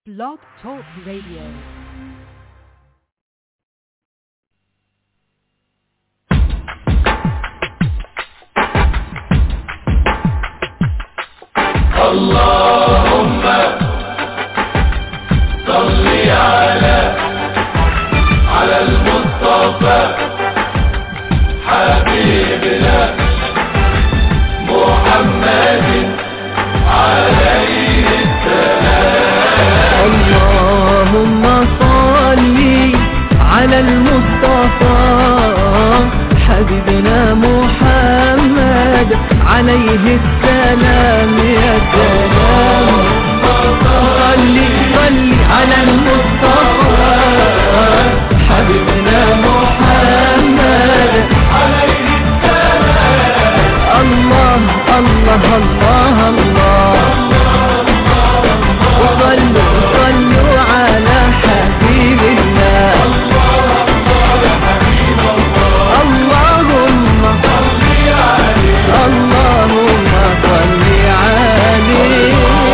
Blog Talk Radio. اللهم صل على على المصطفى حبيبنا محمد عليه السلام اللهم صل على المصطفى حبيبنا محمد عليه السلام يا سلام صل صل على المصطفى حبيبنا محمد عليه السلام الله الله الله الله وصلوا صلوا على حبيب الله اللهم اللهم صل عليه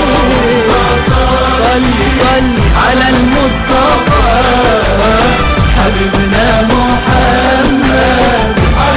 صل صل على المصطفى حبيبنا محمد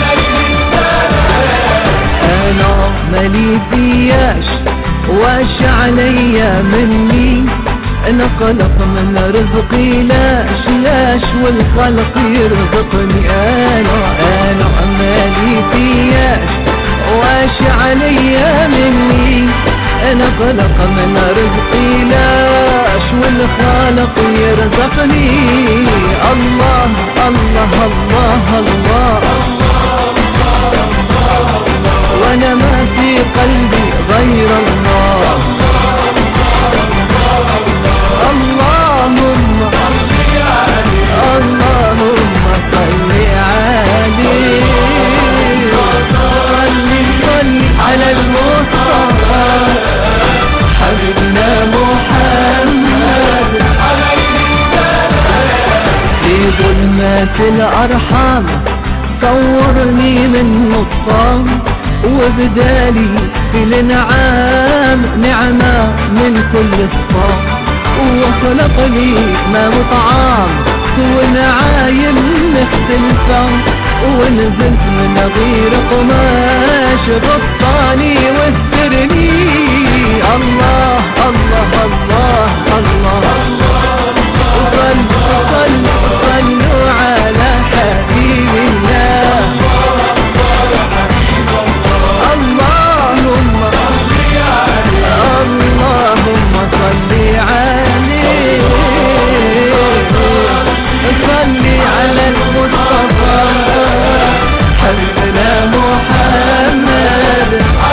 انا مالي فياش واش عليا مني انا خلق من رزقي لاش لاش والخلق يرزقني انا انا مالي فياش واش عليا مني انا خلق من رزقي لاش والخالق يرزقني الله الله الله, الله وانا ما في قلبي غير الله اللهم اللهم صل عليه صل صل على المصطفى حبيبنا محمد في ظلمات الأرحام صورني من نطفان وبدالي في الانعام نعمة من كل صفام وخلق لي ما مطعام ونعايم مختلفة ونزلت من غير قماش غطاني واسترني الله الله الله الله وصلوا صلوا صلوا على حبيب الله اللهم اللهم صل عليه صل على المصطفى حبيبنا محمد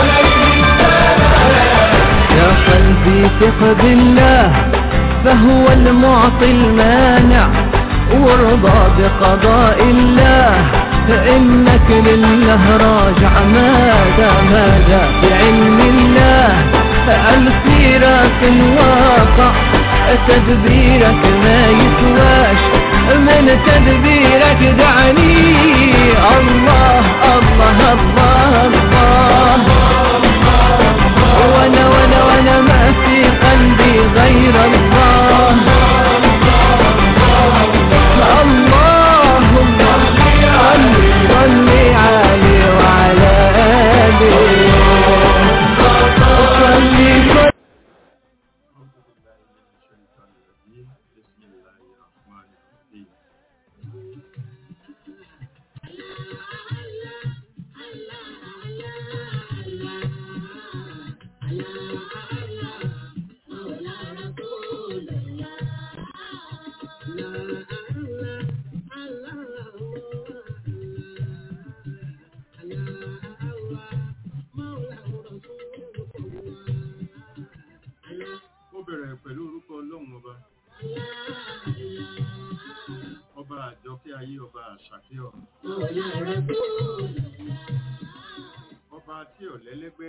يا قلبي ثق بالله فهو المعطي المانع وارضى بقضاء الله فإنك لله راجع ماذا ماذا بعلم الله السيرة الواقع تدبيرك ما يسواش من تدبيرك دعني الله الله الله الله وانا وانا وانا ما في قلبي غير الله اللهم صل صل عليه وعلى آله صل صل بسم الله الرحمن الرحيم ó bẹ̀rẹ̀ pẹ̀lú orúkọ ọlọ́run ọba ọba àjọkẹ́ ayé ọba àṣàkẹ́ ọ̀run ọba tí ò lẹ́lẹ́gbẹ́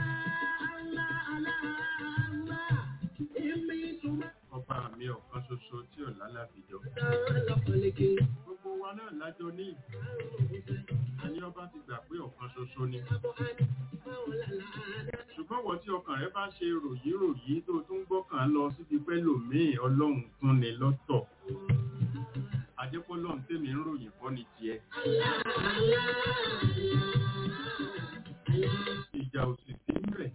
ọba mi ọ̀kan ṣoṣo tí ò lálàbìjọ gbogbo wa náà lájọ ní àní ọba ti gbà pé ọ̀kan ṣoṣo ni ṣùgbọ́n wọ́n tí ọkàn rẹ bá ṣe ròyìn ròyìn tó tún gbọ́kàn lọ síbi pẹ́ lòmíì ọlọ́run tún ni lọ́tọ̀ àjẹpọ́lọ́run tèmi ń ròyìn fọ́ ni tiẹ̀ ìjà òsì sí ń bẹ̀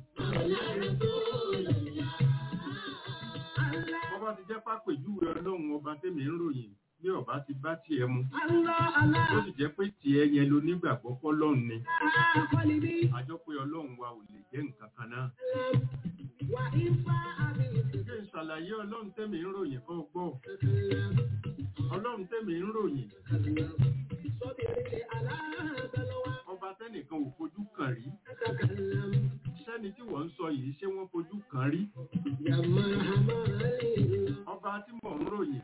ọba ti jẹ́ pápẹ̀júwe ọlọ́run ọba tèmi ń ròyìn bí ọba ti bá tiẹ̀ mu ó sì jẹ́ pé tiẹ̀ yẹn ló nígbàgbọ́ fọ́lọ́run ni àjọ pé ọlọ́run wa ò lè jẹ́ nǹkan kan náà kí n ṣàlàyé ọlọ́run tèmi ń ròyìn kọ́ gbọ́ ọlọ́run tèmi ń ròyìn ọba tẹ́nìkan ò fojú kàn rí sẹ́ni tí wọ́n ń sọ yìí ṣé wọ́n fojú kàn rí ọba tí mò ń ròyìn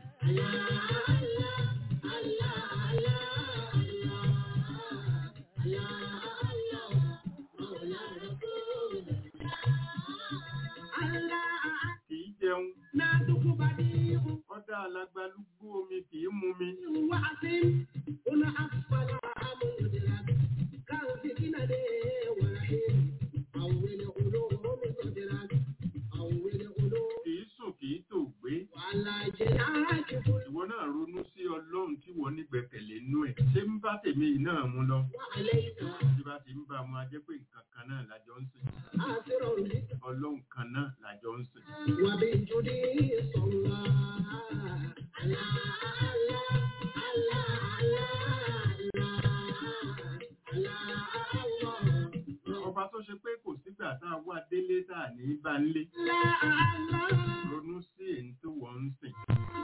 kì í jẹun ọdá alágbálúgbú omi kì í mu mi kì í sùn kì í tò gbé ìwọ náà ronú sí ọlọ́run tí wọ́n nígbẹ̀kẹ̀lé nú ẹ̀ ṣé ń bá tèmi yìí náà mú lọ tí bá ti ń bá mu a jẹ́ pé nǹkan kan náà lájọ ń sìn ọlọ́run kan náà lájọ ń sìn ọba tó ṣe pé kò sígbà tá a wá délé tá a ní bá ń lé ronú sí èyí tó wọ́n ń sìn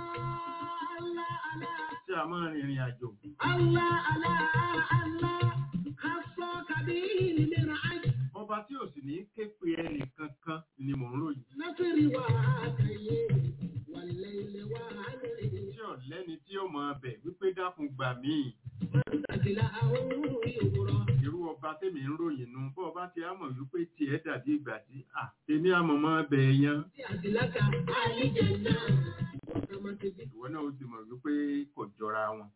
tí a máa rìnrìn àjò ọba tí ò sì ní ké pe ẹnì kankan ni mò ń ròyìn tí ọ̀lẹ́ni tí ó máa bẹ̀ wípé dákun gbà míì irú ọba tèmi ń ròyìn nu bọ́ ọba tí a mọ̀ wípé tiẹ̀ dàbí ìgbà tí à tèmi àmọ̀ máa bẹ̀ yan ìwọ náà ó ti mọ̀ wípé kò jọra wọn.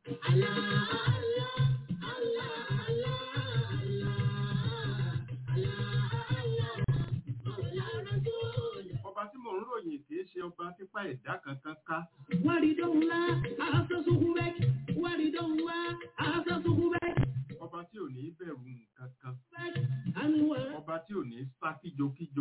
ọba tí mò ń ròyìn kì í ṣe ọba tipa ẹ̀dá kankan ká ọba tí ò ní bẹ̀rù nǹkan kan ọba tí ò ní sá kíjokíjo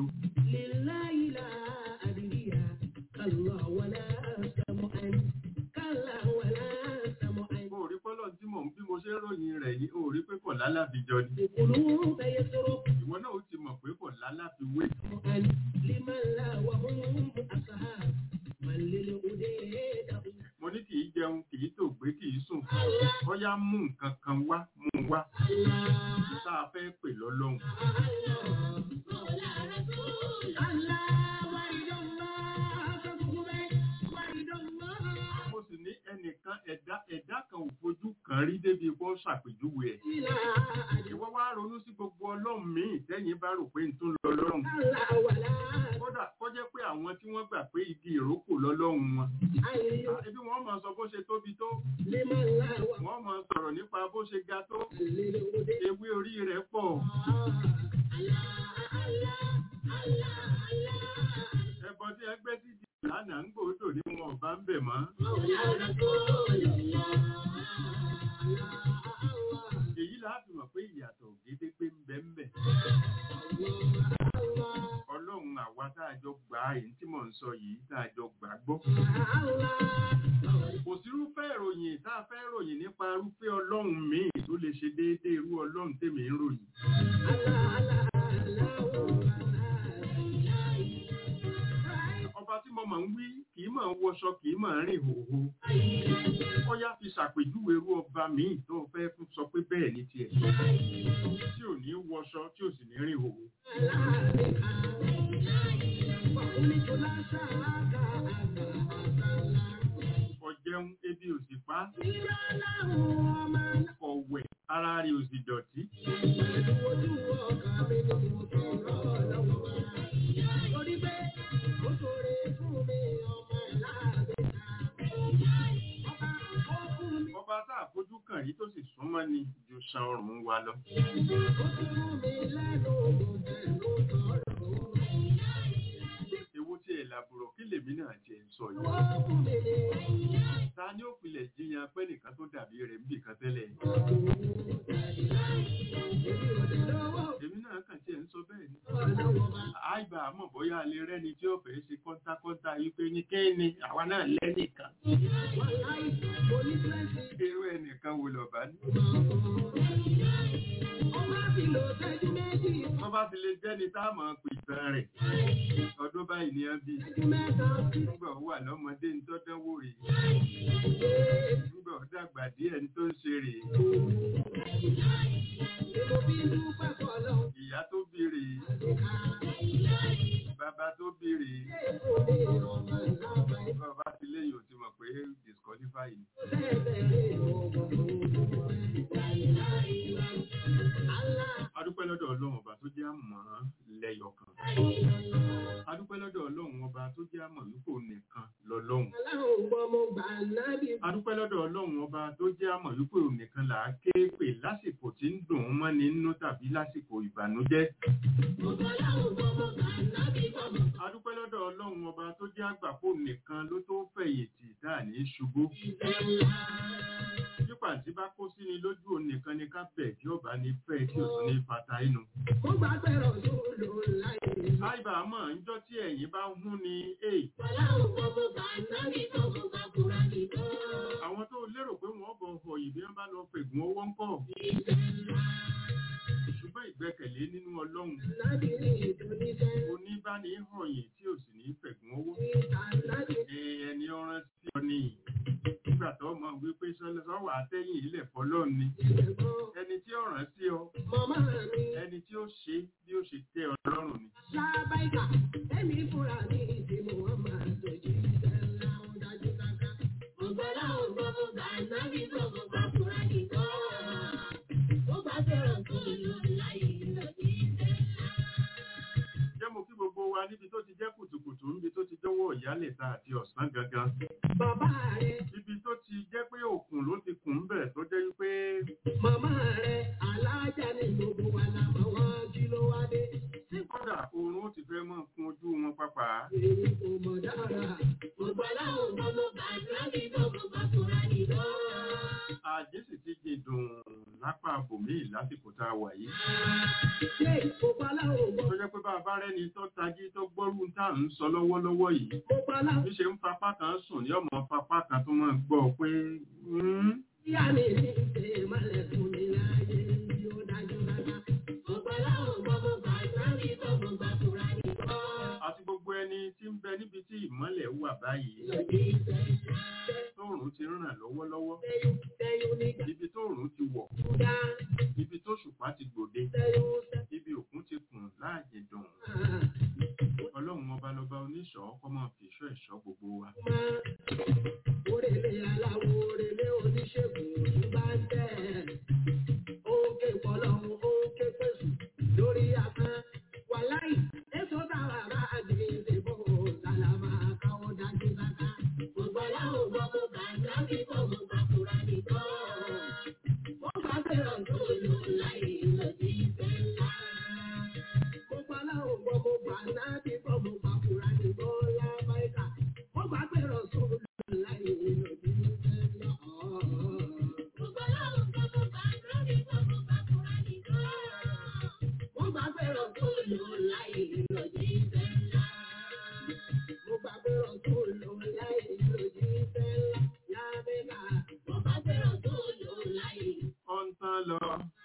o rí pọ́lọ̀ tí mò ń bí mo ṣe ń ròyìn rẹ̀ yìí o rí pé kò lálàbíjọ ni ìwọ náà ó ti mọ̀ pé kò lálàbíwé mo ní kì í jẹun kì í tòògbé kì í sùn bóyá mú nǹkan kan wá mú wá tá a fẹ́ pè lọ́lọ́run mo sì ní ẹnìkan ẹ̀dá ẹ̀dá kan ò fojú kan rí débi kó ṣàpèjúwe ẹ̀ ìwọ wá ronú sí gbogbo ọlọ́run míì tẹ́yìn bá rò pé n tún lọ lọ́run kódà kó jẹ́ pé àwọn tí wọ́n gbà pé igi ìrókò lọ́lọ́run wọn ebi wọ́n máa sọ bó ṣe tóbi tó wọ́n máa sọ̀rọ̀ nípa bó ṣe ga tó ewé orí rẹ̀ pọ̀ ẹbọ tí ẹ gbé sí di lánàá ń gbòódò ní wọn ọba ń bẹ̀ mọ́ èyí láti mọ̀ pé ìyàtọ̀ gédégbé ń bẹ ń bẹ̀ ọlọ́run àwa tá a jọ gbà á èyí tí mò ń sọ yìí tá a jọ gbà á gbọ́ kò sírúfẹ́ ìròyìn tá a fẹ́ ròyìn nípa irúfẹ́ ọlọ́run míì tó lè ṣe déédéé irú ọlọ́run tèmi ń ròyìn ọba tí mo mọ̀ ń wí kì í mọ̀ ń wọṣọ kì í mọ̀ ń rìn hòhò ó yá fi ṣàpèjúwe irú ọba míì tó fẹ́ fún sọ pé bẹ́ẹ̀ ni tiẹ̀ tí ò ní wọṣọ tí ò sì ní rìn hòhò ọ̀jẹun ebi ò sì pa ọ̀wẹ̀ ara rí ò sì dọ̀tí ọba tá a fojú kàn rí tó sì súnmọ́ ni ju san ọrùn wa lọ. náà ti ń sọ yìí ta ni ó pilẹ̀ jiyàn pé nìkan tó dàbí rẹ̀ ń bì kan tẹ́lẹ̀ èmi náà kàn tiẹ̀ ń sọ bẹ́ẹ̀ ni àìbá àmọ́ bóyá alẹ́ rẹ́ni tí ó fẹ́ ṣe kọ́ńtákọ́ńtá yìí pé ní kéènì àwa náà lẹ́nìkan irú ẹnìkan wo lọ́ba ní. wọ́n bá fi lè jẹ́ni tá a mọ̀ pè tán rẹ̀ ọdún báyìí ni wọ́n bí nígbà ó wà lọ́mọdé ní tọ́dánwò rèé nígbà ó dàgbà díẹ̀ ní tó ń ṣe rèé ìyá tó bí rèé bàbá tó bí rèé bàbá ti léyìn ò ti mọ̀ pé disqualify ni. adúpẹ́ lọ́dọ̀ ọlọ́run ọba tó jẹ́ àmọ́ lẹ́yọ̀ kan adúpẹ́ lọ́dọ̀ ọlọ́run ọba tó jẹ́ àmọ́ wípé òun nìkan lọ́lọ́run adúpẹ́ lọ́dọ̀ ọlọ́run ọba tó jẹ́ àmọ̀ wípé òun nìkan là á ké pè lásìkò tí ń dùn ún mọ́ni nínú tàbí lásìkò ìbànújẹ́. adúpẹ́ lọ́dọ̀ ọlọ́run ọba tó jẹ́ àgbàpọ̀ nìkan ló tó fẹ̀yìntì dáà ní ṣubú. nípa tí bá kó sí ni lójú òun nìkan ni ká bẹ̀ tí ọba ní fẹ́ tí ò tún ní fata inú. àìbá mọ̀ níjọ́ tí ẹ̀yìn bá ń hún ni èè àwọn tó lérò pé wọ́n bọ̀ ọ̀họ̀ yìí bí wọ́n bá lọ fègùn owó ń kọ̀. ṣùgbọ́n ìgbẹ́kẹ̀lé nínú ọlọ́run oníbàní họ̀yìn tí ò sì ní fègùn owó. ẹni ọ̀ràn sí ọ ní nígbà tó mọ̀ wípé sọ́wọ́ àtẹ́yìn ilẹ̀ fọlọ́run ni ẹni tí ọ̀ràn sí ọ ẹni tí ó ṣe bí ó ṣe tẹ́ ọ lọ́rùn ni. Ṣáàbáìkà, ẹ̀mí fúnra ní ìdí Muhammad tó jí ìṣẹ̀lá ó dájú káká. Ọ̀gbọ́lá ògbọ́ mo gbà nábì tó mo gbà fúnra nìkan. Ó bá fẹ́ràn tó lò láyé lòdì ìṣẹ̀lá. jẹ́ mo kí gbogbo wa níbi tó ti jẹ́ kùtùkùtù níbi tó ti jọ́wọ́ ìyálẹ̀ta àti ọ̀sán gangan. Bàbá rẹ̀, ibi tó ti jẹ́ pé òkun ló ti kùn ń bẹ̀ tó jẹ́ wípé màmá rẹ̀, alájà ní gbogbo wa la mọ̀ wọ́n kí ló wá dé. Tí kò kódà oorun ó ti fẹ́ mọ́ kún ojú wọn pápá. èyí kò mọ̀ dára. Ọ̀gbọ́lá ògbọ́ mo gbà nábì tó mo gbà fúnra nìkan. àjẹ́ sì ti jìn dùn lápá bòmíì lásìkò tá a wà yìí. Ṣé ọ̀gbọ́lá ògbọ́ tó jẹ́ pé bá a bá rẹ́ni tó tají tó gbọ́rú tá à ń sọ lọ́wọ́lọ́wọ́ yìí. ọ̀gbọ́lá bí ṣe ń fapá kan sùn ní ọmọ fapá kan tó máa gbọ́ pé "Hmm, tí a lè ní ṣe ìmọ̀lẹ̀ fún mi láyé yóò dájú dájú. Ọ̀gbọ́lá ògbọ́ mo gbà nábì tó mo gbà fúnra nìkan. àti gbogbo ẹni tí ń bẹ níbi tí ìmọ́lẹ̀ wà báyìí Lòdì ìṣẹ̀lá. tóòrùn ti ràn lọ́wọ́lọ́wọ́ Tẹ́yún tẹ́yún nígbà ibi tóòrùn ti wọ̀ dá. ibi tó ṣùpá ti gbòde Tẹ́yún tẹ́yún. ibi òkun ti kùn láàyè dùn ọlọ́run ọba lọba oníṣọ́ kọ́ máa fi ìṣọ́ ẹ̀ṣọ́ gbogbo wa. Orèlé aláwo orèlé oníṣègùn òní bá ń tẹ̀. Ókè pọ̀lọ́hún ókè pèsè lórí afẹ́. Wàláì, èso táwa bá gbé ìdìbò sàlámà káwọ́ dájú káká. Gbogbo aláwọ̀ gbọ́ mo gbà sábì tó mo gbà fúra nìkan. Wọ́n bá fẹ́ràn tó lò láì lòdì ìfẹ́ ńlá. Gbogbo aláwọ̀ gbọ́ mo gbà sábì tó mo gbà fúra nìkan lábáìkà. Wọ́n bá fẹ́ràn tó lò láì lòdì ìfẹ́ ńlá. Gbogbo aláwọ̀ gbọ́ mo gbà sábì tó mo gbà fúra nìkan. Wọ́n bá fẹ́ràn tó lò láì lòdì ìfẹ́ ńlá. Mo bá fẹ́ràn tó lò láì lòdì ìfẹ́ ńlá. Lábẹ́ka, wọ́n bá fẹ́ràn tó lò láì. ó ń tán lọ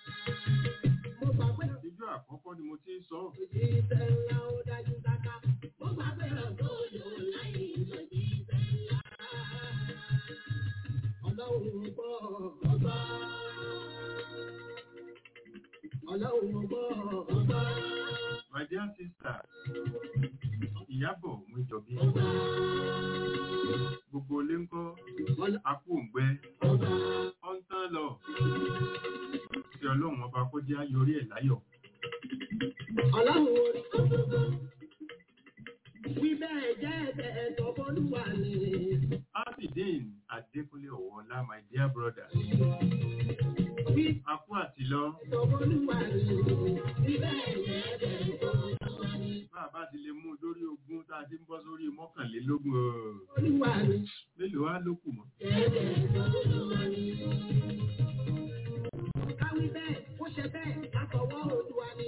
Mo bá fẹ́ràn ijó àkọ́kọ́ ni mo ti ń sọ lòdì ìfẹ́ ńlá ó dájú káká. Mo bá fẹ́ràn tó lò láì lòdì ìfẹ́ ńlá. Ọlọ́run gbọ́ ọgbọ́. Ọlọ́run gbọ́ ọgbọ́. my dear sister ìyábọ̀ Mújọbí gbogbo ilé ń kọ́ apò òǹgbẹ ó ń tán lọ tí ọlọ́run ọba kó jẹ́ ayọrí ẹ̀ láyọ̀ Ọlọ́run orí gbogbo. Wí bẹ́ẹ̀ jẹ́ ẹ̀tẹ̀ ẹ̀tọ́ bọ́lúwa ni. abidin adékúnlé ọ̀wọ́lá my dear brother Wí akú àtìlọ ẹ̀tọ́ bọ́lúwa ni. Wí bẹ́ẹ̀ jẹ́ ẹ̀tẹ̀ ẹ̀tọ́ bọ́lúwa ni. bá a bá ti lè mú un lórí ogún tá a ti ń bọ́ sórí mọ́kànlélógún ọ̀, mélòó á ló kù mọ́. Káwí bẹ́ẹ̀, ó ṣe bẹ́ẹ̀, látọwọ́ Olúwa ni.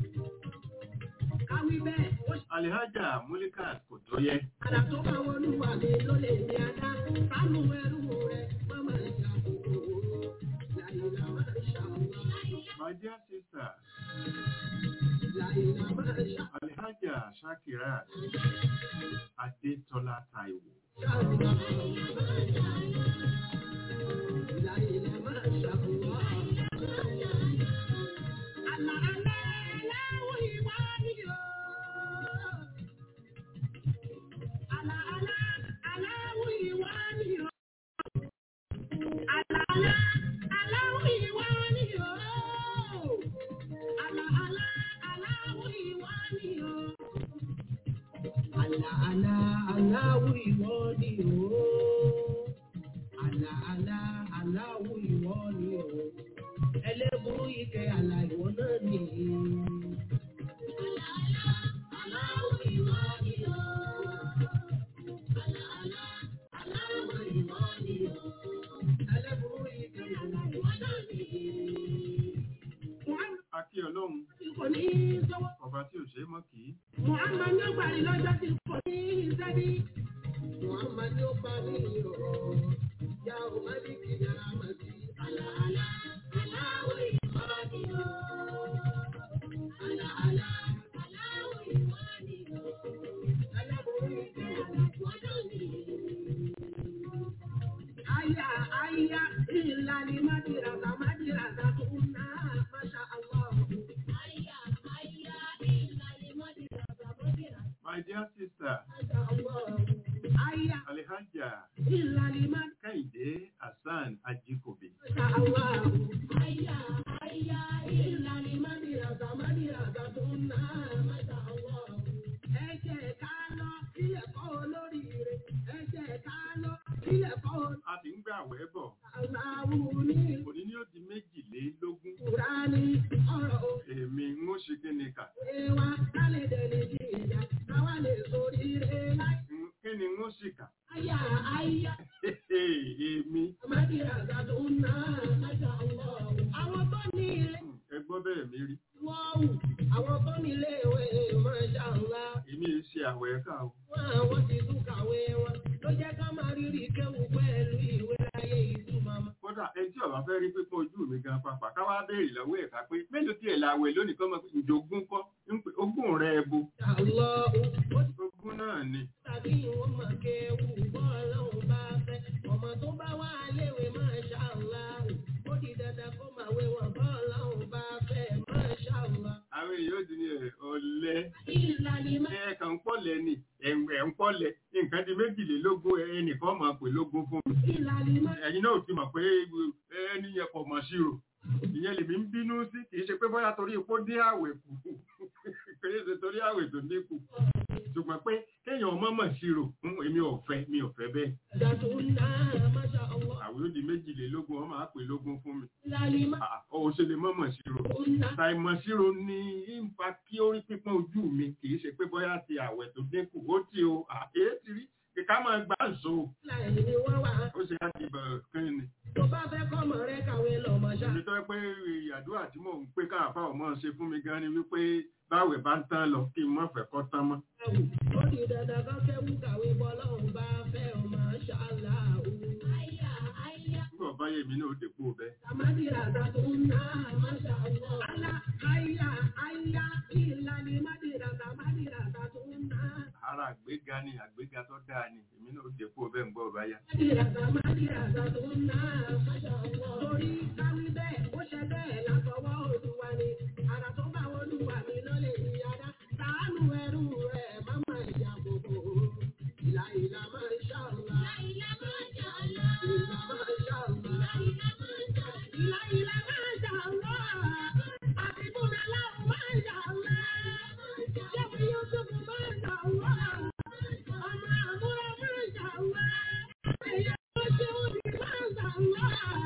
Káwí bẹ́ẹ̀, ó ṣe alihaja mulika kò tó yẹ. àdá tó bá wọlúwa mi ló lè ní adá. Sánú ẹrú rẹ̀, mọ́mọ́ ìjà kòkòrò. Láyìnlá máa ń ṣàwọn. my dear sister Láyìnlá máa ń ṣàwọn. alihaja shakira adetola taiwo Láyìnlá máa ń ṣàwọn. Àlà àlà aláwọ̀ ìwà ni o. Àlà àlà aláwọ̀ ìwà ni o. Àlà àlà aláwọ̀ ìwà ni o. Àlà àlà aláwọ̀ ìwà ni o. Àlà àlà aláwọ̀ ìwọ ni o. Àlà àlà aláwọ̀ ìwọ ni o. Ẹlẹ́bùrú ike àlà ìwọ náà nìyí. Àlà àlà aláwọ̀ ìwọ ni o. Àlà àlà aláwọ̀ ìwọ ni o. Ẹlẹ́bùrú ike àlà ìwọ náà nìyí. Wọ́n akí ọlọ́run kò ní í sọ́wọ́. ọba tí ò ṣe é mọ́ kì í Muhammad ló gbà ní lọ́jọ́ tí kò ní sẹ́bí. Muhammad ló gbà ní ìrọ̀. Ya ò má ní kí yàrá mà sí. Àlàálá, aláwọ̀ ìwà ni o. Àlàálá, aláwọ̀ ìwà ni o. Aláborí ìjẹ́ àlàkùn náà ni. Aya, aya, ìlà ni Májìràdà, Májìràdà tó ń ná, Masha Allah. Aya, aya, ìlà ni Májìràdà, Májìràdà. my dear sister Aya, alihaja ìlà ni Májìràdà. kẹ́hìndé hasan ajikobi a sì ń gbà wẹ́ bọ̀ òní ni ó di méjìlélógún èmi ń ó ṣe kí ni kà Mm, kí ni ń ó sì kà èmi Àwọn tó ní ilé mm, ẹ gbọ́ bẹ́ẹ̀ mi rí wọ́ọ̀wù, àwọn tó ní ilé ìwé Masha Allah. èmi ń ṣe àwẹ̀ ká o Wọ́n àwọn ti tún kàwé wọn ló jẹ́ ká máa rírì kéwù pẹ̀lú ìwé láyé ìtumọ̀ mọ́. kódà ẹni tí ọba fẹ́ rí pípọ́n ojú mi gan papà káwá béèrè lọ́wọ́ ẹ̀ka pé mélòó tiẹ̀ la wẹ̀ lónìí kọ́ mọ̀ pé ìjogún kọ́ ń pè ogún rẹ̀ ebo Àlọ́ ó ti ogún náà ni tàbí ìwọ́n máa kéwù bọ́ọ̀lọ́hùn bá fẹ́. Ọmọ tó bá wá léwe Masha Allah. Ó di dandan kó máa wé wọn bọ́ọ̀lọ́hùn bá fẹ́ Masha Allah. àwọn èèyàn ò di ní ẹ̀ ọ̀lẹ́ Ìlànà ìmọ̀ ẹ kàn ń pọ̀lẹ̀ ni ẹ̀ ń pọ̀lẹ̀ nǹkan di méjìlélógún ẹnìkan máa pè lógún fún mi ìlànà ìmọ̀ ẹ̀yin náà ti mọ̀ pé ẹni yẹn kò mọ̀ sí o ìyẹn lèmi ń bínú sí kì í ṣe pé bóyá torí ipò dín àwẹ̀ kù kì í ṣe torí àwẹ̀ tó dínkù ṣùgbọ́n pé kéèyàn ọmọ mọ̀ sí o èmi ò fẹ́ mi ò fẹ́ bẹ́ẹ̀ ìdàtú náà Masha Allah. àwẹ̀ ó di méjìlélógún wọ́n máa pè lógún fún mi Ìlànà ìmọ̀ Ah, ó ṣe lè mọ̀ mọ̀ sí o náà. ṣàìmọ̀ síro ní ìfà kí ó rí pípọ́n ojú mi kì í ṣe pé bóyá ti àwẹ̀ tó dínkù ó ti o àyè ti rí kíkà máa gbà ń so Láì ní wọ́n wà. ó ṣe láti bẹ̀rẹ̀ kí ni. Tó bá fẹ́ kọ́mọ rẹ kàwé lọ Masha. Èmi tó yẹ pé àdúrà tí mò ń pé káàfà ọmọ ṣe fún mi gan ni wípé báwẹ̀ bá ń tán lọ kí n má fẹ́ kọ́ tán mọ́. Ó di dandan kan kẹ́wù kàwé bọ́lọ́hùn bá fẹ́ ọ Masha Allah. Àyà àyà. Nígbà bá yẹ mi náà dèpò bẹ́ẹ̀. Àmàdí ràdà tó ń ná Masha Allah. Àlà àyà àyà ìlànà ìmàdí ràdà àmàdí ràdà tó ń ná. Ara àgbéga ni àgbéga tó dáa ni èmi náà dèpò bẹ́ẹ̀ ń gbọ́ báyà. Àmàdí ràdà àmàdí ràdà tó ń ná Masha Allah. Torí káwí bẹ́ẹ̀ ó ṣe bẹ́ẹ̀ látọwọ́ Olúwa ni. Àrà tó bá Olúwa mi ló lè ní adá. Sàánú ẹrú rẹ̀ má máa ìyá gbogbo. Ìlà ìlà máa ń ṣàlùwà. Ìlà máa ń ṣàlùwà. Ìlà máa ń ṣàlùwà. Ìlà ìlà máa ń ṣàlùwà. Àbíkúnà láwù máa ń ṣàlùwà. Ṣẹ́mi Yúsùfù máa ń ṣàlùwà. Ọmọ àbúrò máa ń ṣàlùwà. Ẹ̀yà tó ṣe òbí máa ń ṣàlùwà.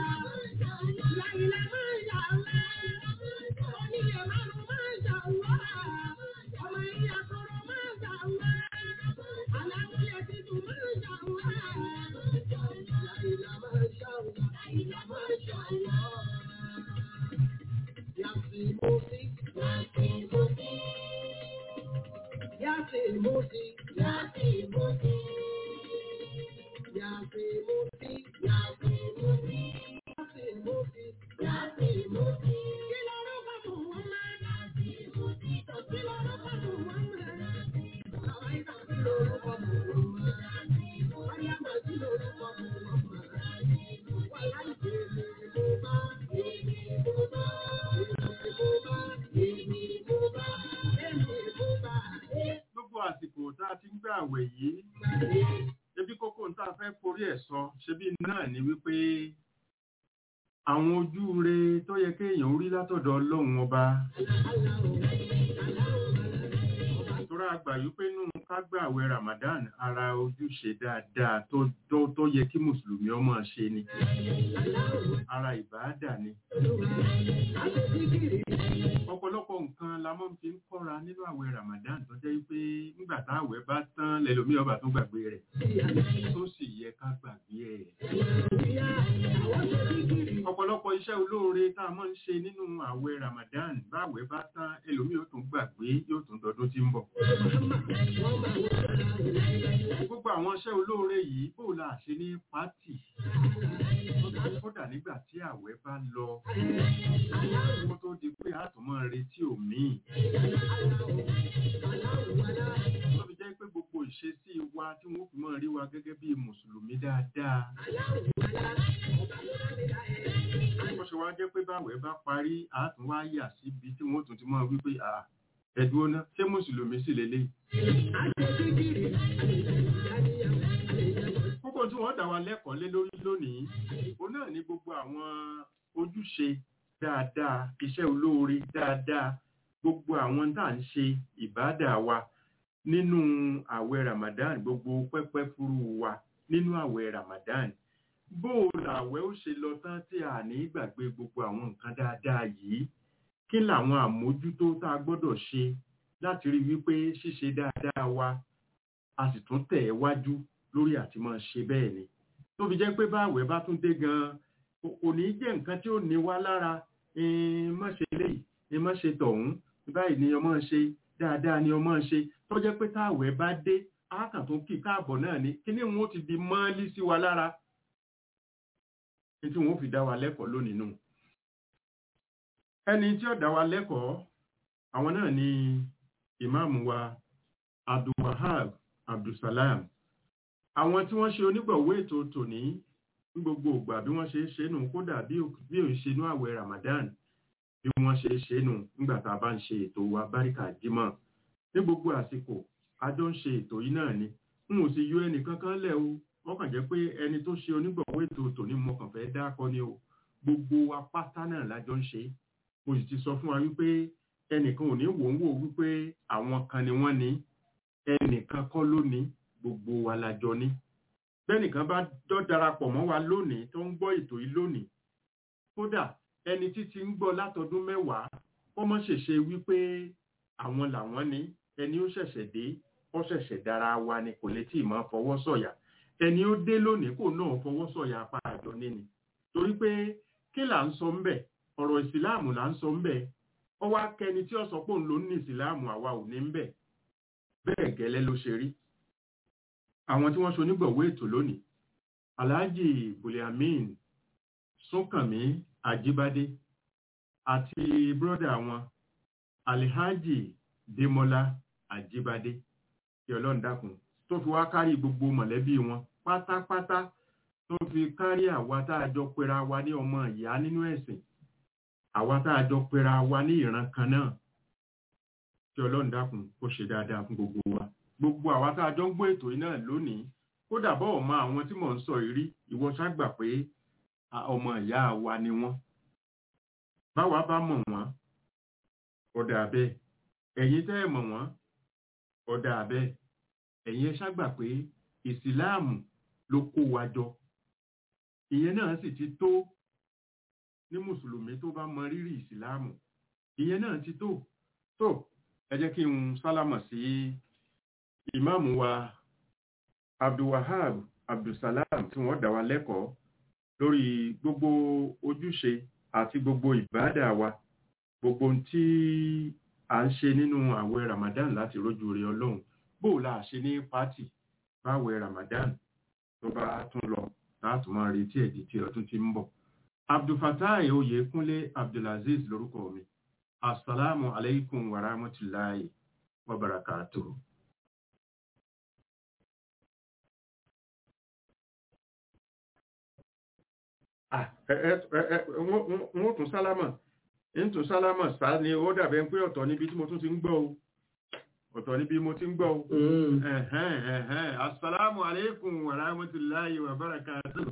gbogbo àsìkò tá a ti ń gbà àwẹ̀ yìí ebi kókó tá a fẹ́ forí ẹ̀ sọ ṣebí náà ni wípé àwọn ojú re tó yẹ kéèyàn orí látọ̀dọ̀ ọlọ́run ọba tóra àgbà yìí pé nù ká gbà àwẹ̀ Ramadan ara ojúṣe dáadáa tó tó tó yẹ kí mùsùlùmí ọmọ ṣe ni ara ìbáàdà ni ọ̀pọ̀lọpọ̀ nǹkan la mọ́ fi ń kọ́ra nínú àwẹ̀ Ramadan tó jẹ́ pé nígbà tá àwẹ̀ bá tán lẹ́lòmí ọba tó gbàgbé rẹ̀ tó sì yẹ ká gbàgbé ẹ̀. ọ̀pọ̀lọpọ̀ iṣẹ́ olóore tá a máa ń ṣe nínú àwẹ̀ Ramadan báwẹ̀ bá tán ẹlòmí ó tún gbàgbé yóò tún dọdún tí ń bọ̀. gbogbo àwọn iṣẹ́ olóore yìí bó la ṣe ní pátì kódà nígbà tí àwẹ̀ bá lọ kó tó di pé a tún máa retí òmíì. Tó fi jẹ́ pé gbogbo ìṣesí wa tí wọ́n fi máa rí wa gẹ́gẹ́ bí Mùsùlùmí dáadáa. Ó ṣe wá jẹ́ pé báwẹ̀ bá parí, a tún wá yà síbi tí wọ́n tún ti máa wí pé ẹ̀dùn ọ̀nà ṣé Mùsùlùmí sì lélẹ̀. Kókó tí wọ́n dá wa lẹ́kọ̀ọ́ lé lórí lónìí, òun náà ní gbogbo àwọn ojúṣe dáadáa iṣẹ́ olóore dáadáa gbogbo àwọn tá à ń ṣe ìbádà wa nínú àwẹ̀ Ramadan gbogbo pẹ́pẹ́ fúru wa nínú àwẹ̀ Ramadan bó o làwẹ̀ ó ṣe lọ tán tí a ní gbàgbé gbogbo àwọn nǹkan dáadáa yìí kí làwọn àmójútó tá a gbọ́dọ̀ ṣe láti rí wípé ṣíṣe dáadáa wa a sì tún tẹ̀ ẹ́ wájú lórí àti máa ṣe bẹ́ẹ̀ ni tó fi jẹ́ pé báwẹ̀ bá tún dé gan-an kò ní jẹ́ nǹkan tí ó ní wá lára má ṣe léyìí má ṣe tọ̀hún báyìí ni ọmọ ṣe dáadáa ni ọmọ ṣe tó jẹ́ pé táwẹ̀ bá dé ákàn tó kì káàbọ̀ náà ni kí ni wọn ó ti di mọ́lí sí wa lára ní tí wọn ó fi dá wa lẹ́kọ̀ọ́ lónìí nù. ẹni tí ó dá wa lẹ́kọ̀ọ́ àwọn náà ni ìmáàmù wa abdulwahab abdulsalam àwọn tí wọ́n ṣe onígbọ̀wọ́ ètò tòní ní gbogbo ìgbà bí wọ́n ṣe é ṣe nù kódà bí òun ṣe nú àwẹ̀ Ramadan bí wọ́n ṣe é ṣe nù nígbà tá a bá ń ṣe ètò wa báríkà jímọ̀ ní gbogbo àsìkò a jọ ń ṣe ètò yìí náà ni n ò sì yọ ẹnì kankan lẹ̀ o wọ́n kàn jẹ́ pé ẹni tó ṣe onígbọ̀wọ́ ètò tòní mo kàn fẹ́ dákọ ni o gbogbo wa pátá náà la jọ ń ṣe mo sì ti sọ fún wa wípé ẹnìkan ò ní wò ń wò wípé àwọn kan ni wọ́n ní ẹnìkan kọ́ ló ní gbogbo wa la jọ ní bẹ́nìkan bá dọ́ darapọ̀ mọ́ wa lónìí tó ń gbọ́ ètò yìí lónìí kódà ẹni títí ń gbọ́ látọdún mẹ́wàá ó mọ̀ ṣẹ̀ṣe wípé àwọn làwọn ní ẹni ó ṣẹ̀ṣẹ̀ dé ó ṣẹ̀ṣẹ̀ dára wa ni kò lè tí ì máa fọwọ́ sọ̀yà ẹni ó dé lónìí kò náà fọwọ́ sọ̀yà apá àjọ níní torí pé kí là ń sọ ńbẹ̀ ọ̀rọ̀ ìsìláàmù là ń sọ ńbẹ̀ ó wá kẹni tí ó sọ pé òun ló ní ìsìláàmù àwa ò ní ńbẹ̀ bẹ́ẹ̀ gẹ́lẹ́ ló ṣe rí àwọn tí wọ́n ṣe onígbọ̀wọ́ ètò lónìí alhaji buliamin súnkànmí àjíbádé àti bírọ́dà wọn alhaji demola àjíbádé kí ọlọ́run dákun tó fi wá kárí gbogbo mọ̀lẹ́bí wọn pátápátá tó fi kárí àwa tá a jọ pera wa ní ọmọ ìyá nínú ẹ̀sìn àwa tá a jọ pera wa ní ìran kan náà kí ọlọ́run dákun kó ṣe dáadáa fún gbogbo wa gbogbo àwa tá a jọ ń gbọ́ ètò yìí náà lónìí kódà bọ́ọ̀ mọ àwọn tí mò ń sọ yìí rí ìwọ ṣàgbà pé ọmọ ìyá wa ni wọ́n báwa bá mọ̀ wọ́n ọ̀dà bẹ́ẹ̀ ẹ̀yin tẹ́ ẹ̀ mọ̀ wọ́n ọ̀dà bẹ́ẹ̀ ẹ̀yin ẹ ṣàgbà pé ìsìláàmù ló kó wa jọ ìyẹn náà sì ti tó ní mùsùlùmí tó bá mọ rírì ìsìláàmù ìyẹn náà ti tó tó ẹ jẹ́ kí n sálámọ̀ sí ìmáàmù wa abdulwahab abdulsalam tí wọ́n dá wa lẹ́kọ̀ọ́ lórí gbogbo ojúṣe àti gbogbo ìbádà wa gbogbo ohun tí à ń ṣe nínú àwẹ̀ ramadan láti rójú rẹ ọlọ́run bó o la ṣe ní pátì báwẹ̀ ramadan tó bá tún lọ láti máa retí ẹ̀dí tí ọdún ti ń bọ̀ abdulfatai oyèkúnlé abdulaziz lórúkọ mi asalaamu alaikum wa rahmatulahi wa barakatuhu. wọ́n tún sálámà ń tún sálámà sá ni ó dàbẹ̀ pé ọ̀tọ̀ níbi tí mo tún ti ń gbọ́ o ọ̀tọ̀ níbi mo ti ń gbọ́ o. ẹ̀hẹ́n ẹ̀hẹ́n asalaamu alaikum wa rahmatulahi wa barakatuhu.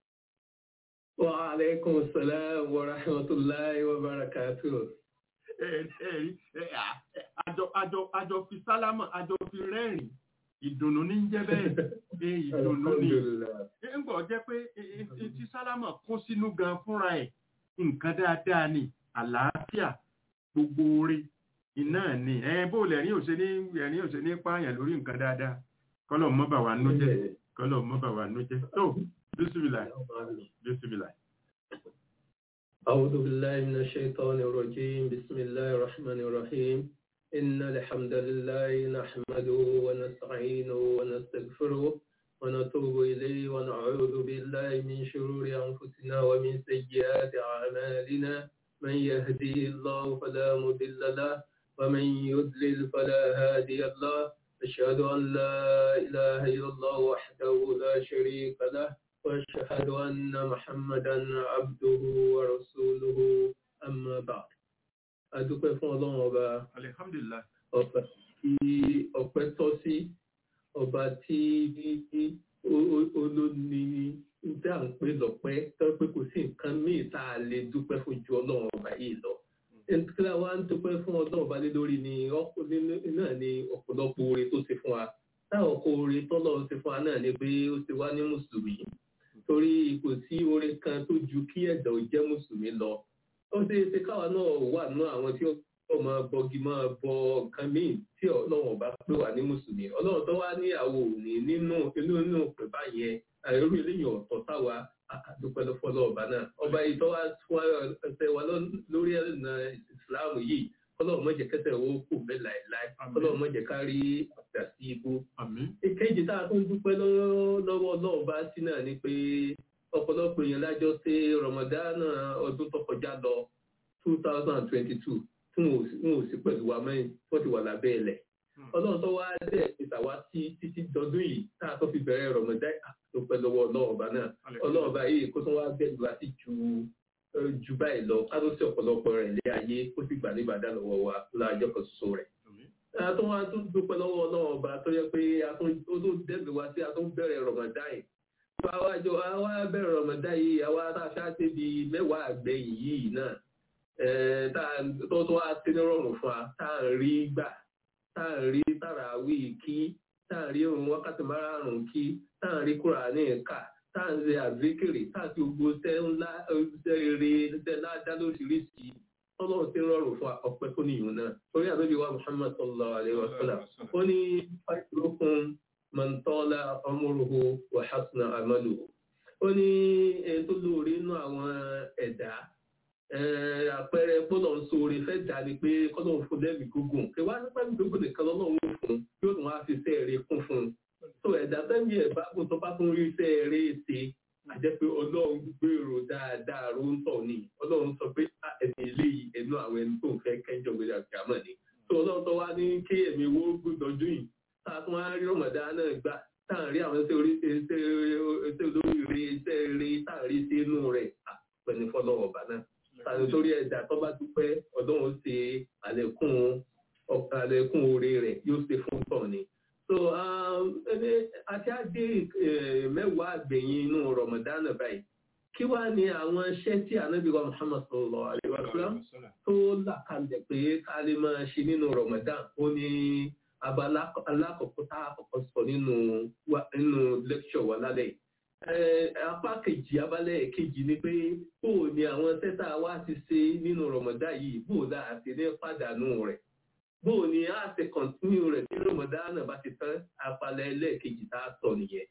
Wa alaikum salam wa rahmatullahi wa barakatuh. Ẹ̀rí àjọ àjọ àjọ fi sálámà àjọ fi rẹ́rìn ìdùnnú ní jẹ́ bẹ́ẹ̀ ẹ ìdùnnú ni. Ń gbọ́ jẹ́ pé ti sálámà kó sínú gan fúnra ẹ̀ nǹkan dáadáa ni àlàáfíà gbogbo oore iná ni ẹ bó lẹ́rìn òṣè ní ẹ̀rín òṣè ní pààyàn lórí nǹkan dáadáa kọ́lọ̀ mọ́ bà wá nú jẹ́ kọ́lọ̀ mọ́ bà wá nú jẹ́ tó bísímìlà bísímìlà. أعوذ بالله من الشيطان الرجيم بسم الله الرحمن الرحيم إن الحمد لله نحمده ونستعينه ونستغفره ونتوب إليه ونعوذ بالله من شرور أنفسنا ومن سيئات أعمالنا من يهديه الله فلا مضل له ومن يضلل فلا هادي له أشهد أن لا إله إلا الله وحده لا شريك له وأشهد أن محمدا عبده ورسوله أما بعد adúpẹ́ fún ọlọ́run ọba alihamdulilayi. ọba tí ọpẹ́ tọ́ sí ọba tí olóni tí à ń pè lọ́pẹ́ tó pé kò sí nǹkan míì tá a lè dúpẹ́ fún ju ọlọ́run ọba yìí lọ. ẹnìkan wa ń dúpẹ́ fún ọlọ́run ọba lé lórí ni náà ni ọ̀pọ̀lọpọ̀ oore tó ṣe fún wa táwọn ọkọ̀ oore tọ́lọ́run ṣe fún wa náà ni pé ó ṣe wá ní mùsùlùmí torí kò sí oore kan tó ju kí ẹ̀dá ò jẹ́ mùsùlùmí lọ ó ṣe é ṣe káwa náà wà nínú àwọn tí ó máa bọgi máa bọ nǹkan míì tí ọlọ́run ọba pé wà ní mùsùlùmí ọlọ́run tó wá ní àwọ̀ òní nínú inú inú pè báyẹn àìrú eléyìí ọ̀tọ̀ táwa àdúpẹ́ lọ́fọ́lọ́ ọba náà ọba yìí tó wá fún ẹsẹ̀ wa lórí ẹ̀nà ìsìláàmù yìí ọlọ́run má jẹ́ kẹsẹ̀ owó kù bẹ́ẹ̀ láìláì ọlọ́run má jẹ́ ká rí àgbà sí ibú. ìkejì tá a tún dúpẹ́ lọ́wọ́ ọlọ́run bá sí náà ni pé ọ̀pọ̀lọpọ̀ èèyàn lájọ ṣe rọmọdánà ọdún tó kọjá lọ two thousand and twenty-two tí wọn ò sí pẹ̀lú wa mẹ́rin wọ́n ti wà lábẹ́ ilẹ̀. ọlọ́run tó wá dẹ̀ ìtàwá sí títí dọdún yìí tá a tó fi bẹ̀rẹ̀ rọmọdán tó pẹ́ lọ́wọ́ ọlọ́run ọba náà ọlọ́run ọba yìí kó tó wá bẹ̀rù wá sí ju ju báyìí lọ ká tó sí ọ̀pọ̀lọpọ̀ rẹ̀ lé ayé ó sì gbà nígbàdá lọ́wọ́ wa láàjọ́ kan ṣoṣo rẹ̀. a tó wá tún dúpẹ́ lọ́wọ́ ọlọ́run ọba tó yẹ pé a tó dẹ́bi wá sí a tó bẹ̀rẹ̀ rọmọdán yìí àwa jọ àwa bẹ̀rẹ̀ rọ̀mọ̀dá yìí àwa tá a ṣáà débi mẹ́wàá àgbẹ̀yìn yìí náà tó tó wá sí ní rọrùn fún wa tá à ń rí gbà tá à ń rí tàràwí kí tá à ń rí òun wákàtí márùn-ún kí tá à ń rí Kùránì kà tá à ń ṣe àzíkìrì tá à ti gbogbo ṣẹ́ ńlá ṣẹ́ rere ṣẹ́ ládá lóṣìṣì tọ́lọ́ ti rọrùn fún ọpẹ́ tó níyùn náà torí àbẹ́bí wa Muhammad sallallahu alaihi wa sallam ó ní fáìlókun mọ̀ntọ́lá ọmọrùhù wàhásùnà àmàlù. ó ní ẹni tó lóore inú àwọn ẹ̀dá àpẹẹrẹ gbọ́dọ̀ ń sóore fẹ́ dà ní pé kọ́dọ̀ ń fún lẹ́mìí gógùn kí wá nípa ẹ̀mí gógùn nìkan lọ́lọ́run fún yóò tún wá fi iṣẹ́ eré kún fún un. tó ẹ̀dá tẹ́mi ẹ̀ bá kún tó bá tún rí iṣẹ́ eré ṣe àjẹ́ pé ọlọ́run gbèrò dáadáa ló ń tọ̀ ní ọlọ́run sọ pé ẹ̀mí eléyìí ẹnu àwọn ẹni tó ń fẹ́ kẹ́jọ gbé àgbàmọ̀ ni. tó ọlọ́run tó wá ní kí ẹ̀mí wo gbọ́dọ̀jú yìí táàtún wá rí ọmọdé náà gbà táàrí àwọn ẹsẹ orí ẹsẹ olóríire ẹsẹ eré táàrí sí inú rẹ̀ àpẹni fọlọ́wọ́ ọba náà tàbí torí ẹ̀dá tó bá dúpẹ́ ọlọ́run ṣe àlékún àlékún oore rẹ̀ yóò ṣe fún tọ̀ ni. so ẹni àti àdé mẹ́wàá àgbẹ̀yìn inú rọmọdánà báyìí kí wá ní àwọn iṣẹ́ tí ànábì wa Muhammad sallallahu alaihi wasallam tó là kalẹ̀ pé ká lè máa ṣe nínú rọmọdán ó ní abala alákọ̀ọ́kọ́ tá a kọ́kọ́ sọ nínú nínú lecture wa lálẹ́ apá kejì abalẹ̀ kejì ni pé bó o ní àwọn tẹ́tà wa ti ṣe nínú rọ̀mọ̀dá yìí bó o dá àti ní pàdánù rẹ̀ bó o ní a ṣe kọ̀ntínú rẹ̀ tí rọ̀mọ̀dá náà bá ti tán apalẹ̀ ẹlẹ́ẹ̀kejì tá a sọ nìyẹn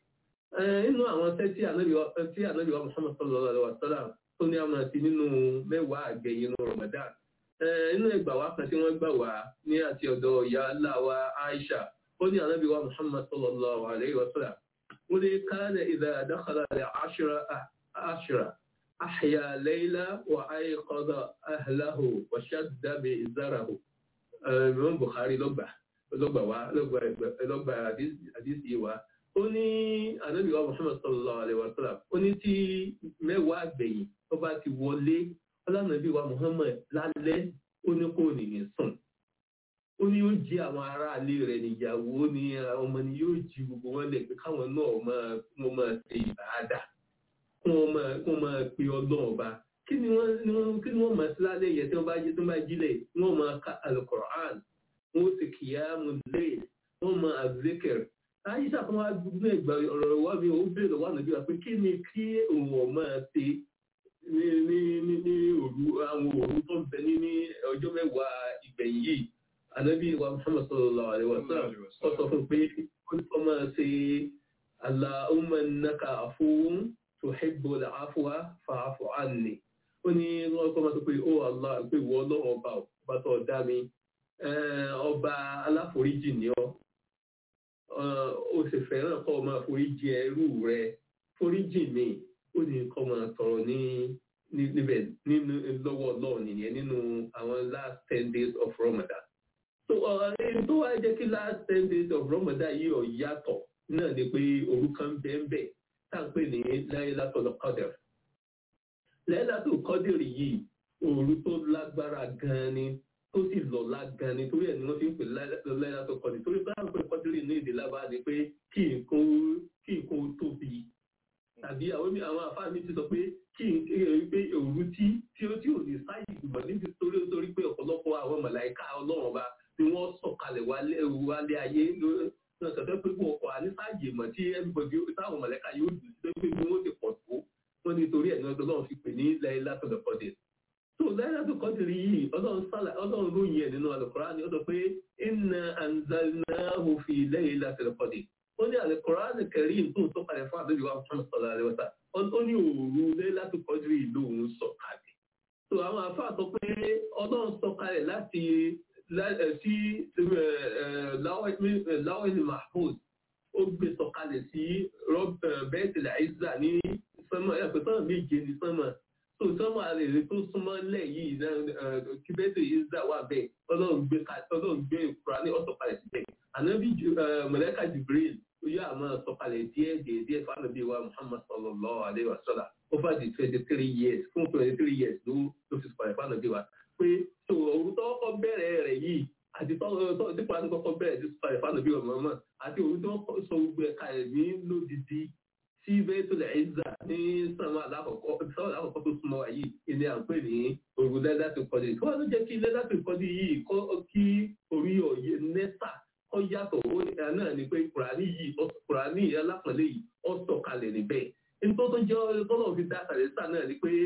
inú àwọn tẹ́ tí ànábì wa Muhammad sallallahu alaihi wa sallam tó ní àmà sí nínú mẹ́wàá àgbẹ̀yìn inú Ramadan inú ẹgbà wa kan tí wọ́n gbà wá ní àti ọ̀dọ̀ ìyá aláwa Aisha ó ní ànábì wa Muhammad sallallahu alaihi wa sallam ó ní kana idha dakhala al-ashra أحيا ليلى وأيقظ أهله وشد بإزاره من بخاري لغبة لغبة وا لغبة لغبة حديث حديث wa ó ní ànábì wa Muhammad sallallahu alaihi wa sallam ó ní tí mẹ́wàá gbẹ̀yìn tó bá ti wọlé ọlànàbí wa Muhammad lálẹ́ ó ní kò nìyẹn sùn ó ní yóò jí àwọn aráalé rẹ̀ níyàwó ní ọmọ ni yóò jí gbogbo wọn lẹ̀ pé káwọn náà máa wọ́n máa ṣe ìbáadà kún ọmọ kún ọmọ pé ọlọ́run ọba kí ni wọ́n ni wọ́n kí ni wọ́n máa sí lálẹ́ yẹn tí wọ́n bá jí tí wọ́n bá jílẹ̀ wọ́n máa ka alukoran wọ́n sì kìyàmù lẹ́yìn wọ́n máa azikir àyíṣà kan wá gbogbo ẹgbà ọ̀rọ̀ wa mi ò bèèrè wà nàbí wa pé kí ni kí òun ọ̀ máa ṣe ní ní ní ní òru àwọn òru tó ń bẹ ní ní ọjọ́ mẹ́wàá ìgbẹ̀yìn yìí ànábì wa Muhammad sallallahu alaihi wa sallam ó sọ fún pé ó máa ṣe Allahumma innaka afuwwun tuhibbu al-afwa fa'fu anni ó ní wọ́n kọ́ máa sọ pé ó Allah pé ìwọ ọlọ́run ọba ọba tó dá mi ọba aláforíjì ni ọ́ ó sì fẹ́ràn kọ́ máa foríjì ẹrú rẹ foríjì mi ó ní kọ́ máa tọrọ ní níbẹ̀ nínú lọ́wọ́ ọlọ́run nìyẹn nínú àwọn last ten days of Ramadan so ẹni tó wá jẹ́ kí last ten days of Ramadan yìí ọ̀ yàtọ̀ náà ni pé òru kan bẹ́ẹ̀ bẹ́ẹ̀ táǹpé ní Laylatul Qadr. Laylatul Qadr yìí òru tó lágbára gan ni tó sì lọ́lá gan ni torí ẹ̀ ni wọ́n fi ń pè Laylatul Qadr torí bá ń pè Qadr ní èdè lábá ni pé kí nǹkan tóbi tàbí àwọn àfáà mi ti sọ pé kí n pé òru tí tí ó tí ò ní sáyì ìgbìmọ̀ níbi torí torí pé ọ̀pọ̀lọpọ̀ àwọn màláíkà ọlọ́run ọba ni wọ́n sọ̀kalẹ̀ wálé ayé náà sọ̀tẹ́ pé kó ọkọ̀ àníṣàyè mọ̀ tí everybody táwọn mọ̀lẹ́ka yóò dùn sí pé bí wọ́n ti pọ̀ tó wọ́n ní torí ẹ̀ ní ọdún náà fi pè ní Laylatul Qadr. tó Laylatul Qadr yìí ọlọ́run lóyìn ẹ̀ nínú Al-Qur'an ni ó sọ pé inna anzalnahu fi Laylatul Qadr. ó ní Al-Qur'an Karim tó ń sọ̀kalẹ̀ fún àbẹ́bí wa fún ọ̀sọ̀lá rẹ̀ wọ́ta ó ní òru Laylatul Qadr lóhun sọ̀kalẹ̀. tó àwọn àfáà sọ pé ọlọ́run sọ̀kalẹ̀ láti sí láwẹ́lì mahmoud ó gbé sọ̀kalẹ̀ sí bẹ́ẹ̀tìlẹ̀ àìsà ní sánmà ẹ̀pẹ̀ sánmà méje ní sánmà tó sánmà rẹ̀ tó súnmọ́ lẹ̀ yìí kí bẹ́ẹ̀tìlẹ̀ àìsà wà bẹ́ẹ̀ ọlọ́run gbé ìkura ní ọ̀sọ̀kalẹ̀ síbẹ̀ ànábì mọ̀lẹ́kà jibril ó yá àmọ́ sọ̀kalẹ̀ díẹ̀ díẹ̀ díẹ̀ fánàbí wa muhammad sallallahu alayhi wa sallam ó fà di twenty three years fún twenty three years ló fi sọ̀kalẹ̀ fánàbí wa pé tó òru tó kọ́ bẹ̀rẹ̀ rẹ̀ yìí àti tọ́wọ́ tí pàtó kọ́kọ́ bẹ̀rẹ̀ tí sọ̀rọ̀ ìfànà bí ọmọ ọmọ àti òru tó sọ gbogbo ẹ̀ka ẹ̀mí lódìdí tí bẹ́ẹ̀tọ̀lẹ̀ ẹ̀zà ní sàmà alákọ̀ọ́kọ́ tó súnmọ́ wáyé ilé à ń pè ní òru lẹ́dà tó kọ́dé tí wọ́n ló jẹ́ kí lẹ́dà tó kọ́dé yìí kọ́ kí orí òye nẹ́sà kọ́ yàtọ̀ ó náà ni pé kùránì yìí kùránì alápọ̀lẹ́ yìí ó sọ̀kalẹ̀ níbẹ̀ nítorí tó jẹ́ ọlọ́run fi dá sàlẹ́sà náà ni pé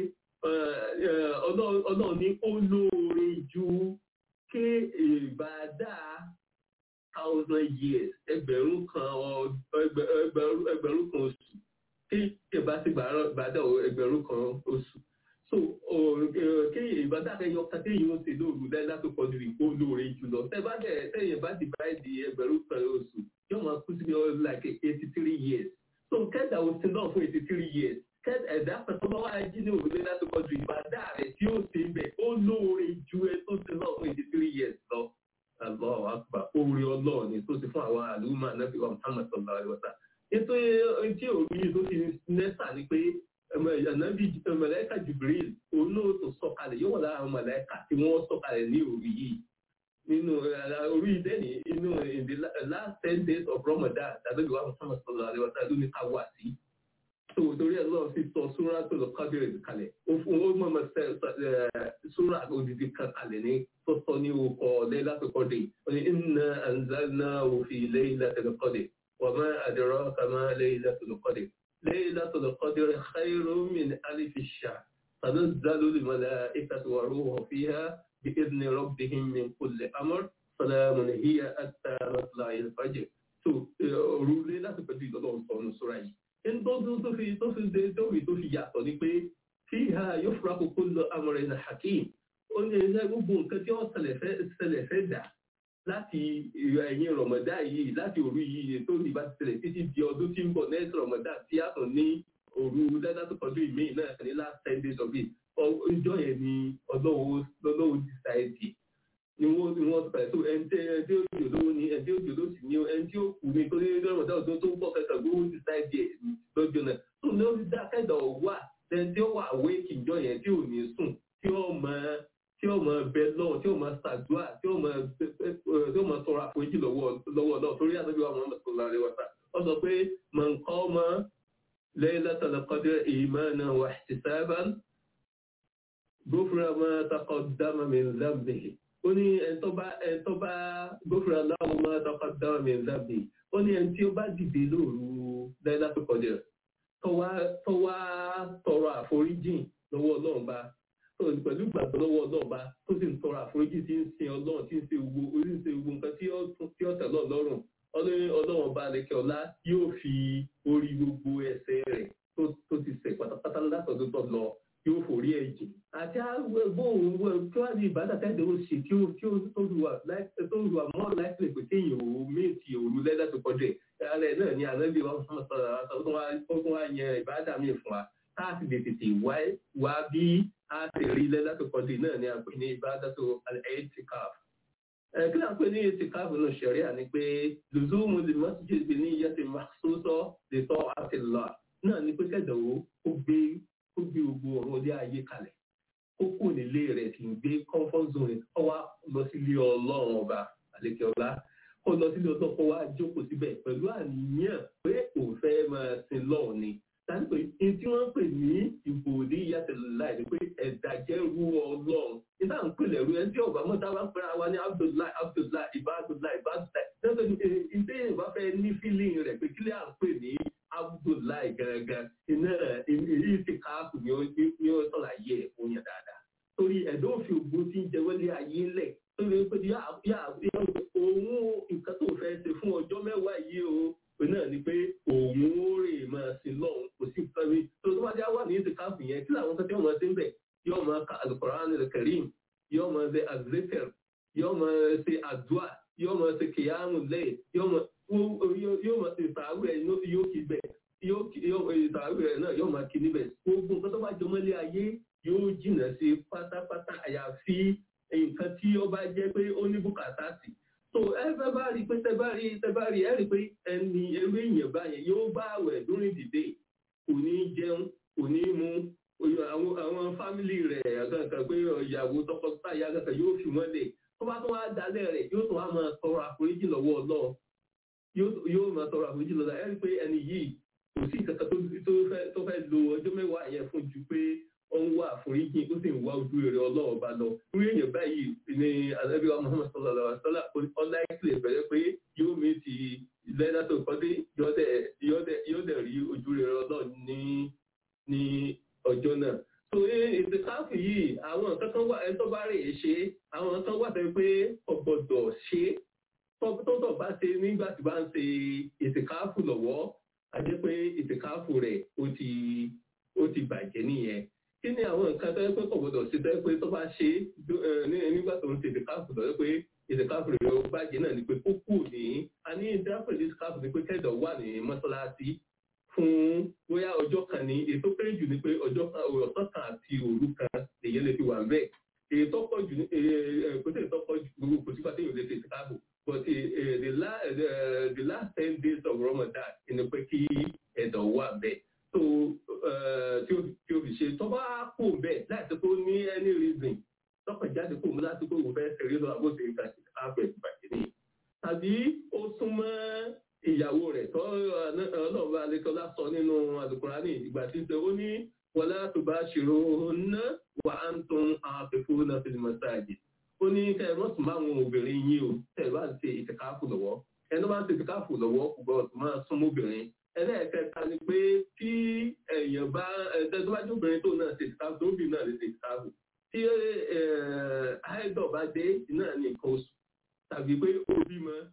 ọlọ́run ní ó lóore ju ké ìbádá thousand years ẹgbẹ̀rún kan ẹgbẹ̀rún kan oṣù kí ìbá ti bàdá ẹgbẹ̀rún kan oṣù so kí ìbádá ẹyọ kàtí yìí ń ṣe lóòrù lẹ́la tó kọjú ìkó lóore jùlọ tẹ́bá dẹ̀ tẹ́yìn bá ti bá di ẹgbẹ̀rún kan oṣù yóò máa kú sí like eighty three years so kẹ́dà òsì náà fún eighty three years ẹ̀dá pẹ̀tọ́ bá wáyé jí ní òrùlé láti kọjú ìbádá rẹ̀ tí ó ti ń bẹ̀ ó lóore ju ẹ tó ti náà fún eighty three years lọ. Allahu akbar orí ọlọ́ọ̀ ni tó ti fún àwọn àlùmọ́ anábì wa Muhammad sallallahu alaihi wa sallam. Ètò tí òru yìí tó ti nẹ́sà ni pé ànábì màláíkà Jibril òun náà tó sọ̀kalẹ̀ yóò wà lára àwọn màláíkà tí wọ́n sọ̀kalẹ̀ ní òru yìí. Nínú orí ìdẹ́ni inú in the last ten days of Ramadan ànábì wa Muhammad sallallahu alaihi wa sallam ló ní ká wà sí tó torí ẹ lọ́wọ́ fi sọ súrà tó lọ kábíyèrè kalẹ̀ ó fún ó mọ̀ mọ̀ sẹ́ súrà òdìdí kan kalẹ̀ ní tó sọ ní orúkọ Laylatul Qadr ó ní inna anzalnahu fi Laylatil Qadr wa ma adraka ma Laylatul Qadr Laylatul Qadr khayrun min alfi shahr tanazzalu al-mala'ikatu war-ruhu fiha bi'idhni rabbihim min kulli amr salamun hiya hatta matla'il fajr tó òru Laylatul Qadr ìlọ́lọ́ sọ ọ́nù súrà yìí ẹni tó tó fi tó fi dé tó fi tó fi yàtọ̀ ni pé tí ha yóò fura kókó lọ amọ̀rẹ̀ ní hakeem ó ní ẹgbẹ́ gbogbo nǹkan tí wọ́n ṣẹlẹ̀ fẹ́ dà láti ẹ̀yìn rọ̀mọ̀dá yìí láti òru yìí tó ní bá ti ṣẹlẹ̀ títí di ọdún tí ń bọ̀ next rọ̀mọ̀dá tí a tún ní òru dáadáa tó kọjú ìmí náà ní last ten days of it ọjọ́ yẹn ni ọlọ́wọ́ decide ni wọ́n ni wọ́n pẹ̀ tó ẹni tí ẹni tí ó jò lówó ni ẹni tí ó jò ló sì ní ẹni tí ó kù ní torí rọ̀mọ̀dá ọdún tó ń bọ̀ kẹta gbówó decide ẹ̀ lọ́jọ́ náà tó ní ó dá kẹ́dà wà ẹni tí ó wà wéèkì ìjọ yẹn tí ò ní sùn tí ó máa tí ó máa bẹ lọ́wọ́ tí ó máa ṣàdúrà tí ó máa tí ó máa tọrọ àforíjì lọ́wọ́ lọ́wọ́ náà torí àtọ́jú àwọn ọmọ sọ̀rọ̀ rẹ̀ wọ̀ta ó sọ pé mọ̀ nǹkan ọmọ laylatul qadr imanan wa ihtisaban ghufira ma taqaddama min dhanbihi ó ní ẹni tó bá ẹni tó bá ghufira lahu ma taqaddama min dhanbihi ó ní ẹni tí ó bá dìde lóru laylatul qadr tó wá tọrọ àforíjì lọ́wọ́ ọlọ́run bá pẹ̀lú ìgbàgbọ́ lọ́wọ́ ọlọ́ọ̀ba tó sì ń tọrọ àforíjì tí ń sin ọlọ́run tí ń ṣe gbogbo orí ń ṣe gbogbo nǹkan tí ó tẹ̀ lọ́ọ̀ lọ́rùn ọlọ́run ọba lẹ́kẹ̀ ọlá yóò fi orí gbogbo ẹsẹ̀ rẹ̀ tó ti ṣẹ̀ pátápátá látọ̀dún tó lọ yóò forí ẹ̀ jì. àti àgbẹ̀bọ̀ kí wàá di ìbádà tẹ́lẹ̀ ó ṣe tí ó tí ó tó lu àmọ́ láìpẹ́ pé kéèyàn ò méjì òru lẹ́dà tó kọjá ẹ̀ rẹ̀ náà ni àlẹ́ bí wọ́n sọ̀rọ̀ ó tún wá yan ìbádà míì fún wa káàsì lè tètè wá bí a ti rí lẹ́dàtò kọ́dé náà ni a pè ní ìbádàtò al-i'tikaf. kí ló ń pè ní i'tikaf nínú ṣẹ̀ríà ni pé lùzúmù lè masjid ní iye ti makhsusa lè tọ́ àti lọ náà ni pé kẹ́dọ̀wó ó gbé ó gbé gbogbo ọ̀rọ̀ ilé ayé kalẹ̀ ó kù nílé rẹ̀ kì í gbé comfort zone ó wá lọ sílé ọlọ́run ọba àlekè ọlá kó lọ sílé ọlọ́run kó wá jókòó síbẹ̀ pẹ̀lú àníyàn pé òun fẹ́ máa sin lọ́ọ̀ ni tàbí pé ní tí wọ́n pè ní ìbòdì yàtẹ̀láì ni pé ẹ̀dà jẹ́ ru ọlọ́run nígbà ń pè lẹ́rú ẹni tí ọba mọ́ta wá ń pẹ́ra wa ní abdullahi abdullahi ibadulahi ibadulahi lọ́sọ̀ ní ilé ìwà fẹ́ ní fílìn rẹ̀ pé kílẹ̀ à ń pè ní abdullahi gangan iná èyí ti káàkù ni ó sọ̀rọ̀ ayé ẹ̀ fún yẹn dáadáa torí ẹ̀dọ́ òfin ògbó tí ń jẹ wọlé ayé lẹ̀ torí pé òun nǹkan tó fẹ́ ṣe fún ọjọ́ mẹ́wàá yìí o náà ni pé òun ó rè máa sin lọ́hùn kò sí nǹkan mi tó tó bá dé wà ní ìsìnkáàfù yẹn kí làwọn kan tí wọ́n máa ṣe ń bẹ̀ yóò máa ka alukoran al-karim yóò máa ṣe azikir yóò máa ṣe adua yóò máa ṣe kìyàmù lẹ́yìn yóò máa ṣe ìsàwé ẹ̀ yóò kí bẹ̀ ìsàwé ẹ̀ náà yóò máa kí níbẹ̀ gbogbo nǹkan tó bá jọ mọ́lé ayé yóò jìnnà sí pátápátá àyàfi nǹkan tí ó bá jẹ́ pé ó ní bùkátà sí so ẹ fẹ́ bá rí pé tẹ bá rí tẹ bá rí ẹ rí pé ẹni ewé èèyàn báyẹn yóò bá àwẹ̀ during the day kò ní jẹun kò ní mu àwọn àwọn fámìlì rẹ̀ àgàkàn pé ìyàwó tọkọtaya àgàkàn yóò fi wọ́n lè tó bá tún wá dalẹ̀ rẹ̀ yóò tún wá máa tọrọ àforíjì lọ́wọ́ Ọlọ́run yóò máa tọrọ àforíjì lọ́wọ́ ẹ rí pé ẹni yìí kò sí kankan tó fẹ́ lo ọjọ́ mẹ́wàá yẹn fún ju pé ó ń wá àforíjì ó sì ń wá ojú rere Ọlọ́run bá lọ irú èèyàn báyìí ni alẹ́bí wa Muhammad sallallahu alaihi wa sallam ọlá ìkìlẹ̀ bẹ̀rẹ̀ pé yóò mi ti lẹ́dá tó kọ́ dé yóò dẹ̀ rí ojú rere Ọlọ́run ní ní ọjọ́ náà. so ètò káàfù yìí àwọn nǹkan kan wà ẹni tó bá rè é ṣe àwọn nǹkan wà tẹ́ pé ọ̀gbọ̀dọ̀ ṣe tọ́tọ̀ bá ṣe nígbà tí bá ń ṣe ètò káàfù lọ́wọ́ a jẹ́ pé ètò káàfù rẹ̀ ó ti ó ti bàjẹ́ nìyẹn kí ni àwọn nǹkan tó yẹ pé kò gbọdọ̀ ṣe tó yẹ pé tó bá ṣe nígbà tó ń ṣe ìdíkàfù tó yẹ pé ìdíkàfù rẹ̀ ó bàjẹ́ náà ni pé kó kù ní a ní ìdáfẹ́ ìdíkàfù ni pé kẹ́dọ̀ wà ní mọ́ṣáláṣí fún bóyá ọjọ́ kan ní èyí tó kéré jù ni pé ọjọ́ kan ọ̀sán kan àti òru kan lèyẹn lè fi wà bẹ́ẹ̀ èyí tó pọ̀ jù kò sí èyí tó pọ̀ jù gbogbo kò sígbà téèyàn lè ṣe ìdíkàfù but the last the last ten days of Ramadan ni pé kí ẹ̀dọ̀ wà bẹ́ẹ̀ tó tí ó fi ṣe tó bá kò bẹ́ẹ̀ láti kó ní any reason tọ́kàn jáde kó mú láti kó òun fẹ́ ṣeré lọ àbóṣe ìgbà tí ààbẹ̀ ìbàjẹ́ ni. tàbí ó súnmọ́ ìyàwó rẹ̀ tó ọlọ́ọ̀bá alẹ́kọ́lá sọ nínú àlùkùránì ìgbà tí ń sọ ó ní wọlá tó bá ṣòro ná wà á ń tún àfẹ́fọ́ náà fi mọ̀ sáàjì. ó ní kẹ́ ẹ mọ́sùn máa wọn obìnrin yín o tẹ̀ bá ń ṣe ìtẹ̀káfù lọ́wọ́ ẹni bá ń ṣe ìtẹ̀káfù lọ́wọ́ kò gbọ́dọ̀ máa súnmọ́ obìnrin ẹlẹ́ẹ̀kẹta ni pé tí èèyàn bá ẹ̀ẹ́dẹ́gbájú obìnrin tó náà ṣe ìtàkùn tó bì náà lè ṣe ìtàkùn tí àìdọ̀ bá dé náà ní nǹkan oṣù tàbí pé ó bímọ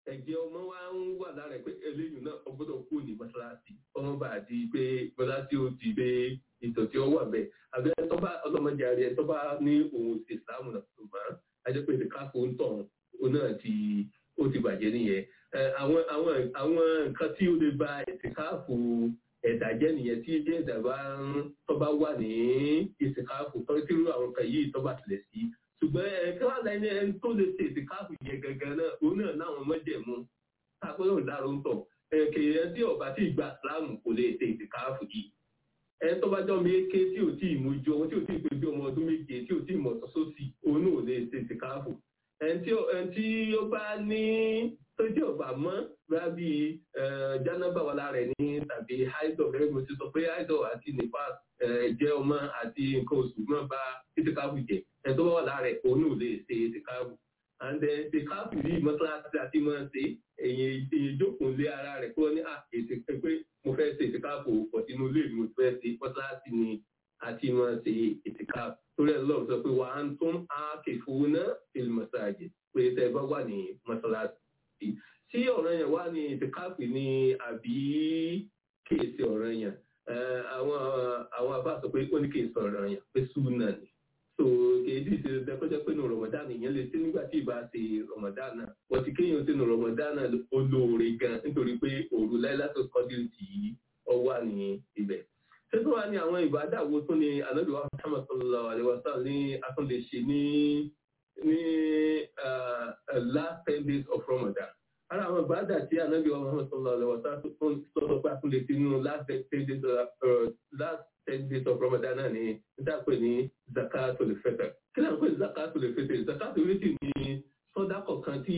ẹ̀jẹ̀ ọmọ wa ń wà lára ẹ̀ pé eléyìí náà ọgbọ́dọ̀ kú ní mọ́ṣáláṣí ọmọ bá di pé mọ́ṣáláṣí ó ti gbé ìtọ̀ tí ó wà bẹ́ẹ̀ àbí ẹ̀ tó bá ọlọ́mọdé àrí ẹ̀ tó bá ní òun ìsìlámù náà tó máa ajẹ́ pé ìdíkàfọ́ ń tọ̀ òun náà ti ó ti bàjẹ́ nìyẹn àwọn àwọn àwọn nǹkan tí ó lè ba ìsìnkáàfù ẹ̀dà jẹ́ nìyẹn tí ilé ẹ̀dà bá ń tó bá wà ní ìsìnkáàfù tó tí irú àwọn nǹkan yìí tó bá tilẹ̀ sí ṣùgbọ́n ẹ̀ kí wọ́n lẹ́ni ẹni tó lè ṣe ìsìnkáàfù yẹn gangan náà òun náà láwọn mọ́jẹ̀mú tápẹ́rẹ́ dáró ń tọ̀ kèèyàn tí ọba tí ìgbà síláàmù kò lè ṣe ìsìnkáàfù yìí ẹni tó bá jọ méke tí ò tí ì mójú ọmọ tí ò tí ì pé bí ọmọ ọdún méje tí ò tí ì mọ̀ sọ́sọ́sì òun náà ò lè ṣe ìsìnkáàfù ẹni tí ó bá ní tó jẹ́ ọ̀bà mọ́ bá bí jánábà wà lára ẹ̀ ní tàbí haidọ̀ gẹ́gẹ́ bí mo ti sọ pé haidọ̀ àti nípa jẹ́ ọmọ àti nǹkan oṣù náà bá ìtìkáàbù jẹ ẹ̀ tó bá wà lára ẹ̀ òun ò lè ṣe ìtìkáàbù and then ìtìkáàbù yìí mọ́tíláṣí àti máa ń ṣe èyí ìjókòó lé ara rẹ̀ kúrò ní àkèsí pé mo fẹ́ ṣe ìtìkáàbù pọ̀ sínú ilé mi mo fẹ́ ṣe mọ́tíláṣí ni àti máa ṣe ìtìkáàbù torí ẹ̀ lọ́run sọ pé wà á ń tún àkèfowó náà ìlmọ̀sáàjì pé tẹ́ bá wà ní mọ́tíláṣí tí ọ̀rọ̀ yẹn wá ní ìtìkáàpì ní àbí kéèsì ọ̀rọ̀ yẹn àwọn àwọn àbá sọ pé ó ní kéèsì ọ̀rọ̀ yẹn pé súnà ni so kéèdì ṣe dẹ́kọ́jọ́ pé nù rọmọdánù yẹn lè ṣe nígbà tí ìbá ṣe rọmọdánù wọ́n ti kéèyàn ṣe nù rọmọdánù olóore gan nítorí pé òru láìláṣọ kọ́dí tì í ọ wà ní ibẹ̀ ṣé tó wà ní àwọn ìbádàwó tó ní anábìwá Muhammad sallallahu alaihi wasallam ní atúndé ṣe ní ní last ten days of Ramadan ara àwọn ìbádà tí anábì wa Muhammad sallallahu alaihi wasallam sọ́sọ́ pé àkúlẹ̀ sí nínú last ten days of last ten days of Ramadan náà ni níta pé ní zakatul fitr kí náà pé zakatul fitr zakatul fitr ni sọ́dá kọ̀ọ̀kan tí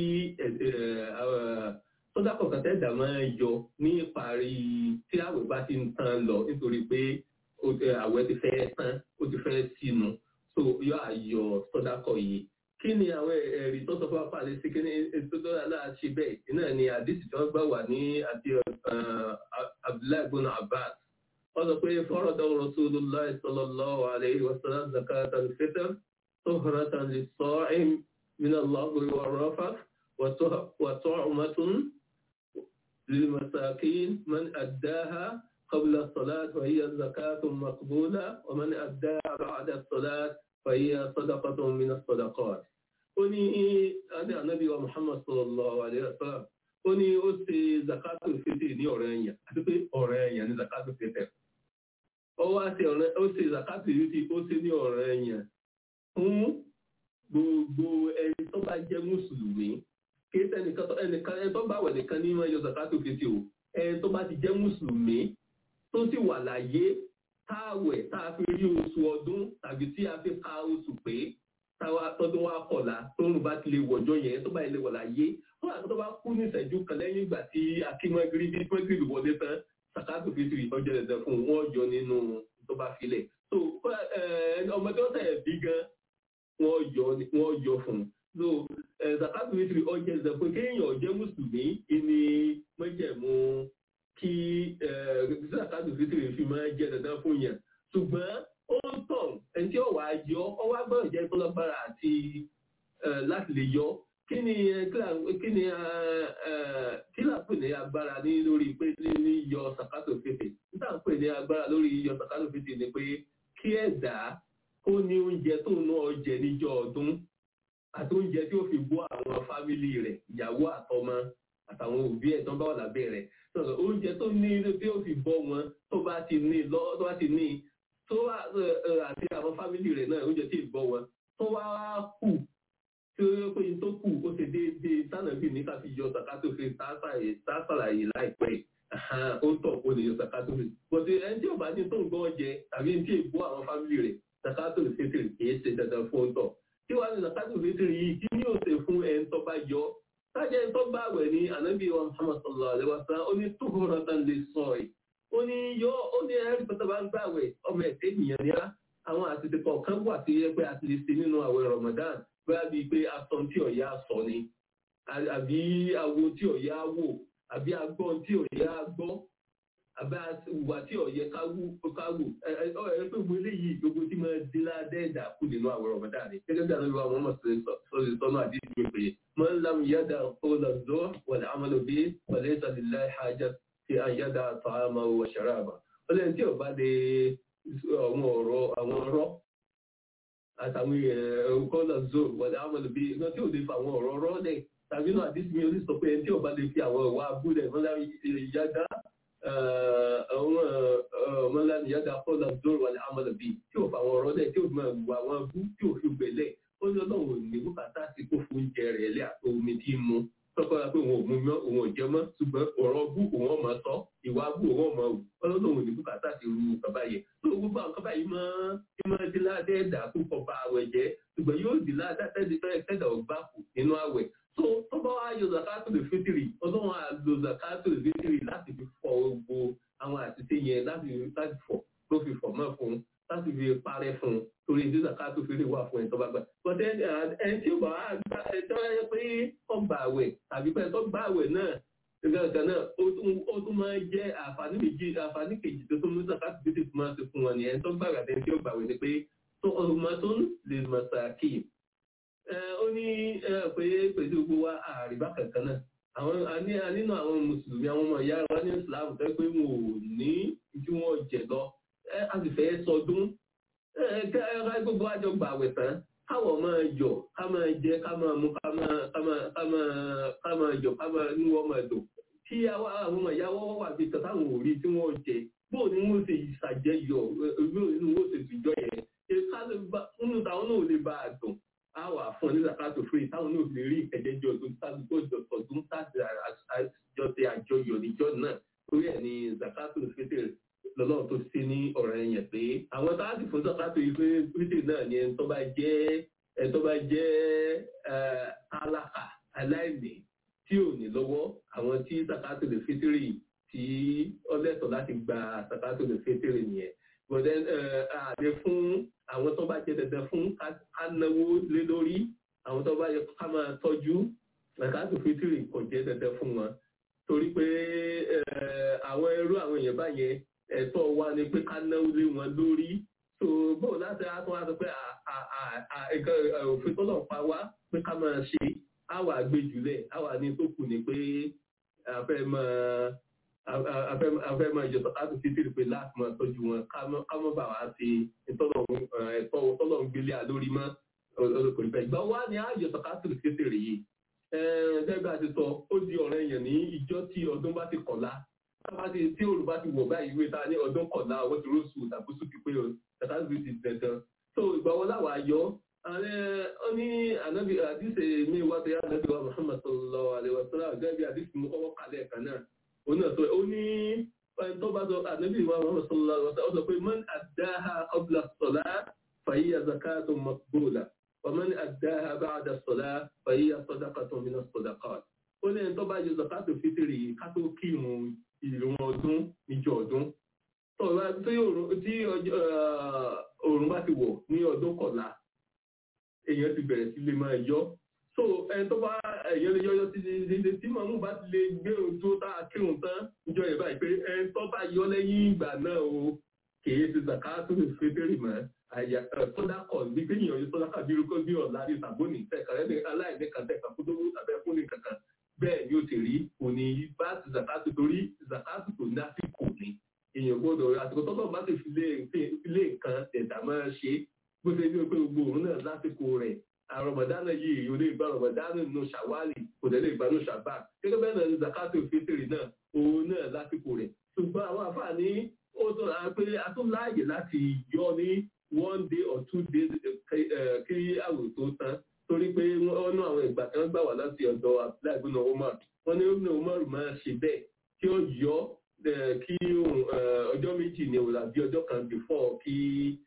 sọ́dá kọ̀ọ̀kan tẹ́ dà máa yọ ní ìparí tí àwẹ̀ bá ti ń tán lọ nítorí pé àwẹ̀ ti fẹ́ tán ó ti fẹ́ sínú so yọ àyọ sọ́dá kọ̀ yìí kí ni àwọn ẹ̀rí tó sọ fún apáàlẹ́ sí kí ni ètò tó dáa ṣe bẹ́ẹ̀ iná ni àdìsí tí wọ́n gbà wà ní àti abdullahi ibn abbas wọ́n sọ pé fọ́rọ̀dọ̀ rasulullah sallallahu alayhi wa sallam zakat al-fitr tuhratan lis-sa'im min al-laghwi war-rafath wa tu'matun lil-masakin man addaha qabla as-salat wa hiya zakatun maqbula wa man addaha ba'da as-salat فهي صدقة من الصدقات oni ade anabi wa muhammad sallallahu alaihi wasallam ó ní ó ṣe zakatul fitr ní ọ̀rẹ́ ẹ̀yàn àti pé ọ̀rẹ́ ẹ̀yàn ní zakatul fitr ó wá ṣe ọ̀rẹ́ ó ṣe zakatul fitr ó ṣe ní ọ̀rẹ́ ẹ̀yàn fún gbogbo ẹni tó bá jẹ́ mùsùlùmí kí ẹnìkan ẹnìkan ẹni tó bá wẹ̀ nìkan ní máa yọ zakatul fitr o ẹni tó bá ti jẹ́ mùsùlùmí tó sì wà láyé táwẹ̀ tá a fi rí oṣù ọdún tàbí tí a fi ka oṣù pé táwa tọdún wa kọ̀la tóun bá ti lè wọ̀jọ́ yẹn tó bá lè wọ̀ láyé fún àti tó bá kú ní ìṣẹ́jú kan lẹ́yìn ìgbà tí akínmọ́gírí bí mọ́gírí wọlé tán sàkátù fitiri ọjọ́ ẹ̀dẹ̀ fún wọn yọ nínú tó bá filẹ̀ so ọmọdé wọn tẹ̀ bí gan wọn yọ wọn yọ fún so sàkátù fitiri ọjọ́ ẹ̀dẹ̀ fún kéèyàn jẹ́ mùsùlùmí ìní mọ́jẹ̀mú kí sàkátù fitiri fi máa jẹ́ dandan fún yẹn ṣùgbọ́n ó ń tàn ẹni tí ó wàá yọ ọ wá gbọ́dọ̀ jẹ́ tó lọ́gbára àti láti lè yọ kí ni kí ni kí là pè ní agbára ní lórí pé ní yọ sàkátò fètè nígbà pè ní agbára lórí yọ sàkátò fètè ni pé kí ẹ̀dá kó ní oúnjẹ tó ń náà jẹ níjọ́ ọdún àti oúnjẹ tí ó fi bọ́ àwọn fámìlì rẹ̀ ìyàwó àtọmọ àtàwọn òbí ẹ̀ tó ń bá wà lábẹ́ rẹ̀ oúnjẹ tó ní tí ó fi bọ́ wọn tó bá ti ní lọ tó bá ti ní tó wá àti àwọn fámìlì rẹ̀ náà oúnjẹ tí ì bọ́ wọn tó wá kù tí ó yẹ pé tó kù ó ti déédéé sànàbí ní ká fi yọ sàkátò fi sàṣàlàyé láìpẹ́ ó tọ̀ ó lè yọ sàkátò fi bọ̀dé ẹni tí ò bá ní tó ń gbọ́ jẹ tàbí ẹni tí ì bọ́ àwọn fámìlì rẹ̀ sàkátò fitiri kì í ṣe dandan fún ọ̀tọ̀ tí wàá ní sàkátò fitiri yìí kí ni yóò ṣe fún ẹni tó bá yọ sájẹ́ ẹni tó bá wẹ̀ ní ànábì wa Muhammad sallallahu alaihi wasallam ó ní tuhuratan lis-sa'i ó ní yọ ó ní ẹrí pẹ̀tà bá ń gbàwẹ̀ ọmọ ẹ̀tẹ́ ènìyàn ní á àwọn àtìtì kọ̀ọ̀kan wà tí yẹ pé a ti lè ṣe nínú àwẹ̀ Ramadan bóyá bíi pé aṣọ tí ọ̀yá sọ ni àbí awo tí ọ̀yá wò àbí agbọ́n tí ọ̀yá gbọ́ àbí ìwà tí ọ̀yẹ káwù káwù ẹ ẹ pé gbogbo eléyìí gbogbo tí máa dín ládẹ́ ẹ̀dá kù nínú àwẹ̀ Ramadan ni gẹ́gẹ́ bí àwọn ìwà Muhammad sọ́dọ̀ sọ́nà àdìsí mi pé man lam yada qawla az-zur wal amalu bihi wa laysa lillahi hajat fi an yada ta'amahu wa sharabahu ó lẹ́yìn tí ò bá lè àwọn ọ̀rọ̀ àwọn ọ̀rọ̀ àtàwọn qawla az-zur wal amalu bihi iná tí ò lè fa àwọn ọ̀rọ̀ ọ̀rọ̀ lẹ̀ tàbí náà àdìsí mi orí sọ pé ẹni tí ò bá lè fi àwọn ìwà abúlẹ̀ man lam yada àwọn ọmọlá ni yàda kọ́lá zoro wà ní amọ̀lẹ́bí tí ò fa àwọn ọ̀rọ̀ lẹ̀ tí ò máa wù àwọn abú tí ò fi gbẹ̀lẹ̀ ó ní ọlọ́run ní bùkátà sí kó fún oúnjẹ rẹ̀ lẹ́ àti omi tí ń mu tọ́kọ́ra pé òun ò mú mọ́ òun ò jẹ mọ́ ṣùgbọ́n ọ̀rọ̀ bú òun ọmọ sọ ìwà bú òun ọmọ wù ọlọ́run ní bùkátà sí ru bàbá yẹn tó gbogbo àwọn bàbá yìí máa ń máa di ládẹ́ẹ̀dà púpọ̀ bá àwẹ̀ jẹ́ ṣùgbọ́n yóò di ládẹ́ẹ̀dà ọgbà kù nínú àwẹ̀ tó tó bá wá yọ zakato lè fitiri ọlọ́run á lo zakato lè fitiri láti fi fọ gbogbo àwọn àtìsí yẹn láti láti fọ ló fi fọ mọ́ fún un láti fi parẹ́ fún un torí ní zakato fi lè wà fún ẹ̀ tó bá gbà. bọ́tẹ́ ẹni tí ó bá wá gbà ẹ tó yẹ pé ọgbà àwẹ̀ tàbí pé tó gbà àwẹ̀ náà gàgà náà ó tún máa jẹ́ àǹfààní méjì àǹfààní kejì tó tún mú zakato fi tètè máa ṣe fún wọn nìyẹn tó gbà àgbàdẹ tí ó gbà àwẹ̀ ni pé tó ọmọ tó ń lè mọ̀ sàkíyì ó ní pé pẹ̀lú gbogbo wa àríbá kankan náà àwọn nínú àwọn mùsùlùmí àwọn ọmọ ìyá wa ní islam tó pé wọn ò ní tí wọn jẹ lọ a sì fẹ́ sọdún ká gbogbo àjọ gbà wẹ̀ tán káwọ̀ máa yọ̀ ká máa jẹ ká máa mú ká máa yọ̀ ká máa ní wọ́n máa dùn kí àwọn ọmọ ìyá wọn wà bí kan táwọn ò rí tí wọ́n jẹ bóò ni wọ́n ṣe ìṣàjẹyọ̀ bóò ni wọ́n ṣe ìjọ yẹn nínú táwọn náà ò lè bá a dùn a wà fún ní zakato free táwọn náà lè rí ìkẹjẹjọ tó tó jọ tọdún táàdì àjọṣe àjọyọ̀ níjọ náà torí ẹ̀ ní zakato fitr lọ́lọ́run tó ṣe ní ọ̀rọ̀ ẹ̀yẹ̀ pé àwọn táàdì fún zakato fitr náà ni ẹni tó bá jẹ́ ẹni tó bá jẹ́ alákà aláìní tí ò ní lọ́wọ́ àwọn tí zakato fitr tí ọlẹ́tọ̀ láti gba zakato fitr nìyẹn but then àdé fún àwọn tó bá jẹ dandan fún ká náwó lé lórí àwọn tó bá yẹ ká máa tọ́jú ẹ̀káàtò fitiri kò jẹ́ dandan fún wọn torí pé àwọn ẹrú àwọn èèyàn báyẹn ẹ̀tọ́ wa ni pé ká náwó lé wọn lórí so bó láti àtún wá sọ pé òfin tó lọ pa wá pé ká máa ṣe àwà àgbéjùlẹ̀ àwà ní tó kù ni pé àfẹ́ máa afẹ́ máa yọ sọ́kàtù títí pé láti máa tọ́jú wọn ká mọ́ bà wá sí ẹ̀tọ́ tọ́lọ̀ ń gbélé àlórí mọ́ olùkọ́ ìfẹ́ ìgbà wá ní àyọ sọ́kàtù títí rè yìí gẹ́gẹ́ àti sọ ó di ọ̀rẹ́ yẹn ní ìjọ tí ọdún bá ti kọ̀lá tí òòrùn bá ti wọ̀ báyìí ìwé ta ní ọdún kọ̀lá owó ti róṣù tàbí sùkì pé sọ́kàtù ti dandan so ìgbà wọn láwà yọ ó ní ànábì àdìsẹ mi wá tó yá ànábì wa Muhammad sallallahu alaihi wa sallam gẹ́gẹ́ bí àdìsẹ mi kọ́kọ́ kalẹ̀ kan náà ona sọ ó ní tó bá sọ ànábì wa Muhammad sallallahu alaihi wasallam ó sọ pé man addaha qabla as-salah fa hiya zakatun maqbula wa man addaha ba'da as-salah fa hiya sadaqatun min as-sadaqat ó ní tó bá yọ zakatu fitiri ká tó kí ìrun ìrun ọdún níjọ ọdún tí òòrùn bá ti wọ̀ ní ọdún kọ̀la èèyàn ti bẹ̀rẹ̀ sí lè máa yọ so ẹni tó bá ẹ̀yẹ́ lè yọ́yọ́ sí ilé tí màmú bá ti lè gbé ohun tó tá a kírun tán níjọ yẹn báyìí pé ẹni tó bá yọ lẹ́yìn ìgbà náà o kìí ti zàká tó lè fi fẹ́rẹ̀ mọ́ àyà sọ́dá kọ̀ bí pé yìnyín ọyọ́ sọ́dá kàbí irúkọ́ bí ọ̀la ní sàbónì tẹ̀kàrẹ́ ní aláìní kan tẹ̀kà fún dówó tàbí ẹkún ní kankan bẹ́ẹ̀ ni ó ti rí kò ní bá ti zàká tó torí zàká tó tó ní àsìkò ní èèyàn gbọ́dọ̀ àsìkò tọ́tọ̀ bá ti fi lé nǹkan ẹ̀dá máa ṣe bó ṣe ní pé gbogbo òun náà lásìkò rẹ̀ àrọ̀mọ̀dánà yìí yóò lè gba àrọ̀mọ̀dánà nù ṣàwálì kò dẹ̀ lè gba nù ṣàbà gẹ́gẹ́ bẹ́ẹ̀ náà ní zakato fitiri náà òun náà lásìkò rẹ̀ ṣùgbọ́n àwọn àfààní ó tó ra pé a tún láàyè láti yọ ní one day or two days kí àwò tó tán torí pé wọ́n ná àwọn ìgbà kan gbà wá láti ọ̀dọ̀ abdullahi ibùnà omar wọ́n ní ibùnà omar máa ṣe bẹ́ẹ̀ kí ó yọ kí ọjọ́ méjì ní òun àbí ọjọ́ kan before kí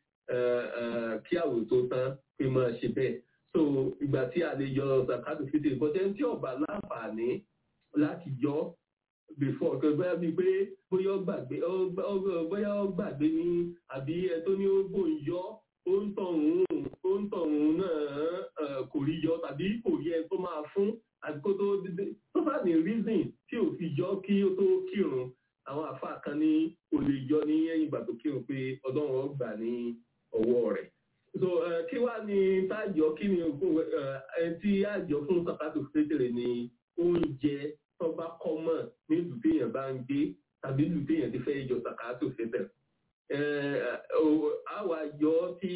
kí àwò tó tán pé máa ṣe bẹ́ẹ̀ so ìgbà tí a lè yọ zakatu fitiri bọ́tẹ́ tí ọba láǹfààní láti yọ before kò bóyá bíi pé bóyá ó gbàgbé bóyá ó gbàgbé ní àbí ẹ tó ní ó bò ń yọ ó ń tọ̀hún ó ń tọ̀hún náà kò rí yọ tàbí kò rí ẹ tó máa fún àti kó tó dídé tó bá ní reason tí ò fi yọ kí ó tó kírun àwọn àfáà kan ní ò lè yọ ní ẹ̀yìn ìgbà tó kírun pé ọlọ́run ó gbà ní ọwọ́ rẹ̀ so kí wá ní tájọ kí ni tí àjọ fún sàkátù pétérè ní oúnjẹ tó bá kọ́mọ̀ nílùú téèyàn bá ń gbé tàbí ìlú téèyàn ti fẹ́ yọ sàkátù pétérè àwa yọ tí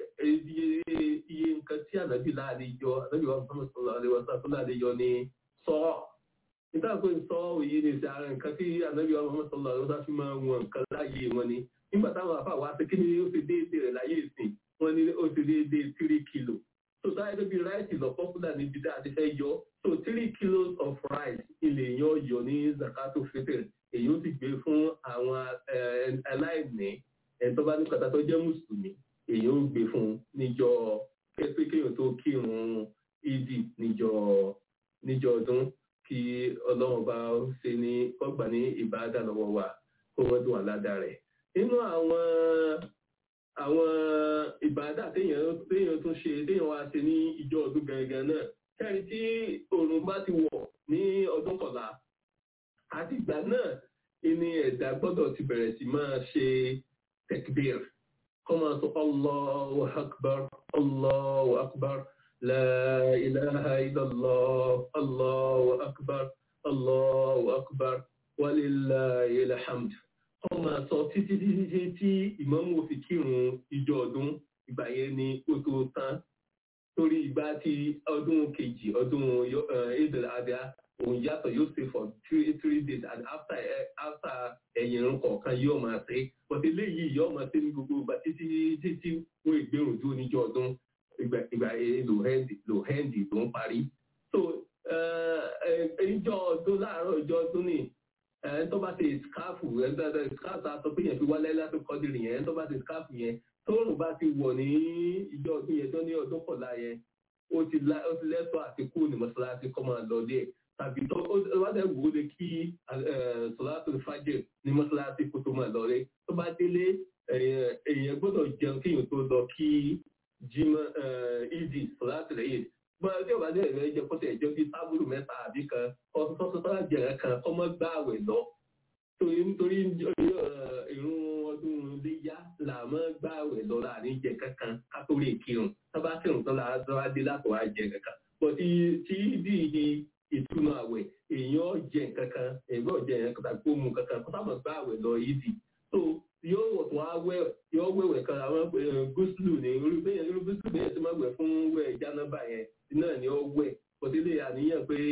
iye nǹkan tí ànábì láàrin yọ ànábì wa fún ọmọ àlewà sàtún láàrin yọ ní sọ nígbà pé sọ òye ní ìsẹ ara nǹkan tí ànábì wa fún ọmọ àlewà sàtún fi máa wọn nǹkan láàyè wọn ni nígbà táwọn àfa wa ṣe kí ni ó fi déédéé rẹ̀ láyé ìsìn wọn ní ó ti déédéé three kilo so táyé tó bí ráìsì lọ pọ́pùlà níbi tí a ti fẹ́ yọ so three kilos of rice ilé yan yọ ní zakato fitr èyí ó sì gbé fún àwọn aláìní ẹni tó bá ní kàtà tó jẹ́ mùsùlùmí èyí ó gbé fún níjọ pé kéèyàn tó kírun ìdí níjọ níjọ ọdún kí ọlọ́run bá ṣe ní kọ́gbà ní ìbáradà lọ́wọ́ wa kó wọ́n dùn àládà rẹ̀ nínú àwọn àwọn ìbádà téèyàn téèyàn tún ṣe téèyàn wá ṣe ní ìjọ ọdún gangan náà kẹrí tí oòrùn bá ti wọ̀ ní ọdún kọ̀la àti ìgbà náà ìní ẹ̀dá gbọ́dọ̀ ti bẹ̀rẹ̀ sí máa ṣe tekbir kọ́ máa sọ allahu akbar allahu akbar la ilaha illallah allahu akbar allahu akbar walillahi alhamd wọ́n máa sọ títí títí tí ìmáàmù fi kírun ìjọ ọdún ìgbà yẹn ni ó tó tán torí ìgbà tí ọdún kejì ọdún idil adha òun yàtọ̀ yóò ṣe for three three days and after after ẹ̀yìn irun kọ̀ọ̀kan yóò máa ṣe but eléyìí yóò máa ṣe ní gbogbo ìgbà títí títí wọ́n ìgbérùn dúró níjọ ọdún ìgbà ìgbà lò hẹ́ndì lò hẹ́ndì ló ń parí so ìjọ ọdún láàárọ̀ ìjọ ọdún ni ẹni tó bá ti skáàfù ẹni skáàfù aṣọ pé yẹn fi wálé láti kọ́dìrì yẹn ẹni tó bá ti skáàfù yẹn tóòrùn bá ti wọ̀ ní ìjọ ọdún yẹn tó ní ọdún kọ̀ọ̀la yẹn ó ti lẹ́tọ̀ àti kú ní mọ́ṣáláṣí kọ́ máa lọ dé tàbí tó wá dẹ̀ wò ó lè kí sọ̀láṣí fàjẹ̀ ní mọ́ṣáláṣí kó tó máa lọ dé tó bá délé èèyàn gbọ́dọ̀ jẹun kéèyàn tó lọ kí jimá ìdí sọ̀láṣí rẹ̀ yìí gbọ́dọ̀ tí ọba dẹ̀ rẹ̀ jẹ́ kó tẹ̀ jẹ́ bí tábùlù mẹ́ta àbí kan ọ̀sọ̀tọ̀tọ̀ jẹ̀rẹ̀ kan ọmọ gbá àwẹ̀ lọ torí nítorí ìrún ọdún léyà là máa gbá àwẹ̀ lọ láàrin jẹ kankan kátó lè kírun tábà kírun tán là á dé láti wá jẹ kankan bọ̀ tí tí bí ìtúnu àwẹ̀ èèyàn jẹ kankan èèyàn jẹ kankan tàbí kó mu kankan kó sábà gbá àwẹ̀ lọ yìí di so yóò wọ̀ tó wá wẹ̀ yóò wẹ̀wẹ̀ kan àwọn gúúsùlù ní irú bẹ́yẹn irú gúúsùlù bẹ́yẹn ti máa wẹ̀ fún wẹ̀ jánábà yẹn náà ni ó wẹ̀ kòtílé àníyàn pé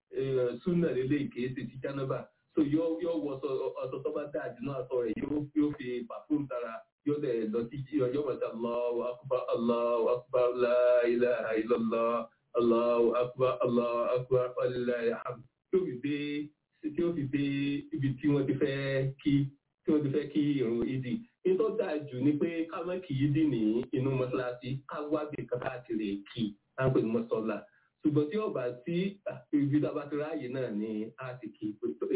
súnà lélẹ̀ kìí ṣe ti jánábà so yóò wọ ọ̀sọ̀ tó bá dáa jù náà sọ rẹ̀ yóò fi pàfún tara yóò dẹ̀ lọ sí ọjọ́ mọ̀tà Allahu akbar Allahu akbar la ilaha illallah Allahu akbar Allahu akbar walillahi alhamd tí ó fi dé tí ó fi dé ibi tí wọ́n ti fẹ́ kí tí wọ́n ti fẹ́ kí irun ìdí nítorí dáa jù ni pé ká má kì í dì ní inú mọ́ṣáláṣí ká wá bí kankan àti rè kí táǹpẹ̀ ní mọ́sọ́lá ṣùgbọ́n tí ọba tí ibi tá a bá ti ráàyè náà ni a ti kí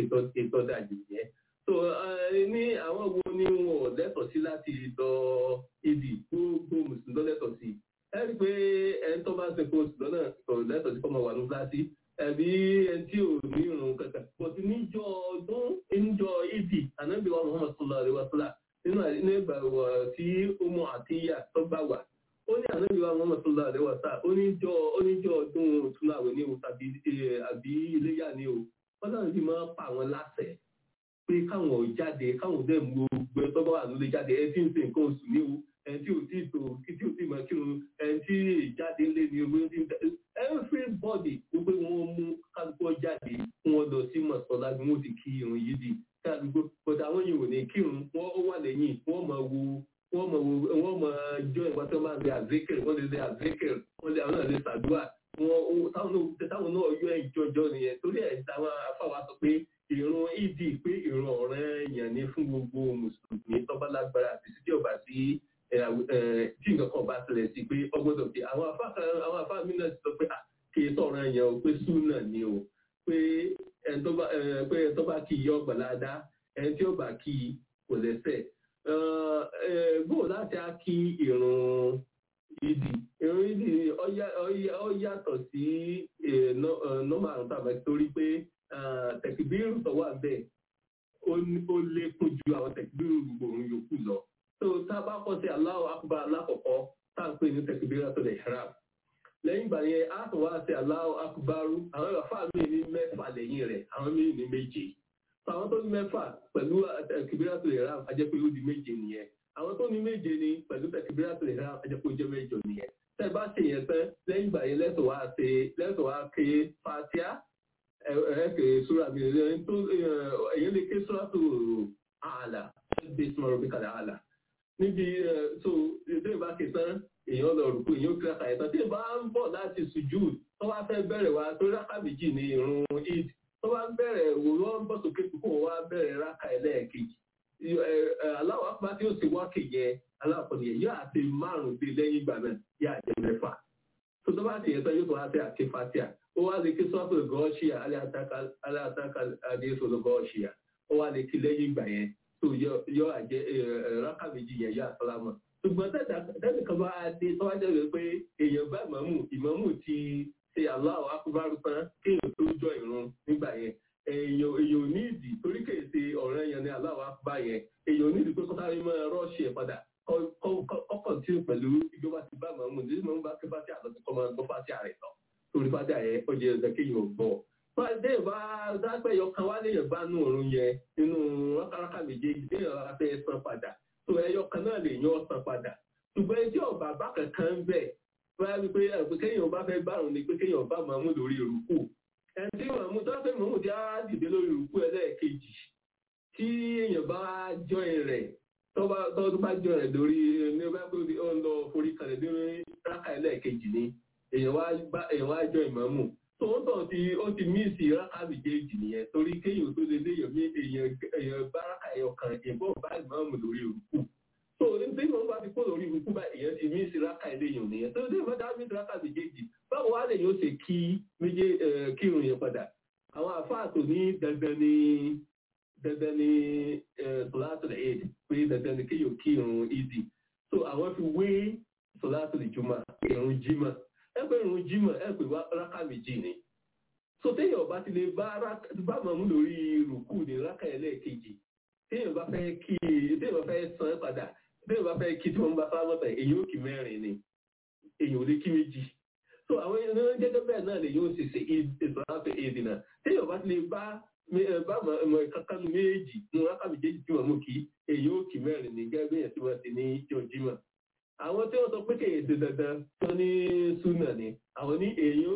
ètò dájú yẹn. so ní àwọn wo ni wọn ò lẹ́tọ̀ọ́ sí láti lọ ìdí gbogbo mùsùlùmí lọ lẹ́tọ̀ọ́ sí. ẹ rí i pé ẹni tó bá ń sèkó oṣù lọ́nà kò lẹ́tọ̀ọ́ sí kọ́mọ wà ní kíláàsì ẹ̀bí ẹni tí ò ní ìrùn kankan. bọ̀dé níjọ ọdún níjọ ìdí ànábì wa Muhammad sallallahu alaihi wasallam nínú ìgbà tí ó mọ àtìyà tó gbà wà ó ní ànábì wa Muhammad sallallahu alaihi wasallam oníjọ́ oníjọ́ ọdún túnláwẹ̀ ní o tàbí àbí iléyà ní o wọ́n náà sì máa pa àwọn láṣẹ pé káwọn ò jáde káwọn dẹ̀ mú gbẹ tọ́gbọ́n wà lólè jáde ẹ tí ń ṣe nǹkan oṣù ní o ẹ tí ò tí ì tó tí ò tí ì máa kírun ẹ tí ìjáde lé ní owó tí ń tẹ everybody wípé wọ́n mú kálukú jáde wọ́n lọ sí mọ̀sálá bí wọ́n ti kí irun yìí di kálukú bọ̀dọ̀ àwọn yìí ò ní kírun wọ́n wà lẹ́yìn wọ́n máa wo wọ́n mọ̀ wọ́n mọ̀ jọ ìwà tó máa ń bẹ àzékèrè wọ́n lè lè àzékèrè wọ́n lè àwọn náà lè ṣàdúrà wọ́n táwọn náà yọ ìjọjọ nìyẹn torí ẹ̀ táwọn afáwa sọ pé ìrun ìdí pé ìrun ọ̀rẹ́ èèyàn ní fún gbogbo mùsùlùmí tọ́ba lágbára àti sí tí ọba sí tí nǹkan kan bá ṣẹlẹ̀ sí pé ọgbọ́dọ̀ pé àwọn afá mi náà sọ pé kì í sọ̀rọ̀ èèyàn o pé súnà ni o pé ẹni tó bá kí i yọ ọgbàládá ẹni tí ó bá kí i kò lẹ́sẹ̀ bó láti á kí ìrun ìdì ìrun ìdì ó yàtọ̀ sí nọ́mà àrùn tàbí torí pé tẹ̀kìbírù tó wà bẹ́ẹ̀ ó lékún ju àwọn tẹ̀kìbírù gbòòrùn yòókù lọ. tó tá a bá kọ́ sí Allahu Akbar alákọ̀ọ́kọ́ táǹpé ní takbiratul ihram lẹ́yìn ìgbà yẹn a tún wá sí Allahu akbaru àwọn àfáà mi ní mẹ́fà lẹ́yìn rẹ̀ àwọn mi ní méje àwọn tó ní mẹ́fà pẹ̀lú takbiratul ihram a jẹ́ pé ó di méje nìyẹn àwọn tó ní méje ni pẹ̀lú takbiratul ihram a jẹ́ pé ó jẹ́ mẹ́jọ nìyẹn tẹ́ bá ṣe yẹn tán lẹ́yìn ìgbà yẹn lẹ́tọ̀ wá ṣe lẹ́tọ̀ wá ké fatia ẹ̀ẹ́kẹ̀ sóra mi èyàn lè ké sóra tó ààlà bí sọ̀rọ̀ bí kalẹ̀ ààlà níbi so ìdí ìbá ké tán èèyàn lọ rùkú èèyàn kíra kàyẹ̀ tán tí ìbá ń bọ̀ láti sùjú tó wá fẹ́ bẹ̀rẹ̀ wá tó rákà méjì ní irun eid tó wá bẹ̀rẹ̀ wò wọ́n bọ̀ sókè kó wá bẹ̀rẹ̀ rákà ẹlẹ́ẹ̀kejì aláwọ̀ apá tí ó sì wá kèyẹ aláàpọ̀ nìyẹn yóò àti márùn-ún dé lẹ́yìn ìgbà náà yóò àjẹ mẹ́fà tó tó bá ti yẹ tán yóò tó wá sí àké fatia ó wá lè kí sọ́tò gọ́ọ̀ṣìà aláàtàkà adéṣòlò gọ́ọ̀ṣìà ó wá lè kí lẹ́yìn ìgbà yẹn tó yọ àjẹ rákà méjì yẹn yóò àtọ́lámọ̀ ṣùgbọ́n tẹ́lẹ̀ kan bá dé tó wá jẹ́ pé èèyàn bá ìmọ̀mù ìmọ̀mù ti ṣe aláwọ̀ akúbárú tán kéèyàn tó jọ ìrun nígbà yẹn èèyàn èèyàn ní ìdí torí kèé ṣe ọ̀rẹ́ yẹn ní aláwọ̀ akúbá yẹn èèyàn ní ìdí pé kọ́tà rí mọ́ rọ́ọ̀ṣì ẹ̀ padà ọkọ̀ tí ó pẹ̀lú ìjọba ti bá màmú ní màmú bá ké fásitì àlọ́ ti kọ́ máa gbọ́ fásitì àrẹ̀ lọ torí fásitì àyẹ ó jẹ́ ẹ̀sẹ̀ kéèyàn gbọ́. Fáṣdé ìbá dápẹ́ yọkan wá léèyàn bá nù òrùn yẹn nínú rákàrákà méjèèjì léèyàn rárá fẹ́ san padà tó ẹyọ kan náà lè yan san padà. Ṣùgbọ́n ẹjọ́ ọ̀bà bá kankan bẹ̀ wáyà wípé ẹ̀pẹ́ kéèyàn bá fẹ́ bárùn ni pé kéèyàn bá màmú lórí ìrùkù. Ẹni tí màmú tó fẹ́ màmú ti á dìde lórí ìrùkù ẹlẹ́ẹ̀kejì tí èèyàn bá jọyìn rẹ̀ tọ́ba tọ́ba bá jọ rẹ̀ lórí ní ọba pé ó ń lọ forí kalẹ̀ ní rákà ẹlẹ́ẹ̀kejì ni èèyàn wá jọ ìmọ̀ọ́mù tó ń tàn tí ó ti míìsì rákà méjèèjì nìyẹn torí kéèyàn tó lé léèyàn mí èèyàn bá rákà ẹyọ kan ìbọn bá ìmọ̀ọ́mù lórí òrùkù tó ní bí wọn bá ti kó lórí òrùkù bá èèyàn ti míìsì rákà ẹlẹ́yìn nìyẹn tó dé ìmọ̀dá míìsì rákà méjèèjì báwo wá lèyìn ó ṣe kí méjè kírun yẹn padà àwọn àfáà tó ní dandan ní dandan ní sọláàtò eid pé dandan ní kéèyàn kí irun ìdí so àwọn fi wé sọláàtò ìjùmọ̀ irun jímọ̀ ẹ pé irun jímọ̀ ẹ pé rákà méjì ni so téèyàn bá ti lè bá bá mọ̀mú lórí rùkú ní rákà ẹlẹ́ẹ̀kejì téèyàn bá fẹ́ kí téèyàn bá fẹ́ san padà téèyàn bá fẹ́ kí tí wọ́n bá sáwọn tẹ̀ èyí ò kí mẹ́rin ni èyí ò lè kí méjì so àwọn ènìyàn gẹ́gẹ́ bẹ́ẹ̀ náà lè yóò ṣe ṣe ìsọ̀rọ̀ èdè náà téèyàn bá ti lè bá bá mọ̀ kankan méjì ní rákà méjèèjì tí wọ́n mú kí èyí ó kì mẹ́rin ní gẹ́gẹ́ bẹ́ẹ̀ tí wọ́n ti ní jọjímọ̀. àwọn tí wọ́n sọ pé kéèyàn ṣe dandan tó ní súnà ni àwọn ní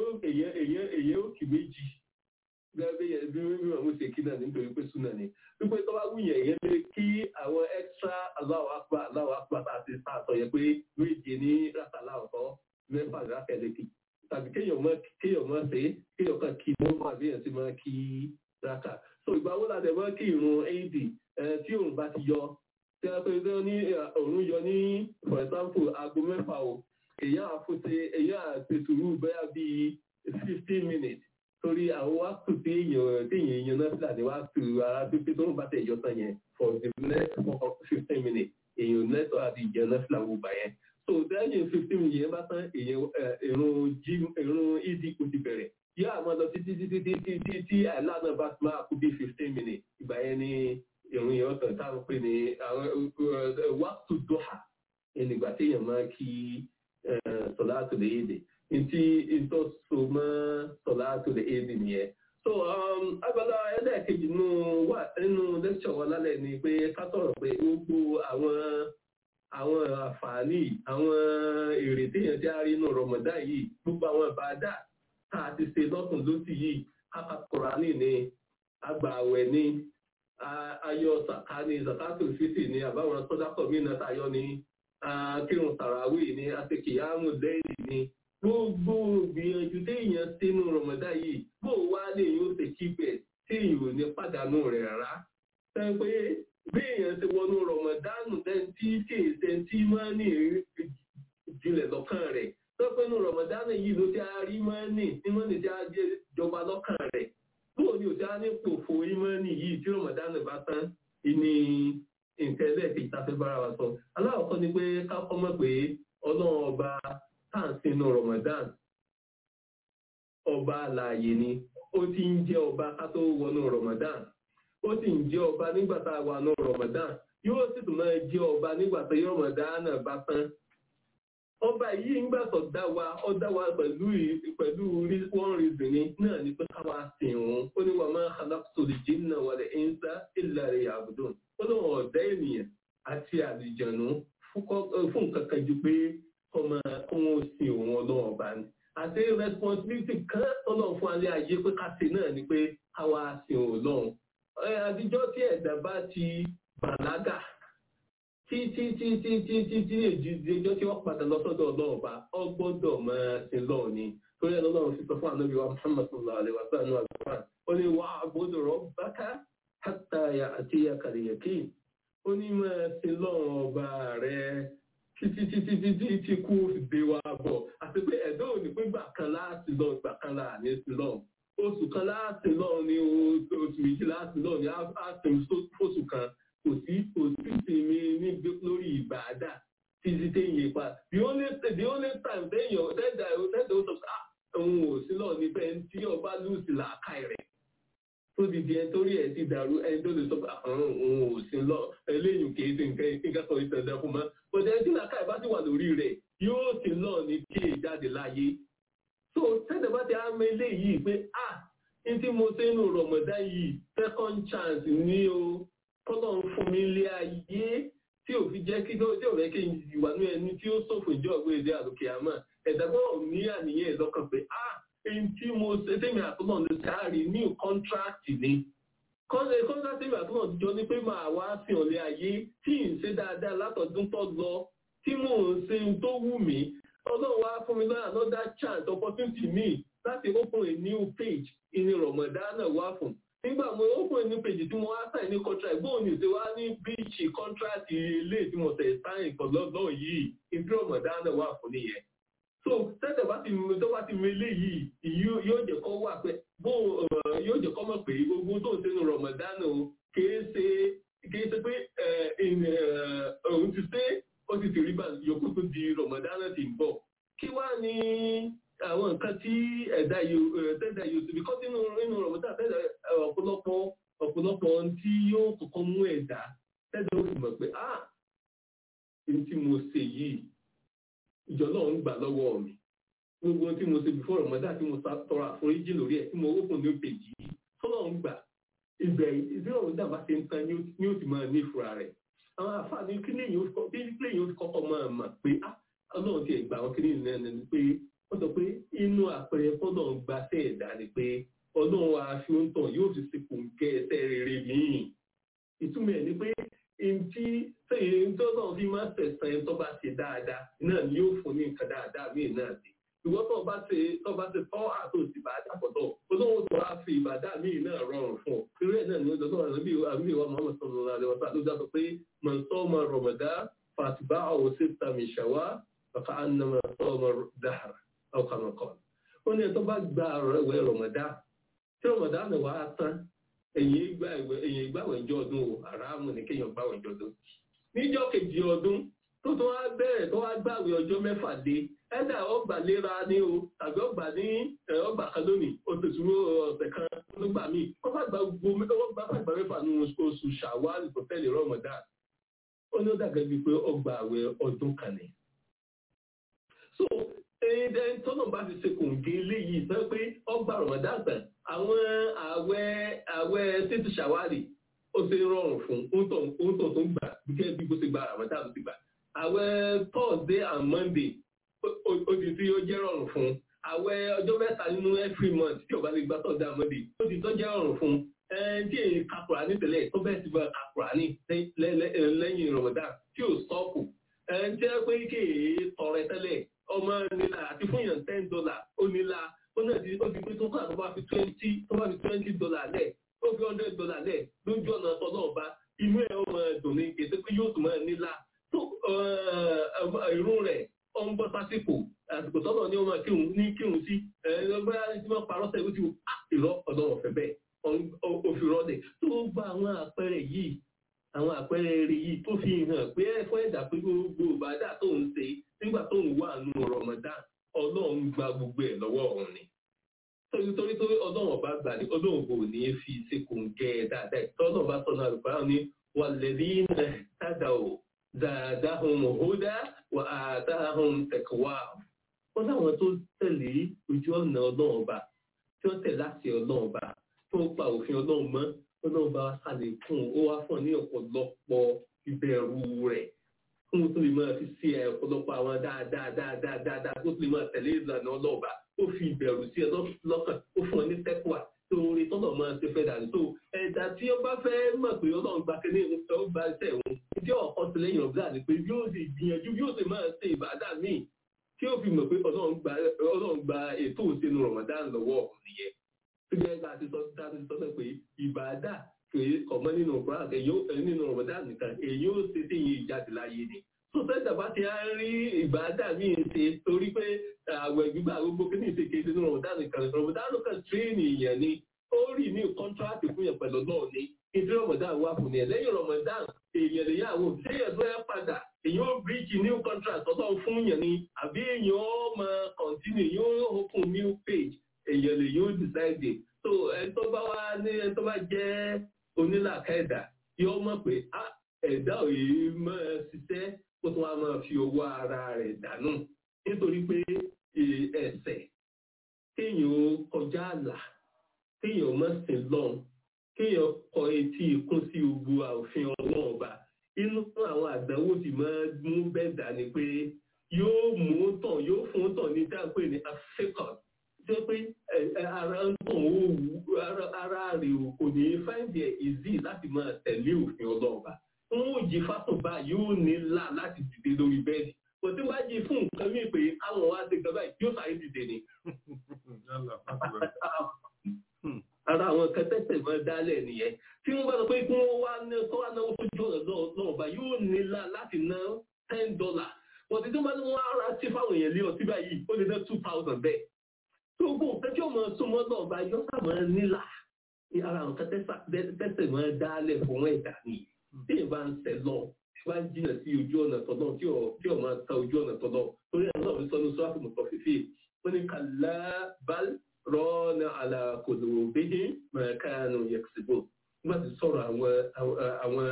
èyí ó kì méjì gẹ́gẹ́ bẹ́ẹ̀ bí wọ́n mú ṣe kí náà nítorí pé súnà ni. wípé tó bá wúyẹ̀ yẹn lé kí àwọn extra Allahu Akbar Allahu Akbar àti sáàtọ̀ yẹ pé méje ní rákà láwùkọ́ mẹ́fà rákà lẹ́kì tàbí kéèyàn mọ́ kéèyàn mọ́ ṣe kéèyàn kan kí mọ́ àbíyàn sí mọ́ kí raka so ìgbà wo la dẹ̀ mọ́ kí irun éèdì tí òun bá ti yọ tí a pè ní òun yọ ní for example aago mẹ́fà o èyàn àfúnṣe èyàn àti sùúrù bẹ́ẹ̀ bíi fifteen minutes torí àwọn wá tù tí èèyàn tí èèyàn èèyàn náà fìlà ní wá tù ara pípé tó ń bá tẹ̀ yọ tán yẹn for the next fifteen minutes èèyàn lẹ́tọ̀ àti ìjẹun náà fìlà gbogbo yẹn so lẹ́yìn fifteen minutes yẹn bá tán èèyàn irun ìdí kò ti bẹ̀rẹ̀ yóò àmọ́ lọ títí títí títí tí tí àìláàánú bá ti máa kú bí fifteen minutes ìgbà yẹn ni ìrun yẹn ọ̀sán táwọn pè ní àwọn wàtú dọ́hà ẹnìgbà tí èèyàn máa kí sọ̀lá tó lè yéde ntí ntọ́ so mọ́ sọ̀lá tó lè yéde nìyẹn. so abala ẹlẹ́ẹ̀kejì nínú wà nínú lecture wa lálẹ́ ni pé ká sọ̀rọ̀ pé gbogbo àwọn àwọn àǹfààní àwọn èrè téèyàn ti á rí inú Ramadan yìí gbogbo àwọn ìbádà tá a ti ṣe lọ́tún lósì yìí kákàkùránì ni agbààwẹ̀ ni ayọ̀ sàká ni zakato fiti ni àbáwọn sọ́dákọ̀ mí náà tayọ ni kírun tàràwì ni àtẹkìyàmù lẹ́yìn ni gbogbo gbìyànjú téèyàn sínú rọmọdá yìí bó wá lè yóò ṣe kíbẹ̀ tí èèyàn ò ní pàdánù rẹ̀ rárá sọ pé bí èèyàn ti wọnú rọmọdánù tẹ́ntí tí èsẹ̀ntí máa ní ìjìnlẹ̀ lọ́kàn rẹ̀ tọ́pẹ́nu rọ̀mọ̀dánù yìí ló ti a rí mọ́nì tí mọ́nì tí a jẹ́ jọba lọ́kàn rẹ̀ bóò ni ò ti a ní pòfo ìmọ́nì yìí tí rọ̀mọ̀dánù bá tán ìní nǹkan ẹlẹ́ẹ̀kejì tá a fẹ́ bára wa sọ aláwọ̀kọ́ ni pé ká kọ́ mọ̀ pé ọlọ́run ọba táǹsì inú rọ̀mọ̀dánù ọba àlàyé ni ó ti ń jẹ́ ọba ká tó wọnú rọ̀mọ̀dánù ó sì ń jẹ́ ọba nígbà tá a wà nù rọ̀mọ̀dánù yóò sì tún máa jẹ́ ọba nígbà tó rọ̀mọ̀dánù bá tán ọba yìí ń gbàtọ̀ dá wa ọ dá wa pẹ̀lú pẹ̀lú one reason ni náà ni pé káwa sìn òun ó ní wà máa khalaqtu al-jinna wal-insa illa liya'budun ó lóun ọ̀dá ènìyàn àti àlùjànnú fún nǹkan kan ju pé ọmọ òun sin òun ọlọ́run ọba ni àti responsibility kan ọlọ́run fún alẹ́ ayé pé ká ṣe náà ni pé káwa sin òun lọ́run àdìjọ́ tí ẹ̀dá bá ti bàlágà tí tí tí tí tí tí tí èjì ẹjọ́ tí wọ́n padà lọ sọ́dọ̀ ọlọ́run bá ọ gbọ́dọ̀ máa ṣe lọ́ọ̀ ni torí ẹ̀rọ náà fi sọ fún ànábì wa muhammad sallallahu alaihi wa sallam àgbà ó ní wà á gbọ́dọ̀ rọ bákà hàtà àti àkàlẹ̀yẹ̀kì ó ní máa ṣe lọ́run ọba rẹ̀ títí títí títí tí kú dé wa bọ̀ àti pé ẹ̀dọ́ òní pé gbà kan láti lọ gbà kan là ní sí lọ́run oṣù kan láti lọ́run ní oṣù méjì láti lọ́run ní àṣẹ fóṣù kan kò sí kò sí ìsinmi ní lórí ìbàdà títí téèyàn pa the only the only time téèyàn tẹ́jà tẹ́jà ó sọ pé òun ò sí lọ níbẹ̀ tí ọba lùsì làákà rẹ̀ tó di di ẹni torí ẹ̀ ti dàrú ẹni tó lè sọ pé òun ò sí lọ eléyìí kì í ṣe nǹkan nǹkan sọ ìtẹ̀lẹ̀ fún mọ́ bọ̀dẹ̀ ẹni tí làákà ẹ̀ bá ti wà lórí rẹ̀ yóò sì lọ ní kí è jáde láyé so tẹ́jà bá ti á mọ eléyìí pé ah ní tí mo ṣe nù rọ̀mọ̀dá yìí second chance ní o kọ́lọ̀ ń fún mi lé ayé tí ò fi jẹ́ kí tí ò fẹ́ kí n wà ní ẹni tí ó ṣòfò ìjọ ọ̀gbẹ́ èdè àlòkè àmọ́ ẹ̀dá gbọ́dọ̀ ní àníyàn ìlọ́kàn pé ah èyí tí mo ṣe tèmi àtúnmọ̀ ní sáárì new contract ni kọ́ńtà kọ́ńtà tèmi àtúnmọ̀ jọ ní pé màá wá sí ọ̀lẹ́ ayé tí ì ń ṣe dáadáa látọ̀dún tó lọ tí mò ń ṣe tó wù mí ọlọ́run wá fún mi náà another chance opportunity mi láti open a new page ìní rọ̀mọ̀dánà wá fún nígbà mo open ní pèjì tí mo wá sáì ní contract bóun ní ṣe wá ní bíìchì contract ilé tí mo tẹ̀ sáìn kan lọ́dọ̀ yìí ìdí ọ̀mọ̀dánà wà fún nìyẹn. so tẹ́tẹ̀ bá ti tó bá ti mele yìí yóò jẹ́ kọ́ wà pé bó yóò jẹ́ kọ́ mọ̀ pé gbogbo tó ń ṣe ní rọ̀mọ̀dánà kìí ṣe kìí ṣe pé òun ti ṣe ó ti ti rí bá yòókù tó di rọ̀mọ̀dánà ti ń bọ̀ kí wá ní àwọn nǹkan tí ẹ̀dá tẹ́dà yóò tóbi kọ́ sínú inú ọ̀rọ̀ mọ́tà tẹ́dà ọ̀pọ̀lọpọ̀ ọ̀pọ̀lọpọ̀ tí yóò kọ́kọ́ mú ẹ̀dá tẹ́dà ó sì mọ̀ pé ah ní tí mo ṣe yìí ìjọ náà ń gbà lọ́wọ́ mi gbogbo tí mo ṣe before ọ̀mọ́dá tí mo tọrọ àforíjì lórí ẹ̀ tí mo open ní pèjì yìí tọ́lọ̀ ń gbà ìgbẹ̀ ìdí ọ̀rọ̀ dàbá ṣe ń tan ní ó sì máa ní ìfura rẹ̀ àwọn àfáàní kí lèyìn ó kọ́kọ́ máa mọ̀ pé ah ọlọ́run ti ẹ̀ gbà wọn kí ní ìlànà pé wọ́n sọ pé inú àpẹẹrẹ fọ́nà ń gba sí ẹ̀dá ni pé ọlọ́run aṣọ ń tàn yóò fi sepò ń kẹ́ ẹsẹ̀ rere míì ìtumọ̀ ẹ̀ ni pé ntí sẹ́yìn tó náà fi máa tẹ̀sán ẹ̀ tó bá ṣe dáadáa náà ni yóò fún ní nǹkan dáadáa míì náà sí ìwọ́n tó bá ṣe tó bá ṣe tọ́ àtò ìbàdà pọ̀tọ̀ olóhùn tó wá fi ìbàdà míì náà rọrùn fún ọ irú ẹ̀ náà ni ó dọ́tọ̀ àbí àbí ìwà Muhammad sallallahu alaihi wasallam ló dá sọ pé man sama Ramadan fatba'ahu sitta min Shawwal faka'annama sama dahr ọkàn ọkàn ó ní ẹ̀tọ́ bá gba ìwé rọmọdá tí rọmọdá náà wà á tán ẹ̀yìn ìgbà ìwé ẹ̀yìn ìgbàwẹ̀ ìjọ ọdún o àràmù ní kéèyàn gbàwẹ̀ ìjọ ọdún níjọ́ kejì ọdún tó tó wá bẹ̀rẹ̀ tó wá gbàwẹ̀ ọjọ́ mẹ́fà dé ẹ̀dà ọgbà léra ní o tàbí ọgbà ní ọgbà kan lónìí oṣooṣù ọ̀sẹ̀ kan nígbà míì wọ́n bá gba gbogbo wọ́n bá gbà mẹ́fà ní oṣù ṣàwálì tó tẹ̀lé rọmọdá ó ní ó dàgẹ́ bíi pé ọgbà àwẹ̀ ọdún kan ni. so ẹ̀ẹ́dẹ́ tọ́nà bá fi ṣe kòǹgé eléyìí sọ pé ọgbà rọ̀mọ̀dá àgbà àwọn àwẹ̀ àwẹ̀ tètè ṣàwárì ó ṣe rọrùn fún oúntọ̀ tó ń gbà gẹ́gẹ́ bí bó ṣe gba rọ̀mọ̀dá tó ti gbà àwẹ̀ Thursday and Monday ó ti tí ó jẹ́ rọrùn fún àwẹ̀ ọjọ́ mẹ́ta nínú every month tí ó bá lè gba Thursday and Monday ó ti tó jẹ́ rọrùn fún tí èyí kakura ní tẹ́lẹ̀ tó bẹ́ẹ̀ ti bá kakura ní lẹ́yìn rọ̀mọ̀dá tí ò sọ́ọ̀kù tí ẹ pé kéèyàn tọrẹ tẹ́lẹ̀ ọmọ nílà àti fún yàn ten dollar ó nílà ó náà ti ó ti pé tó kọ́ tó bá fi twenty tó bá fi twenty dollar lẹ̀ ó fi hundred dollar lẹ̀ lójú ọ̀nà ọ̀tọ̀ náà bá inú ẹ̀ ó máa dùn ní kété pé yóò tún máa nílà tó irun rẹ̀ ó ń bọ́ sásìkò àsìkò tọ́lọ̀ ní ọmọ kírun ní kírun sí ẹgbẹ́ tí wọ́n parọ́ sẹ́yìn tí wọ́n ìrọ́ ọ̀dọ́ ọ̀fẹ́ bẹ́ẹ̀ òfin rọ́ọ̀dẹ̀ tó gba àwọn àpẹẹrẹ yìí àwọn àpẹẹrẹ rere yìí tó fi hàn pé ẹ̀fọ́ ẹ̀dá pé gbogbo ìbádà tó ń ṣe nígbà tó ń wà nù Ramadan ọlọ́run gba gbogbo ẹ̀ lọ́wọ́ ọ̀hún ni. torí torí torí ọlọ́run ọba gbà ní ọlọ́run kò ní fi ṣe kò ń gẹ ẹ dáadáa ẹ̀ tọ́lọ́ bá sọ̀nà àlùfáà ní wàlẹ́bí tàdà ò dáadáa ohun mọ̀hódà wà á dáhùn tẹ̀kọ̀wá wọ́n láwọn tó tẹ̀lé ojú ọ̀nà ọlọ́run ọba tí wọ́n tẹ̀lé láti ọlọ́run ọba tí wọ́n pa òfin ọlọ́run mọ́ ọlọ́run ọba ṣàlékún ó wá fún ọ ní ọ̀pọ̀lọpọ̀ ìbẹ̀rù rẹ̀ fún tó lè máa fi sí ẹ ọ̀pọ̀lọpọ̀ àwọn dáadáa dáadáa dáadáa tó lè máa tẹ̀lé ìlànà ọlọ́run ọba ó fi ìbẹ̀rù sí ẹ lọ́kàn ó fún ọ ní tẹ́kùwà tó orin tọ́lọ̀ máa ṣe fẹ́ dànù tó ẹ̀dá tí ó bá fẹ́ mọ̀ pé ọlọ́run gba kéde ìrúnṣẹ́ ó gba iṣẹ́ ìrún tí ọ̀kan ti lẹ́yìn ọ̀gá ni pé yóò sì gbìyànjú yóò sì máa ṣe ìbádà míì tí ó fi mọ̀ pé ọlọ́run gba ètò òṣèlú Ramadan lọ́wọ́ ọ̀hún nìyẹn tó jẹ́ ká ti sọ ká ti sọ pé ìbádà kìí ọmọ nínú Quran nínú Ramadan nìkan èyí ó ṣe sí ìyìn ìjáde láyé ni tó fẹ́ dàbá ti á rí ìbádà míì ṣe torí pé àwẹ̀ gbígbà gbogbo kí ní ìṣèké nínú Ramadan nìkan Ramadan kan tírénì ìyẹn ni ó rí ní kọ́ńtíráàtì fún yẹn pẹ̀lú náà ni ìdí Ramadan wà fún yẹn lẹ́yìn Ramadan èèyàn lè yàwó lẹ́yìn tó yẹ padà èèyàn ó bíríkì new contract tọ́tọ́ fún yẹn ni àbí èèyàn ó máa continue yóò open new page èèyàn lè yóò decide so ẹ tó bá wá ní ẹ tó bá jẹ́ onílàkà ẹ̀dá yóò mọ̀ pé ẹ̀dá òye máa ṣiṣẹ́ kó tó wá máa fi owó ara rẹ̀ dànù nítorí pé ẹ̀ṣẹ̀ kéèyàn ó kọjá àlà kéèyàn má sìn lọ́n kéèyàn kọ etí ikún sí gbogbo òfin ọlọ́run ọba inú àwọn àdánwò tí máa mú bẹ́ẹ̀ dà ní pé yóò mú tàn yóò fún tàn ní dáńpé ní african jẹ́ pé ara ń tàn ó wù ara rẹ̀ kò ní find it easy láti máa tẹ̀lé òfin ọlọ́run ọba ń wò jí fásitì yóò ní là láti dìde lórí bẹ́ẹ̀dì kò tí wá jí fún nǹkan mí pé àwọn wá ti gbọ́ báyìí yóò sáré dìde ni ara àwọn kẹtẹsẹ máa dálẹ̀ nìyẹn tí wọ́n bá sọ pé kí wọ́n wá ná tó wá náwó tó jọ lọ́wọ́ bá yóò nílá láti ná ten dollar wọ́n ti tó bá ní wọ́n ara tí fáwọn èèyàn lé ọtí báyìí ó lè ná two thousand bẹ́ẹ̀ tó gbó kẹjọ́ máa súnmọ́ náà bá yọ ká máa nílà ara àwọn kẹtẹsẹ máa dálẹ̀ fún ẹ̀dá nìyẹn tí ìbá ń tẹ̀ lọ tí wọ́n á jìnà sí ojú ọ̀nà tọ́lọ́ tí ọ̀ máa ta ojú ọ̀nà tọ́lọ́ torí àwọn náà fi sọ ní sọ́ọ́fù mọ̀tọ́ fífi wọ́n ní kàlá bal rọ́ọ̀nà àlàkòlò bíi mẹ̀kánù yẹ̀kìsìbò nígbà tí sọ̀rọ̀ àwọn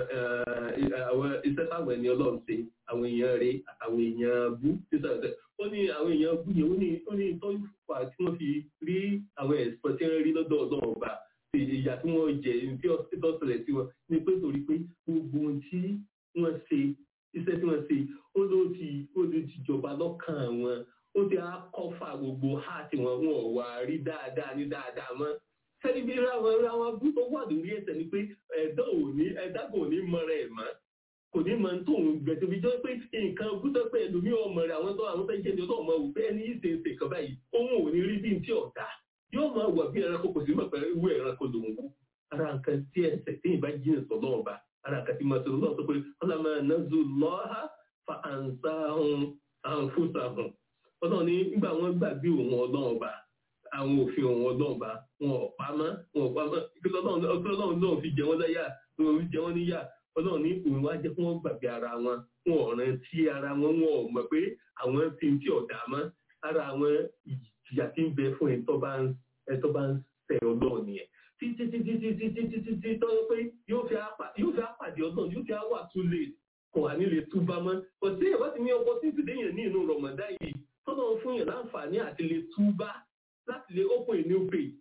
àwọn iṣẹ́ táwọn ẹni ọlọ́run ṣe àwọn èèyàn rẹ̀ àtàwọn èèyàn bú sísàlẹ̀ ó ní àwọn èèyàn bú yẹn ó ní ó ní ìtọ́jú fà tí wọ́n fi rí àwọn ẹ̀sìpọ̀ tí wọ́n rí lọ́dọ̀ ọlọ́run ọba ìyà tí wọ́n jẹ tí ó ṣẹlẹ̀ sí wọn ní pé torí pé gbogbo ohun tí wọ́n ṣe iṣẹ́ tí wọ́n ṣe ó ló ti ó ló ti jọba lọ́kàn wọn ó ti á kọ́fà gbogbo háàtì wọn wọn ò wá rí dáadáa ní dáadáa mọ́ sẹ́ni bí ráwọn ráwọn bú tó wà lórí ẹsẹ̀ ni pé ẹ̀dá ò ní ẹ̀dá kò ní mọ̀rẹ̀ ẹ̀ mọ́ kò ní mọ̀ tó ń gbẹ̀tẹ̀ bí jọ́ pé nǹkan gúdọ̀ pé ẹlòmíì ọmọ rẹ̀ àwọn tó àwọn tó ń jẹ́ ní ọlọ́run mọ̀ wò pé ẹni yìí ṣe ń ṣe kan báyìí òun ò ní rí bí ti ọ̀dà yóò máa wà bí ẹranko kò sí mọ̀ pẹ̀lú ìwé ẹranko lòun wò ara nǹkan tí ẹsẹ̀ tí ìbá jìnnà sọ lọ́wọ́ bá ara nǹkan tí màá sọ lọ́wọ́ sọ pé ọlọ́mọ nàzú lọ́ha fa àǹsà hàn àǹfùsà hàn ọlọ́run ní nígbà wọn gbàgbé òun ọlọ́run bá àwọn òfin òun ọlọ́run bá wọn ò pamọ́ wọn ò pamọ́ ọlọ́run náà fi jẹ wọ́n láyà wọn fi jẹ wọ́n níyà ọlọ́run ní òun wá jẹ́ kí wọ́n gbàgbé ara wọn wọn ò rántí ara wọn wọn ò mọ̀ pé àwọn ti ń tí ọ̀dà mọ́ ara àwọn ìjìyà tí ń bẹ fún ẹ̀tọ́ bá ń ẹ̀tọ́ bá ń ṣẹ̀ ọlọ́run nìyẹn títí títí títí títí títí tó yẹ pé yóò fi àpàdé ọlọ́run yóò fi àwà tún lè kò wà nílé túbá mọ́ òsì ìwà ti ní ọkọ̀ títí déyàn ní inú rọ̀mọ̀dá yìí tọ́nà fún yàn láǹfààní àti lè túbá láti lè open a new page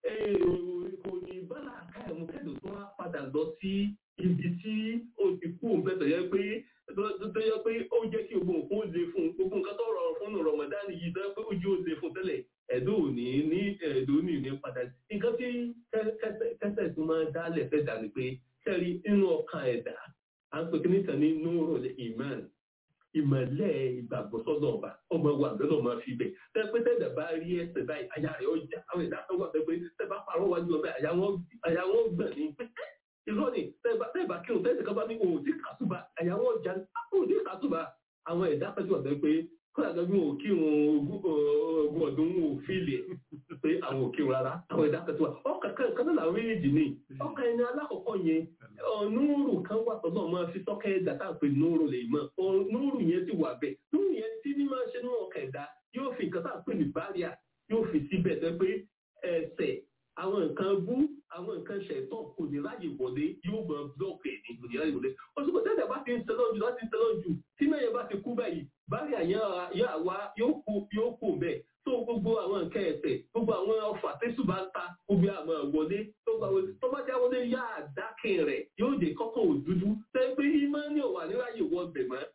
kò ní bálà káyọ̀mù kẹ́dùn tó wá padà lọ sí ibi tí ó ti kú òun bẹ́ẹ̀ tọ̀yẹ́ pé tó yẹ pé ó jẹ́ kí gbogbo nǹkan ó le fún gbogbo nǹkan tó rọrùn fún Ramadan yìí tó yẹ pé ó jẹ́ ó le fún tẹ́lẹ̀ ẹ̀dọ́ òní ní ẹ̀dọ́ òní ní padà nǹkan tí kẹsẹ̀ tó máa dálẹ̀ fẹ́ dà ní pé kẹ́rí inú ọkàn ẹ̀dá à ń pè kí nìkan ní nurul iman ìmọ̀lẹ́ ìgbàgbọ́sọ́dọ̀ ọba ọmọ wa lọ́dọ̀ máa fi bẹ̀ tẹ́pẹ́ tẹ́lẹ̀ bá rí ẹsẹ̀ báyìí àyà rẹ̀ ọjà àwọn ìdá tó wà pẹ́pẹ́ tẹ́ bá parọ́ wájú ọbẹ̀ àyà wọn gbọ̀n ní pẹ́pẹ́ irọ́ ni tẹ́ẹ̀bá kírun tẹ́ẹ̀sì kan bá ní òun tí kàtúbà àyà wọn ọjà òun tí kàtúbà àwọn ìdá pẹ́jú ọ̀bẹ pé kọ́lá gbẹ́gbẹ́ wọn ò kírun ogún ọdún wọn ò fílẹ̀ pé àwọn ò kírun rárá àwọn ìdá pẹ́jú ọkàn kan náà làwọn méjèèjì ní ọkàn ẹni alákọ̀ọ́kọ́ yẹn núrù kan wà tọ́lọ́ máa fi tọ́kẹ́ ẹ̀dá tá à ń pè núrù lè mọ̀ núrù yẹn ti wà bẹ́ẹ̀ núrù yẹn tí ní máa ṣe ní ọkàn ẹ̀dá yóò fi nǹkan tá à ń pè ní báríà yóò fi síbẹ̀ tẹ́ pé ẹsẹ̀ àwọn nǹkan bú àwọn nǹkan ṣẹ̀tọ́ kò ní láyè wọlé yóò mọ blọọkì ẹ̀ ní kò ní láyè wọlé oṣù kò tẹ́lẹ̀ bá ti ń tẹ́lọ́ jù láti ń tẹ́lọ́ jù tí mẹ́yẹ bá ti kú báyìí báyà yóò wá yóò kú bẹ́ẹ̀ tó gbogbo àwọn nǹkan ẹ̀sẹ̀ gbogbo àwọn ọfà tẹ́sù bá ń ta gbogbo àmọ́ wọlé tó bá já wọlé yá àdákẹ́ rẹ̀ yóò dé kọ́kọ́ òdúdú tẹ́ pé ìmọ̀ ní òwà níráyè wọ bẹ̀ mọ́.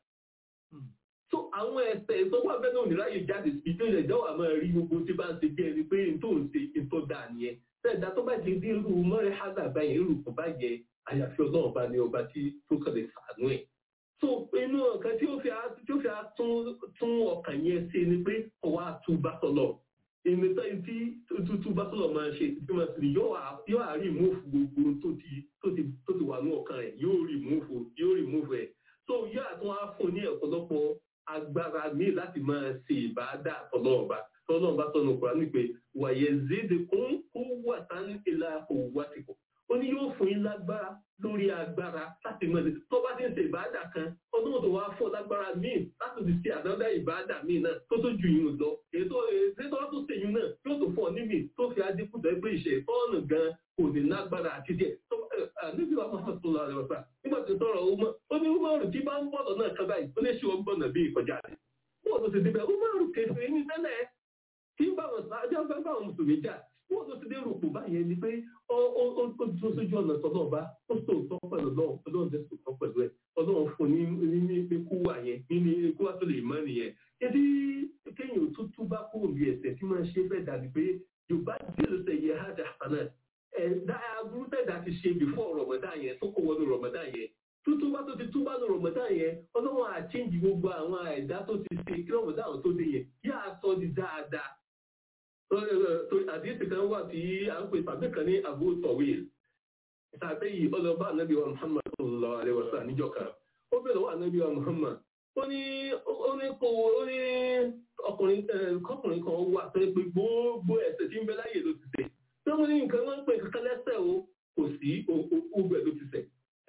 so àwọn ẹ̀sẹ̀ tó wà bẹ́ẹ̀ náà níráyè jáde sí tó ilẹ̀ jọ́wọ́ àmọ́ rí gbogbo tí bá ń ṣe bí ẹni pé n tó ń ṣe n tó dà nìyẹn tẹ́ẹ̀dá tó bá ti dín irú mọ́rẹ́ hádà báyẹn irú kò bá yẹ àyàfi ọlọ́run bá ní ọba tí tó kàn lè sàánú ẹ̀ so inú ọ̀kan tí ó fi tí ó fi tún ọkàn yẹn ṣe ni pé ọwọ́ àtúbá sọ̀lọ̀ ìmìtọ́ tí tútú bá sọ̀lọ̀ máa ṣe tí wọ́n sì yóò àárí ìmúfù gbogbo tó ti tó ti tó ti wà ní ọkàn rẹ̀ yóò rí ìmúfù yóò rí ìmúfù ẹ̀ so yóò àtún á fún ní ọ̀pọ̀lọpọ̀ agbára míì láti máa ṣe ìbáadà tọ́lọ́ọ̀bá tọ́lọ́ọ̀bá sọ̀nù kúrò ní pé wàyẹ̀ zéde kún kó wà tán ìlà òwúwà tìkọ̀ ó ní yóò fún yín lágbára lórí agbára láti mọ̀ ní tó bá ti ń ṣe ìbáàdà kan ọdún tó wá fún lágbára míì láti ti ṣe àdọ́dá ìbáàdà míì náà tó tó ju yìí lọ ètò ètò tó tó ṣèyún náà yóò tó fún ọ níbi tó fi adínkù tó ẹgbẹ́ ìṣe tọ́ọ̀nù gan kò ní lágbára àti díẹ̀ níbi wàá máa tó lọ àrẹwà sá nígbà tó tọrọ ọmọ ó ní umaru tí bá ń bọ̀ lọ náà kábàáyì ó lè ṣe wọn gbọ́nà bí ìkọjá rẹ̀ wọ́n tó ti débẹ̀ umaru kẹfẹ́ ní tẹ́lẹ̀ kí báwọn sáájá báwọn mùsùlùmí jà wọ́n tó ti dé rúpù báyẹn ni pé ó dúró sójú ọ̀nà tọ́lọ́ ọba ó sòótọ́ pẹ̀lú ọlọ́run ọlọ́run tẹ́ sòótọ́ pẹ̀lú ẹ̀ ọlọ́run fún ní ní ikú wà yẹn nínú ikú wà tó lè mọ́ nìyẹn. Ebi kéèyàn tó tú bá kúrò bí ẹsẹ̀ tí máa ń ṣe fẹ́ dàbí pé Yorùbá dìrò sẹ̀ yẹ hajj àfànà ẹ̀ dá aburú tẹ̀dá ti ṣe before Ramadan yẹn tó kó wọnú Ramadan yẹn tútúbá tó ti túbá ní Ramadan yẹn ọlọ́run àchéǹjì gbogbo àwọn ẹ̀dá tó ti ṣe kí Ramadan tó dé yẹn yá sọ di dáadáa àdíyèsí kan wà tí a ń pè tàbí kan ní Abu Tawil tàbí yìí ọlọ́ba ànábì wa Muhammad sallallahu alaihi wasallam níjọ́ kan ó bẹ̀rẹ̀ wà ànábì wa Muhammad ó ní ó ní kó ó ní ọkùnrin kọkùnrin kan wà tó pé gbogbo ẹ̀ṣẹ̀ tí ń bẹ láyè ló ti ṣẹ̀ tí wọ́n ní nǹkan wọ́n ń pè kankan lẹ́ṣẹ̀ o kò sí ogbẹ̀ ló ti ṣẹ̀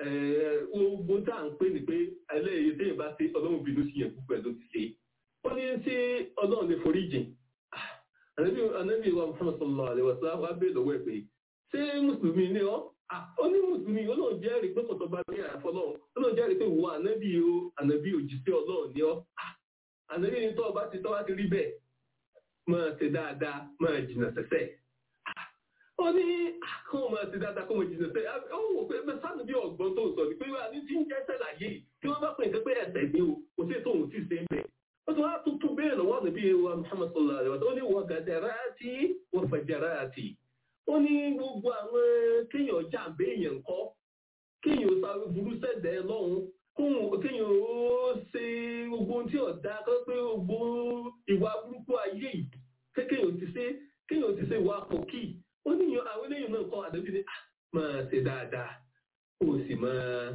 ogun tá à ń pè ní pé ẹlẹ́yìí tí ìbá ṣe ọlọ́run bínú sí yẹn gbogbo ẹ̀ ló ti ṣe ó ní ṣé ọlọ́run lè forí jìn anabi wa muhammad sallallahu alaihi wasallam wa bẹ́ẹ̀ lọ́wọ́ ẹ̀ pé ṣé mùsùlùmí ni ọ́ ó ní mùsùlùmí ọlọ́run jẹ́rìí pé kọ̀tọ̀ bá ní àfọlọ́run ọlọ́run jẹ́rìí pé wo anabi o anabi òjíṣẹ́ ọlọ́run ni ọ́ anabi ni tọ́ ọba ti tọ́ wá ti rí bẹ́ẹ̀ máa ṣe dáadáa máa jìnà sẹ́sẹ́ ó ní kó máa ṣe dáadáa kó máa jìnà sẹ́sẹ́ ó wò pé mẹ́sàn-án bí ọ̀gbọ́n tó sọ ni pé wà ní tí ń jẹ́ sẹ́láyé tí wọ́n bá pè nǹkan pé ẹ̀sẹ̀ ni o kò sí ètò òun tí ì ṣe ń bẹ̀ ó tún wá tuntun bẹ́ẹ̀ lọ́wọ́ níbi wa Muhammad sallallahu alaihi wa sallam ó ní wọ́n gàdẹ̀rẹ́ àti wọ́n fẹ̀jẹ̀rẹ́ àti ó ní gbogbo àwọn kéèyàn jàǹbé èèyàn kọ́ kéèyàn sáré burú sẹ́dẹ̀ lọ́hùn kóhùn kéèyàn ó ṣe gbogbo ohun tí ọ̀dà kọ́ pé gbogbo ìwà burúkú ayé yìí kéèyàn ti ṣe kéèyàn ti ṣe ìwà pòkì ó ní àwọn eléyìí náà kọ́ àdébí ni máa ṣe dáadáa kó o sì máa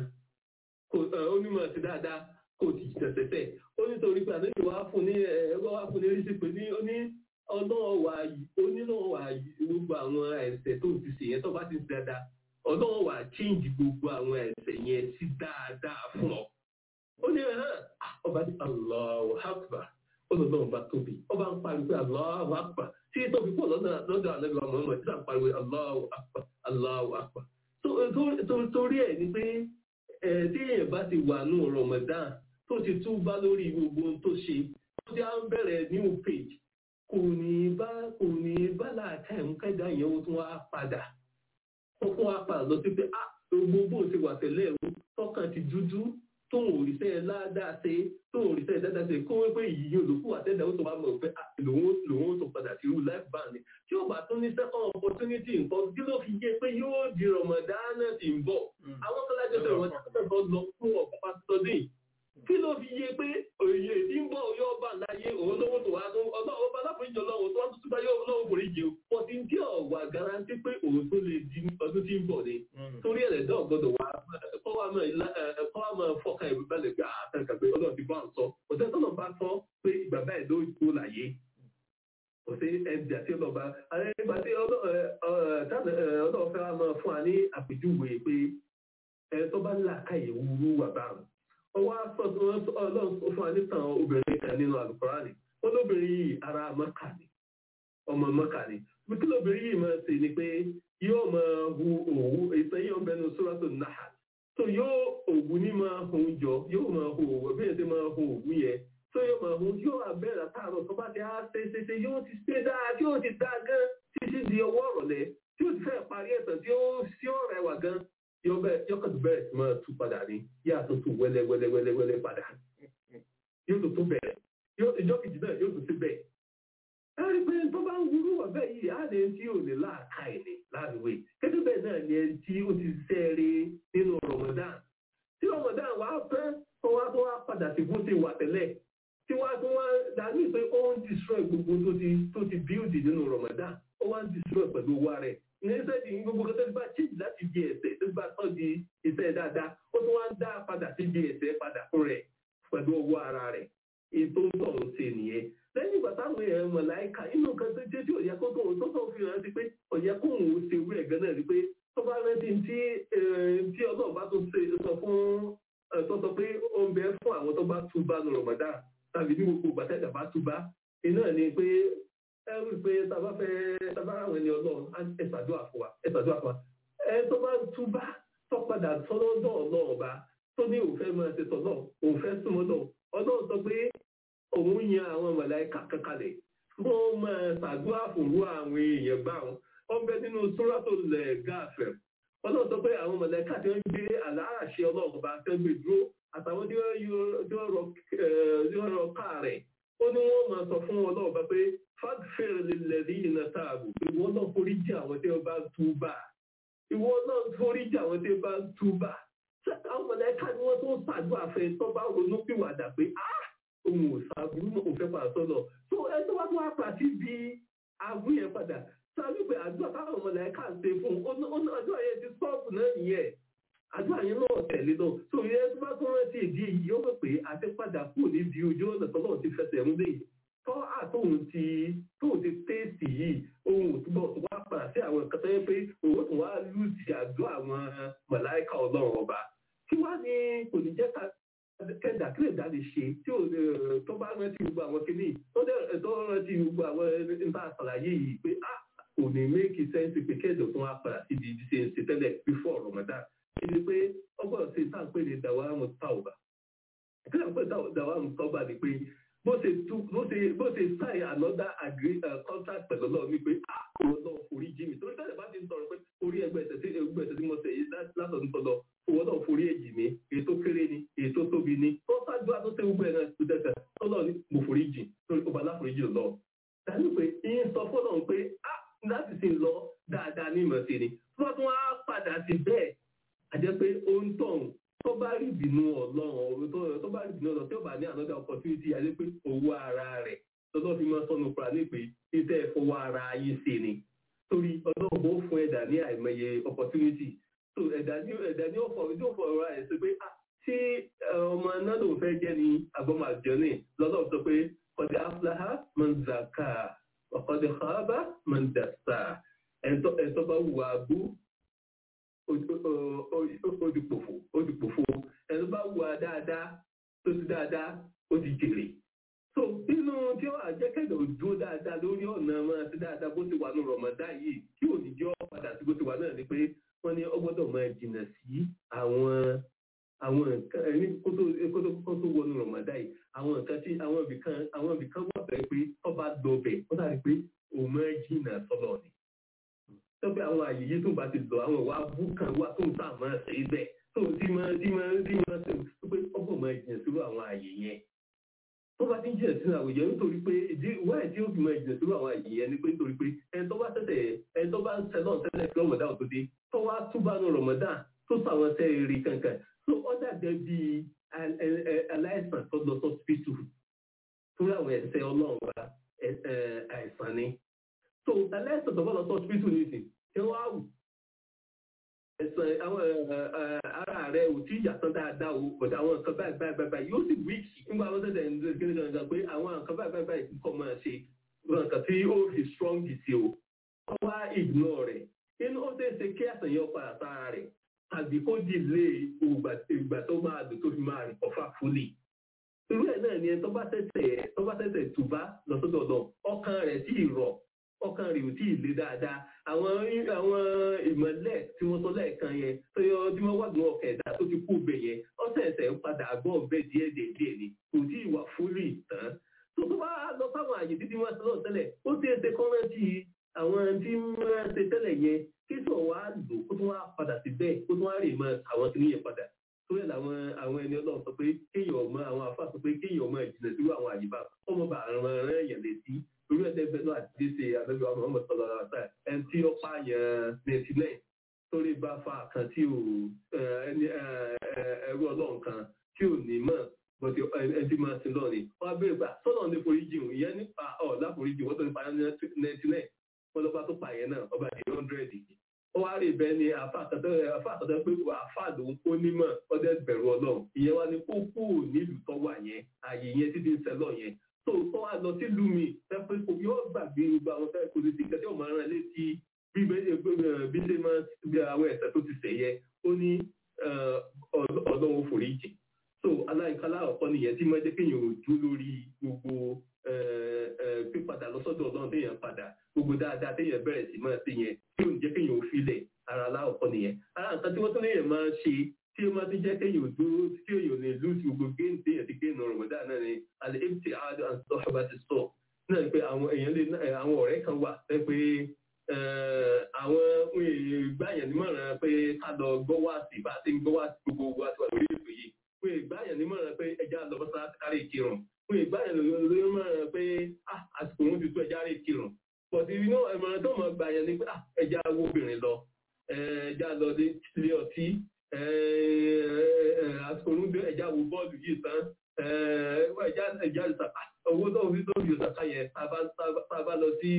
ó ní máa ṣe dáadáa kò ti tẹ̀tẹ̀tẹ̀ ó nítorí pé àdébí wàá fún ní ẹ̀rọ wàá fún ní rí sí pé ní ó ní ọlọ́run wà onínàwọ̀ wà gbogbo àwọn ẹ̀ṣẹ̀ tó ti ṣe yẹn tó bá ti ṣe dáadáa ọlọ́run wà chíǹjì gbogbo àwọn ẹ̀ṣẹ̀ yẹn sí dáadáa fún ọ. ó ní ẹ̀hán ọba ní Allahu Akbar olùdókòwò bá tóbi ọba ń pariwo pé Allahu Akbar tí tóbi pọ̀ lọ́dọ̀ àlejò àwọn ọmọ ìdílé ń pariwo Allahu Akbar Allahu Akbar. torí ẹ̀ ni pé tí èèyàn bá ti wà nù Ramadan tó ti túbá lórí gbogbo ohun tó ṣe tó ti á ń bẹ̀rẹ̀ new page kò ní bá kò ní bá láàká ẹ̀mú kẹ́dà yẹn ó tún wá padà ó fún wa padà lọ sí pé á gbogbo ti wà tẹ́lẹ̀ ẹ̀rú tọ́kàn ti dúdú tóun òrìṣẹ́ ládàá ṣe tóun òrìṣẹ́ dáadáa ṣe kó wípé yìí olùkú àtẹ́dà ó tó wá mọ̀ pé lòun lòun ó tó padà sí irú life band tí ó bá tún ní second opportunity nǹkan kí ló fi yé pé yóò di Ramadan tí ń bọ̀ àwọn kọ́lájọ́ sọ̀rọ̀ wọn ti lọ fún ọ̀pọ̀ pásítọ́dún kí ló fi yé pé òye tí ń bọ̀ yóò bá láyé òun lówó tó wá tó ọlọ́wọ́ bá láforíjì ọlọ́wọ́ tó wá tó túbá yóò lọ́wọ́ foríjì o pọ̀ sí tí ọ̀wà garanti pé òun tó lè di ọdún tí ń bọ̀ ni torí ẹ̀rẹ̀ dán gbọ́dọ̀ wá kọ́ wá máa fọ́ka ìwé bá lè gbé àtẹ̀kà pé ọlọ́run ti bá ń sọ òtẹ́ tó náà bá sọ pé ìgbà báyìí ló tó láyé kò sí ẹbí àti ọlọ́ba ìgbà tí ọlọ́run fẹ́ wá máa fún wa ní àpèjúwe pé ẹ tó bá ń là káyè wúrú wà báwọn ọwọ́ ọlọ́run fún wa nítàn obìnrin kan nínú àlùkùránì ó lóbìnrin yìí ara mọ́kà ni ọmọ mọ́kà ni kí lóbìnrin yìí máa ṣe ni pé yóò máa hu òwú ìtàn yóò bẹnu sóràtò náà tó yóò òwú ní máa hun jọ yóò máa hu òwú bí ẹ̀sẹ̀ máa hu òwú yẹn mọ̀ ọ̀hún yóò abẹ́rẹ́ àtàrọ̀ tó bá ti á ṣe ṣe ṣe yóò ti ṣe dáa tí yóò ti dáa gan títí di ọwọ́ ọ̀rọ̀lẹ́ tí yóò ti fẹ́ parí ẹ̀tàn tí ó sí ọ̀rẹ́ wà gan yóò kàn tó bẹ̀rẹ̀ sí máa tú padà ní yá tó tún wẹ́lẹ́ wẹ́lẹ́ wẹ́lẹ́ wẹ́lẹ́ padà yóò tó tún bẹ̀rẹ̀ ìjọ kejì náà yóò tún sí bẹ́ẹ̀. ẹ rí i pé tó bá ń wúrú ọ̀bẹ yìí á lè tí ò ní láàka ẹ̀ ní láàrúwé gẹ́gẹ́ bẹ́ẹ̀ náà ni ẹni tí ó ti sẹ́ẹ̀rẹ́ nínú Ramadan tí Ramadan wà á fẹ́ tó wá tó wá padà sí bó ti wà tẹ́lẹ̀ tí wá tó wá dàbí pé ó ń destroy gbogbo tó ti tó ti build nínú Ramadan ó wá ń destroy pẹ̀lú owó rẹ̀ ní sẹ́ẹ̀dì ní gbogbo tó ti bá change láti di ẹ̀sẹ̀ tó bá tọ́ di iṣẹ́ dáadáa ó tún wá ń dá padà sí di ẹ̀sẹ̀ padà fún rẹ̀ pẹ̀lú owó ara rẹ̀ ètò ń tọ̀ ń ṣe nìyẹn lẹ́yìn ìgbà táwọn èèyàn mọ̀láìka inú nǹkan tó jẹ́ tí ò yẹ kó tó tó tó fi hàn sí pé ó yẹ kó òun ṣe wúrẹ̀ gan náà rí pé tó bá rántí tí tí ọlọ́run bá tó ṣe sọ fún tó sọ pé ó ń bẹ fún àwọn tó bá túbá ní rọ̀mọ̀dá tàbí ní gbogbo gbàtẹ́jà bá túbá iná ni pé ẹ rí i pé tàbá fẹ́ tàbá àwọn ẹni ọlọ́run ẹ ṣàdúrà fún wa ẹ ṣàdúrà fún wa ẹ tó bá túbá tó padà sọ́dọ̀ ọlọ́run ọba tó ní òun fẹ́ máa ṣe tọ́lọ́ òun fẹ́ súnmọ́ lọ ọlọ́run sọ pé òun yan àwọn mọ̀láìkà kankalẹ̀ wọ́n máa ṣàdúrà fòrú àwọn èèyàn bá wọn ọbẹ̀ nínú sóràtò lẹ̀ gáàfẹ̀ ọlọ́run sọ pé àwọn mọ̀láìkà tí wọ́n gbé àlàáṣẹ ọlọ́run bá tẹ́ gbé dúró àtàwọn tí wọ́n rọ káà rẹ̀ ó ní wọ́n máa sọ fún ọlọ́run bá pé fàgfẹ́rẹ̀ lẹ́rí iná táàbù ìwọ náà forí jì àwọn tí wọ́n bá túbà ìwọ náà forí jì àwọn tí wọ́n bá túbà àwọn mọ̀láìkà ni wọ́n tó ń ṣàdúrà fẹ́ tó bá ronú pìwàdà pé ah ohun òṣàbùrú náà òfẹ́ padà sọ́nà tó ẹ tó wá tó wá pàtí bí agbó yẹn padà sábà pé àdúrà táwọn ọmọ làyẹn kà ń ṣe fún un àdúrà yẹn ti sọ́ọ̀bù náà nìyẹn àdúrà yẹn náà tẹ̀lé náà tó yẹ tó bá tó rántí ìdí èyí ó mọ̀ pé àti padà kù níbi ojú ọ̀nà tó náà ti fẹsẹ̀ ń lé tọ́ àtòhun ti tóun ti téèsì yìí ohun òtúbọ̀ tó wá padà sí àwọn nǹkan tó yẹ pé òun tó wá lùsì àdúrà àwọn màláìka ọlọ́run ọba kí wá ní kò ní jẹ́ ká kẹ́dà kí lè dá lè ṣe tí ò tó bá rántí gbogbo àwọn kìíní tó dẹ̀ tó rántí gbogbo àwọn nípa àṣàlàyé yìí pé a kò ní méjì sẹ́ńsì pé kẹ́dọ̀ tó wá padà sí ibi ṣe ń ṣe tẹ́lẹ̀ before Ramadan ìdí pé ọgbọ́n ṣe tá à ń pè ní dàwámù tàwùbà kí lè pè dàwámù tàwùbà ni pé bó ṣe tú bó ṣe bó ṣe sign another agree contract pẹ̀lú ọlọ́run ni pé a kò lọ forí jí mi torí tẹ́lẹ̀ bá ti ń sọ̀rọ̀ pé orí ẹgbẹ́ ẹ̀sẹ̀ tí ẹgbẹ́ ẹ̀sẹ̀ tí mo ṣe yìí látọ̀dún tọ́lọ owó náà forí èjì mi èyí tó kéré ni èyí tó tóbi ni tó ṣáájú àtó ṣe gbogbo ẹ̀rọ tó tẹ̀sẹ̀ tọ́lọ̀ ni mo forí jì torí ọba aláforíjì lọ. dàbí pé ìyẹn sọ fọ́lọ̀ pé a láti sì lọ dáadáa ní ìmọ̀ sí ni tó bá tún wá padà sí bẹ́ẹ̀ àjẹ́ pé ó ń tọ̀hún tó bá rí ìbínú ọlọ́run tó bá rí ìbínú ọlọ́run tí ó bá ní another opportunity àjẹ́ pé owó ara rẹ̀ lọ́dọ̀ fi máa sọnù kura ní pé iṣẹ́ ìfowó ara ayé ṣe ni torí ọlọ́run ó fún ẹ̀dá ní àìmọye opportunity so ẹ̀dá ní ẹ̀dá ní ọ̀fọ̀ ojú ọ̀fọ̀ ọ̀rọ̀ ẹ̀ sọ pé tí ọmọ náà ló fẹ́ jẹ́ ní agbọ́mọ àjọní lọ́dọ̀ sọ pé ọ̀dẹ̀ afúláhà mọ̀nzàkà ọ̀kọ̀dẹ̀ xaaba mọ̀nzàsà ẹ̀tọ́ bá wù abú odìpòfò odìpòfò ẹ̀tọ́ bá wù dáadáa tó ti dáadáa ó ti jèrè so nínú tí ó àjẹkẹ́dọ̀ dúró dáadáa lórí ọ̀nà máa ti dáadáa bó ti wà ní rọ̀mọ̀dá yìí tí ò ní jọ́ padà sí bó ti wà náà ni pé wọ́n ní ọgbọ́dọ̀ máa jìnnà sí àwọn àwọn nǹkan ẹni kó tó wọnú rọ̀mọ̀dá yìí àwọn nǹkan tí àwọn ibìkan àwọn ibìkan wà bẹ́ẹ̀ pé ọba dọ̀bẹ̀ ó dàbí pé òun máa jìnnà sọ́lọ̀ ni. tọ́pẹ́ àwọn àyè yìí tó bá ti lọ àwọn ìwà abú kan wá tó ń tà máa ṣe é bẹ́ẹ̀ tó ti máa ti máa ti máa ṣe pé ọgbọ̀n máa jìnnà sí àwọn àyè yẹn tó bá ti ń jìnà sínú àwòyẹ nítorí pé ìdí wáyé tí ó fi máa jìnà sínú àwọn àyè yẹn ni pé nítorí pé ẹni tó bá tẹ̀sẹ̀ ẹni tó bá ń sẹ náà tẹ́lẹ̀ kí rọmọdá ò tó dé tó wá túbà ní rọmọdá tó sọ àwọn ẹsẹ̀ rí kankan tó ọ̀dà jẹ́ bí aláìsàn tó lọ sọ́sìpítù torí àwọn ẹsẹ̀ ọlọ́run wa àìsàn ni tó aláìsàn tó bá lọ sọ́sìpítù nìsín ṣé wọ́n á wù ẹ̀sán àwọn ara rẹ̀ ò tí yàtọ̀ dáadáa o bọ̀dọ̀ àwọn nǹkan báyìí báyìí báyìí yóò sì wíìkì nígbà wọn tẹ̀sẹ̀ ń gbé gangan pé àwọn nǹkan báyìí báyìí báyìí kọ́ máa ṣe nǹkan tí ó fi strong sí o kọ́ wá ignore rẹ̀ inú ó ṣeé ṣe kí àṣà yẹn padà sára rẹ̀ tàbí kó delay ìgbà tó máa dùn tó fi máa rìn ọ̀fà fully irú ẹ̀ náà ni ẹ tó bá tẹ̀sẹ̀ tó bá tẹ̀sẹ̀ tùbá lọ́sọ́dọ̀ náà ọkàn rẹ̀ sì rọ̀ ọkàn rẹ̀ ò tí ì le dáadáa àwọn àwọn ìmọ̀lẹ̀ tí wọ́n sọ lẹ́ẹ̀kan yẹn tó yọ tí wọ́n wà ní ọkọ̀ ẹ̀dá tó ti kú bẹ̀ yẹn ọ̀sẹ̀ ẹ̀sẹ̀ ń padà gbọ́ ọ̀bẹ díẹ̀ díẹ̀ díẹ̀ ni kò tí ì wà fúlì tán àyè títí wọ́n sọ́lọ́ tẹ́lẹ̀ ó ti ṣe kọ́mẹ́ntì àwọn tí wọ́n ṣe tẹ́lẹ̀ yẹn kí sọ wá lò kó tún wá padà sí bẹ́ẹ̀ kó tún wá rè mọ́ àwọn tí níyẹn padà tó yẹ làwọn àwọn ẹni ọlọ́run sọ pé kéèyàn ọmọ àwọn afá sọ pé kéèyàn ọmọ ìjìnlẹ̀ sí àwọn àyíká ọmọ bá àrùn ẹ̀rẹ́ èèyàn létí torí ẹ̀dẹ́gbẹ́ náà àti ṣe àbẹ́bẹ́ ọmọ ọmọ sọ̀rọ̀ àṣà ẹni tí ó pààyàn nẹ́tílẹ̀ torí bá fa kan tí ò ẹni ẹrú ọlọ́run kan tí ò ní mọ̀ bọ́tí ẹni máa ti lọ ni wọ́n á bẹ̀rẹ̀ gbà sọ́nà ní foríjì òun ìyẹn nípa ọ̀ láforíjì wọ́n tó ní pààyàn nẹ́tílẹ̀ wọ́n lọ́ba tó pààyàn náà ọba di hundred ó wá rí bẹ́ẹ̀ ni àfa àtọ̀tọ̀ pé àfa lòun kó nímọ̀ ọdẹ bẹ̀rù ọlọ́run ìyẹn wá ní kó kú nílùú tó wà yẹn ààyè yẹn títí ń sẹ́lọ̀ yẹn tó tó wá lọ sí lumi pẹ́pẹ́ kò yóò gbàgbé gbogbo àwọn fẹ́ kò lè ti kẹ́tẹ́ ò máa rán létí bí bí ṣe máa bí àwọn ẹ̀sẹ̀ tó ti sẹ̀ yẹ ó ní ọlọ́run foríjì so aláìkálá ọ̀pọ̀ nìyẹn tí máa jẹ́ kéèyàn ò dú lórí gbogbo pípadà lọ́sọ́dọ̀ ọlọ́run téèyàn padà gbogbo dáadáa téèyàn bẹ̀rẹ̀ sí máa ṣe yẹn tí ò ní jẹ́ kéèyàn ò filẹ̀ ara aláwọ̀kọ́ nìyẹn ara nǹkan tí wọ́n tún léèyàn máa ṣe tí ó máa ti jẹ́ kéèyàn ò dúró tí èèyàn lè lù sí gbogbo géèmù téèyàn ti géèmù rọ̀mọ̀dá náà ni alẹ́ empty hard and stuff bá ti sọ náà ni pé àwọn èèyàn lè àwọn ọ̀rẹ́ kan wà pé pé àwọn ìgbàyàn nímọ̀ràn pé ká lọ gbọ́ wá sí bá ti ń gbọ́ wá sí gbogbo wa tí wà lórí ètò yìí fún ìgbàyàn nímọ̀ràn pé ẹja lọ bọ́ sára kárí ìkírun fún ìgbàyàn nímọ̀ràn pé àsìkò òun ti tó ẹja rí ìkírun pọ̀tí inú ìmọ̀ràn tó mọ̀ gbàyàn ni pé ẹja wo obìnrin lọ ẹja lọ ilé ọtí àsìkò òun dé ẹja wo bọ́ọ̀lù yìí tán ẹja ẹja ìsàkà owó tó fi tó fi ìsàkà yẹn tá a bá lọ sí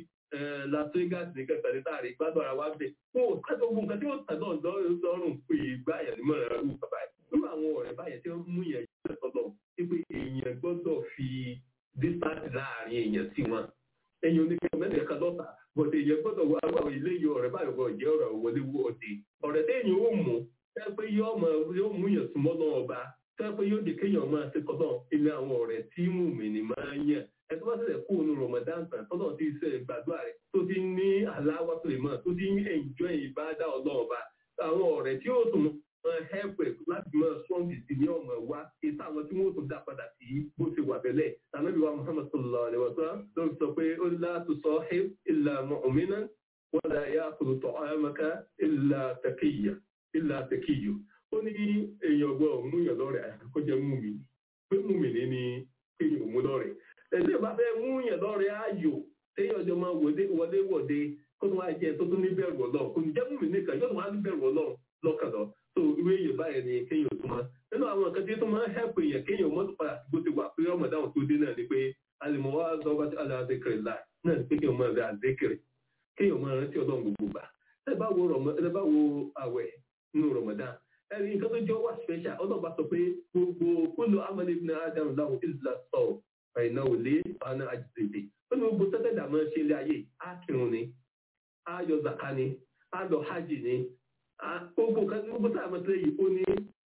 las vegas ní kẹfẹ ní táàrí gbádùn ara wa bẹ fún òkàtọ ogun nǹkan tí ó tàn náà lọ́rùn pé ìgbà yẹn nímọ̀ rẹ̀ rú bàbá yìí nínú àwọn ọ̀rẹ́ báyẹn tí wọ́n mú yẹn jẹ́ sọ́dọ̀ wípé èèyàn gbọ́dọ̀ fi distance láàrin èèyàn sí wọn èèyàn oníkẹ́ mẹ́rin kan lọ́ta bọ̀dẹ̀ èèyàn gbọ́dọ̀ wọ àwọn ilé yìí ọ̀rẹ́ báyọ̀ bọ̀ jẹ́ ọ̀rọ̀ wọlé wọ́ọ̀dẹ ọ̀rẹ́ téèyàn ó mú fẹ́ pé yóò mú yẹn súnmọ́ náà ọba fẹ́ pé yóò di kéèyàn máa ṣe kọ́tọ̀ ilé àwọn ọ̀rẹ́ tí mú mi ní máa ń yàn ẹtọ́ bá ṣẹlẹ̀ kó onú Ramadan tán tọ́lọ̀ ti ṣe gbàdúrà rẹ̀ tó ti ní aláwà suleiman tó ti ní ẹ̀ǹjọ́ ìbádá ọlọ́ọ̀ba àwọn ọ̀rẹ́ tí ó tún máa hẹ́pẹ̀ láti máa sọ́ǹgì sí ní ọmọ wa ìta àwọn tí wọ́n tún dá padà sí bó ti wà tẹ́lẹ̀ tànàbí wa Muhammad sallallahu alaihi wa sallam ló sọ pé ó lá tó sọ ẹ́ ìlà mu'minan wala ya'kulu ta'amaka ìlà taqiyya ìlà taqiyyu ó ní èèyàn gbọ́ òmùyàn lọ́rẹ̀ àkójẹ́ mú mi pé mú mi ní ní kéèyàn òmù lọ́rẹ̀ ẹ̀sìn bá fẹ́ mú yàn lọ́rẹ̀ ayò téèyàn ọjọ́ máa wọlé wọlé wọ̀de kó tó wá jẹ tó tún ní bẹ̀rù ọlọ́run kò ní jẹ́ mú mi nìkan yóò tún wá ní bẹ̀rù ọlọ́run lọ́kàn lọ tó irú èyàn báyẹn ni kéèyàn tó máa nínú àwọn nǹkan tí tó máa hẹ́pù èèyàn kéèyàn mọ́tò padà sí bó ti wà pé ọmọ dáhùn tó dé náà ni pé alìmọ̀ wá lọ́wọ́ bá ti aláàzékèrè láì náà ni pé kéèyàn máa rẹ àzékèrè kéèyàn máa rántí ọlọ́run gbogbo gbà ẹ bá wo àwẹ̀ nínú Ramadan ẹ̀rí nǹkan tó jọ wà special ọlọ́ba sọ pé gbogbo kúlò amálẹ́ ibn Adam láwọn ìlà sọ̀rọ̀ ẹ̀nà òlé ọ̀nà àjèjì ó ní gbogbo tẹ́tẹ́ dàmọ́ ṣe ilé ayé á kírun ni á yọ zaka ni á lọ hajj ni gbogbo nǹkan gbogbo tá a mọ̀ sílẹ̀ yìí ó ní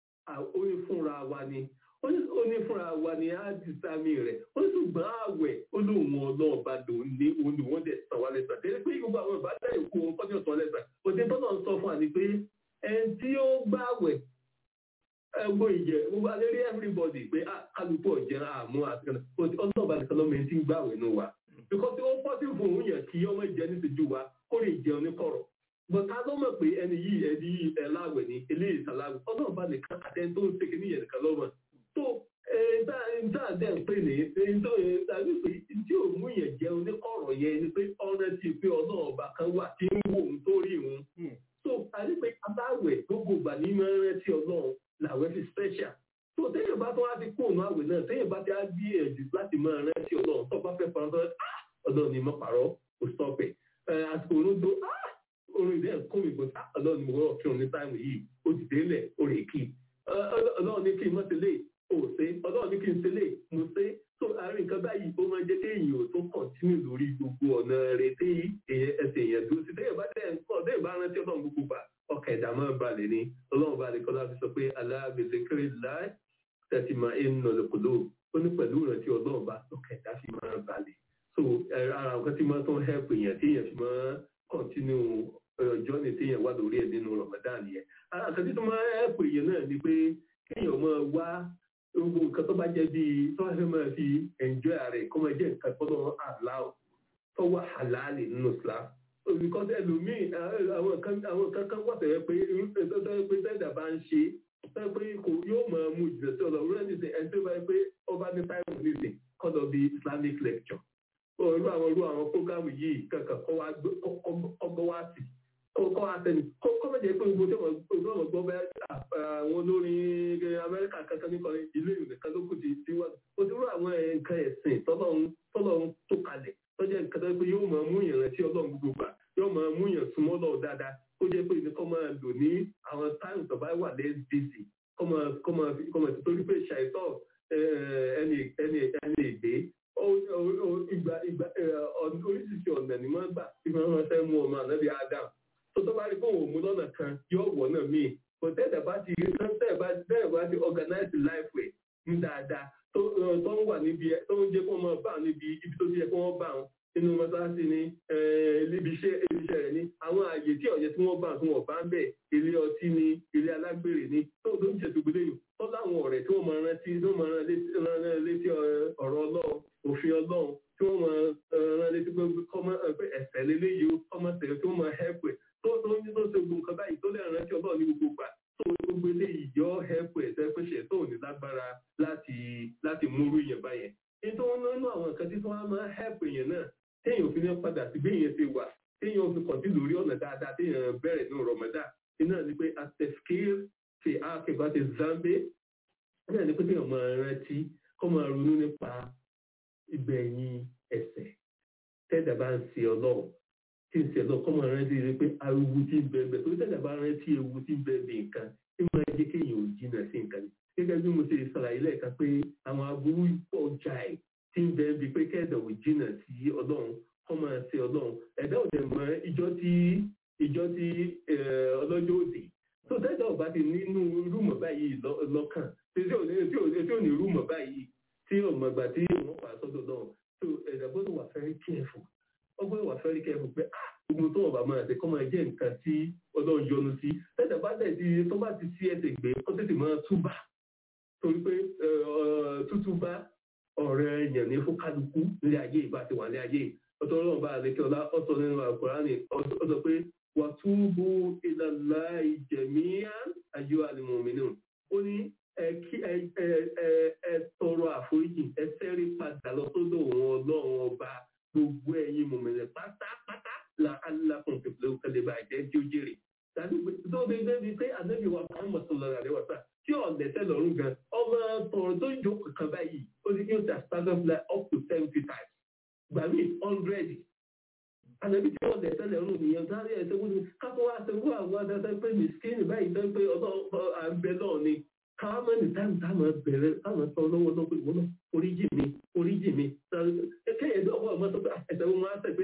ó ní fúnra wa ni ó ní fúnra wa ni á di sámi rẹ̀ ó ní ṣùgbọ́n àwẹ̀ ó ní òun ọlọ́ọ̀ba lòun ní òun ní wọ́n dẹ̀ sàn wá lẹ́sà tẹ́lẹ̀ pé gbogbo àwọn ìbádá ìkó wọn kọ́jú ọ̀sán lẹ́sà òde tọ́nà ń sọ fún àní pé ẹni tí ó gbàwẹ̀ ẹgbọ́n ìjẹ gbogbo alérí everybody pé kálukú ọ̀jẹ́ àmú àti ọlọ́ọ̀bá nìkan lọ́mọ ẹni tí ń gbàwẹ̀ nù wa because ó pọ́ sí fún òun yẹn kí ọmọ ìjẹ ní ìṣẹ́jú wa kó lè jẹun ní kọ̀rọ̀ but ká ló mọ̀ pé ẹni yìí ẹni yìí ẹ láwẹ̀ ní eléyìí sàláwẹ̀ ọlọ́ọ̀bá nìkan àtẹni tó ń ṣe kí níyẹn nìkan lọ́mọ tó ẹ̀ẹ́dá dẹ̀ ń pè ní tàbí pé tí ò mú yẹn jẹun ní kọ̀rọ̀ yẹn ni pé ọ̀rẹ́ ti pé ọlọ́ọ̀bá kan wà tí ń wò ń tó rí òun so àdìpé abáwẹ̀ gbogbo ìgbà ní máa ń rántí ọlọ́run làwẹ̀ fi special tó téèyàn bá tó wá ti kóònù àwẹ̀ náà téèyàn bá ti á bí ẹ̀jù láti máa rántí ọlọ́run tó bá fẹ́ parọ́ tó ọlọ́run ni mo pàrọ̀ kò stop ẹ̀ àsìkò olódó orin ìdẹ́ ẹ̀kọ́ mi gbọ́dọ̀ ọlọ́run ni mo rọ̀ kí òun ní táìmù yìí ó ti délẹ̀ ó rè kí ọlọ́run ní kí n má ti lè ó ṣe ọlọ́run ní kí n ṣe lè mo ṣe tó àárín nǹkan báyìí ó máa ń jẹ́ kéèyàn ò tó kọ̀ntínú lórí gbogbo ọ̀nà rẹ̀ tí ẹsẹ̀ èèyàn dúró sí téèyàn bá dẹ̀ ń kọ́ téèyàn bá rántí ọlọ́run gbogbo gbà ọkà ẹ̀dá máa balẹ̀ ni ọlọ́run bá lè kọ́ láti sọ pé aláàbẹ̀sẹ̀ kéré láì tẹ̀sí máa ń nà lọ́kọ̀lọ́ ó ní pẹ̀lú ìrántí ọlọ́run bá ọkà ẹ̀dá fi máa balẹ̀ so ara nǹkan tí máa tó ń hẹ́pù èèyàn tí èèyàn fi máa kọ̀ntínú ọjọ́ ni téèyàn wà lórí ẹ̀ nínú Ramadan yẹn ara nǹkan tí tó máa hẹ́pù èèyàn náà ni pé kéèyàn máa wá gbogbo nǹkan tó bá jẹ́ bíi tó bá fẹ́ máa fi enjoy rẹ̀ kó máa jẹ́ nǹkan tó lọ́wọ́ àláwọ̀ tó wà halali nínú Islam because ẹlòmíì àwọn kan àwọn kan kan wà tẹ̀yẹ pé tẹ́tẹ́ pé tẹ́tẹ́ bá ń ṣe tẹ́tẹ́ pé kò yóò máa mú ìjìnlẹ̀ sí ọ̀dọ̀ rẹ̀ nìsín ẹni tó bá yẹ pé ọba ní táìmù nìsín kọ́ lọ bí Islamic lecture irú àwọn irú àwọn prógámù yìí kankan kọ́ wá ọgbọ́ wá sí kọ́ wá sẹ́ni kọ́ mẹ́jẹ pé gbogbo tí wọ́n gbọ́ bẹ́ẹ̀ àwọn olórin Amẹ́ríkà kankan nípa ìlú ìlú nìkan ló kù ti ti wá o ti rú àwọn nǹkan ẹ̀sìn tọ́lọ́run tó kalẹ̀ tọ́jà nǹkan tó yẹ pé yóò máa mú ìrántí Ọlọ́run gbogbo gbà yóò máa mú yàn súnmọ́ lọ dáadáa kó jẹ́ pé ìdíkọ́ máa lò ní àwọn táìmù tó bá wà lẹ́yìn bíìsì kọ́ máa kọ́ máa fi kọ́ máa ti torí pé ṣàìtọ́ ẹni ẹni ẹni èdè ìgbà ìgbà oríṣiríṣi ọ̀nà ni wọ́n gbà tí wọ́n máa fẹ́ mú ọmọ ànábì Adam tó tó bá rí fún òun mú lọ́nà kan yóò wọ̀ náà míì kò tẹ́tẹ̀ bá ti tẹ́tẹ̀ bá tẹ́tẹ̀ bá ti organize life way ní dáadáa tó ń wà níbi tó ń jẹ́ kó máa bá níbi ibi tó ti yẹ kó wọ́n bá wọn inú mọ́sáàsì ni ibi iṣẹ́ iṣẹ́ rẹ̀ ni àwọn ààyè tí ọ̀yẹ́ tí wọ́n bá tí wọ́n bá ń bẹ̀ ilé ọtí ni ilé alágbèrè ni tó tó ń ṣètò gbélé yìí tó láwọn ọ̀rẹ́ tí wọ́n máa rántí tí wọ́n máa rán létí ọ̀rọ̀ ọlọ́run òfin ọlọ́run tí wọ́n máa rán létí pé ẹ̀sẹ̀ lélẹ́yìí ó kọ́mọ tẹ̀lé tí wọ́n máa hẹ́pẹ̀ tó tó ń tó ṣe gbogbo nǹkan báyìí tó lè rántí ọlọ́run ní gbogbo gbà tó gbogbo eléyìí yọ hẹ́pẹ̀ ẹ̀sẹ̀ pé ṣẹ̀ tó ní lágbára láti láti múrú yẹn báyẹn nítorí nínú àwọn nǹkan tí wọ́n máa hẹ́pẹ̀ yẹn náà téèyàn fi ní padà sí bí èèyàn ti wà téèyàn fi kọ̀tí lórí ọ̀nà dáadáa téèyàn bẹ̀rẹ̀ ní rọ̀mọ́dà iná ni pé atẹ̀fkir fi ákẹ́bá ti zambe iná ni pé téèyàn máa rántí kó máa ronú nípa ìgbẹ̀yìn ẹ̀ṣẹ̀ tẹ́ẹ̀dá bá ń ṣe ọlọ́run tí ń ṣe ọlọ́run kó máa rántí rí pé ewu tí ń bẹ́ẹ̀ bẹ́ẹ̀ torí tẹ́ẹ̀dá bá rántí ewu tí ń bẹ́ẹ̀ bẹ́ẹ̀ nǹkan tí máa jẹ́ kéèyàn ò jìnnà sí nǹkan ni gẹ́gẹ́ bí mo ṣe ṣàlàyé lẹ́ẹ̀kan pé àwọn aburú pọ̀ jáì tí ń bẹ́ẹ̀ bíi pé kẹ́ẹ̀dá ò jìnnà sí ọlọ́run kọ́ máa ṣe ọlọ́run ẹ̀dá òde mọ ìjọ tí ìjọ tí ọlọ́jọ́ òde tó tẹ́jà ọba ti nínú rúmọ̀ báyìí lọ́kàn tí ò ní rúmọ̀ báyìí tí ọmọgbà tí òun pa sọ́dọ̀ náà tó ẹ̀dá gbọ́dọ̀ wà very careful ó gbọ́dọ̀ wà very careful pé gbogbo tó ọba máa ṣe kọ́ máa jẹ́ nǹkan tí ọlọ́run yọ́nú sí tẹ́jà bá tẹ̀ sí tó bá ti sí ẹsẹ̀ gbé kó tètè máa túbà torí pé tútúbà ọ̀rẹ́ èèyàn ní fún kálukú nílé ayé ìbá ti wà ní ayé ọ̀tọ̀ ọlọ́run bá àlékẹ́ ọlá ọ̀tọ̀ nínú àkùránì ọ̀tọ̀ pé wà túbú ìlàlá ìjẹ̀míyà ayọ́ àlùmọ̀mínú ó ní ẹ tọrọ àforíjì ẹ sẹ́rí padà lọ sọ́dọ̀ wọn ọlọ́run ọba gbogbo ẹ̀yin mọ̀mìnrin pátápátá là alákùn pẹ̀lú kẹlẹ́ bá jẹ́ tí ó jèrè tàbí tó bí débi pé ànábì wa Muhammad sallallahu alaihi wasallam tí ọ̀lẹ́sẹ̀ lọ́rùn gan ọmọ tọ̀rọ̀ tó jókòó kan báyìí ó ní kí ó ti àtàgbà up to seventy times gbàmí hundred ànábì tí wọ́n lẹ̀sẹ̀ lẹ́rùn nìyẹn sáré ẹ̀sẹ̀ wọ́n ní kápẹ́ wá ṣe wọ́n àwọn adájọ́ pé mìsíkìnì báyìí tó ń pé ọ̀dọ́ àbẹ̀ náà ni káwọn mẹ́rin táwọn táwọn bẹ̀rẹ̀ táwọn sọ lọ́wọ́ lọ́wọ́ pé wọ́n náà oríjì mi oríjì mi kẹ́yìn dọ́wọ́ ọmọ tó pé ẹ̀sẹ̀ wọn máa ń sẹ̀ pé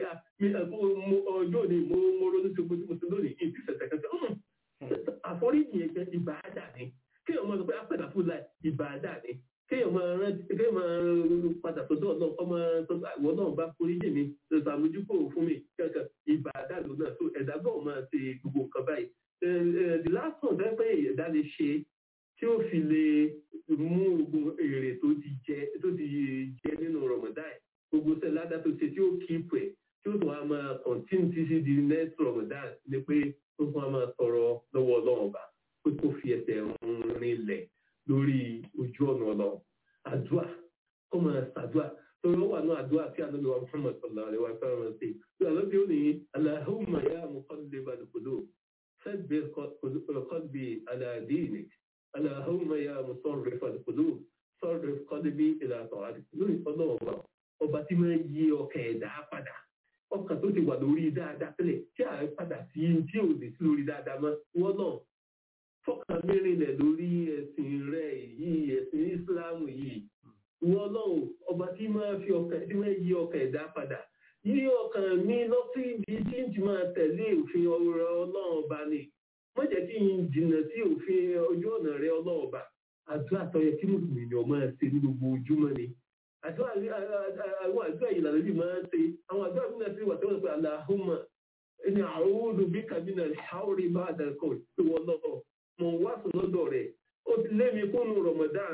ọjọ́ òní mo mo ronú sí mo mo ti lónìí ìdí sẹ̀sẹ̀ kẹsẹ̀ àforíjì yẹn jẹ́ ìbáadà ni kéèyàn máa sọ pé apẹ̀dà fún láì ìbáadà ni kéèyàn máa rántí kéèyàn máa padà sọ́dọ̀ náà kọ́ máa sọ pé àwọn náà bá foríjì mi ṣàmójúkò fún mi kankan ìbáadà ló náà tó ẹ̀dá náà máa ṣe gbogbo nǹkan báyìí the last one fẹ́ pé ẹ̀dá lè ṣe tí ó fi lè mú ogun èrè tó ti jẹ tó ti jẹ nínú Ramadan gbogbo sẹ́ẹ̀ ládàá tó ṣe tí ó keep ẹ̀ tí ó tún wá máa continue títí di next Ramadan ni pé ó tún wá máa tọrọ lọ́wọ́ ọlọ́run ọba pé kó fi ẹsẹ̀ rinlẹ̀ lórí ojú ọ̀nà ọlọ́run àdúrà kó máa ṣàdúrà torí ó wà ní àdúrà tí ànábì wa Muhammad sallallahu alaihi wa sallam ṣe tí ànábì ó ní Allahumma ya muqallibal qulub thabbit qalbi ala dinik Allahumma ya musarrifal qulub sarrif qalbi ila ta'atik lórí ọlọ́run ọba ọba tí máa yí ọkàn ẹ̀dá padà ọkàn tó ti wà lórí dáadáa tẹ́lẹ̀ tí a padà sí tí ò lè sí lórí dáadáa mọ́ wọ́n náà fọkàn mẹ́rinlẹ̀ lórí ẹ̀sìn rẹ̀ yìí ẹ̀sìn ìsìláàmù yìí wọ́n náà ọba tí máa fi ọkàn tí máa yí ọkàn ẹ̀dá padà yí ọkàn mi lọ sí ibi tí n ti máa tẹ̀lé òfin ọ̀rọ̀ ọlọ́run ọba ni má jẹ́ kí n jìnnà sí òfin ojú ọ̀nà rẹ ọlọ́run ọba àdúrà tó yẹ kí mùsùlùmí ni ọ máa ṣe ní gbogbo ojúmọ́ ni àdúrà àwọn àdúrà yìí lànà bí máa ń ṣe àwọn àdúrà bí náà ṣe wà tó wọ́n pé aláhùnmá ẹni àrùn bí kàbínà ṣáórì bá àdàkọ̀ pé wọ́n lọ́wọ́ mọ̀ wá sùn lọ́dọ̀ rẹ̀ ó ti lé mi kúnnù Ramadan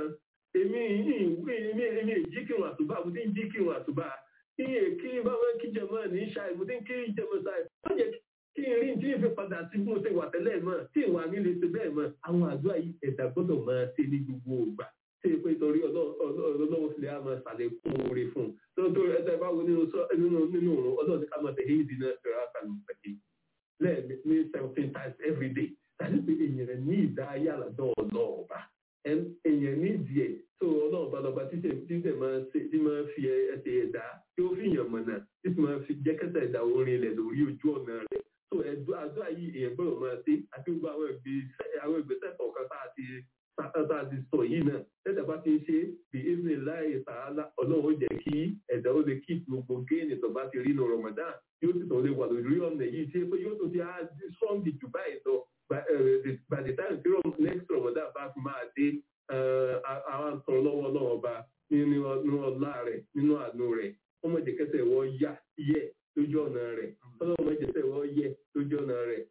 èmi èmi èmi èmi èjì kírun àtúbà mo ti ń jí kírun àtúbà kí kí báwo kí jẹmọ ní ṣáì mo ti ń kí jẹmọ ṣáì wọ́n jẹ́ kí n rí tí n fi padà sí bí mo ṣe wà tẹ́lẹ̀ mọ́ tí ìwà mi lè ṣe bẹ́ẹ̀ mọ́ àwọn àdúrà yìí ẹ̀dá gbọ́dọ̀ máa ṣe ní gbogbo ògbà ṣe pé torí ọlọ́run fi lè máa ṣàlékún oore fún un tó tó ẹsẹ̀ báwo nínú nínú nínú òrùn ọlọ́run ká máa tẹ̀lé ìdí náà ṣe ráṣà ló pẹ̀lú lẹ́ẹ̀mí ní seventeen times every day tàbí pé èèyàn rẹ̀ ní ìdárayá àlàdọ́ ọlọ́ọ̀ba èèyàn ní ìdíẹ̀ tó ọlọ́ọ̀ba lọ́ba títẹ̀ máa ṣe tí máa fi ẹsẹ̀ ẹ̀dá tí ó fi yàn mọ̀nà tí máa fi jẹ́kẹ́sẹ̀ ẹ̀dá orin ilẹ̀ lórí ojú ọ̀nà rẹ̀ tó ẹ̀dọ́ àdúrà yìí èèyàn gbọ́dọ̀ máa ṣe àti gbogbo àwọn ìgbésẹ̀ kọ̀ọ̀kan tá a ti tá a ti sọ yìí náà tẹ́tà bá ti ń ṣe bí evening láì tààlà ọlọ́run jẹ́ kí ẹ̀dá ó lè kí gbogbo géènì tó bá ti rí nu Ramadan yóò sì tàn lè wà lórí ọ̀nà yìí ṣe pé yóò tún ti á strong jù báyìí lọ by the time tí next Ramadan bá fi máa dé àwọn àtọ̀ lọ́wọ́ ọlọ́run ọba nínú ọlá rẹ̀ nínú àánú rẹ̀ ọmọ ìjẹ́kẹsẹ̀ wọ́n yá yẹ lójú ọ̀nà rẹ̀ ọlọ́run ìjẹ́kẹsẹ̀ wọ́n yẹ lójú ọ̀nà rẹ̀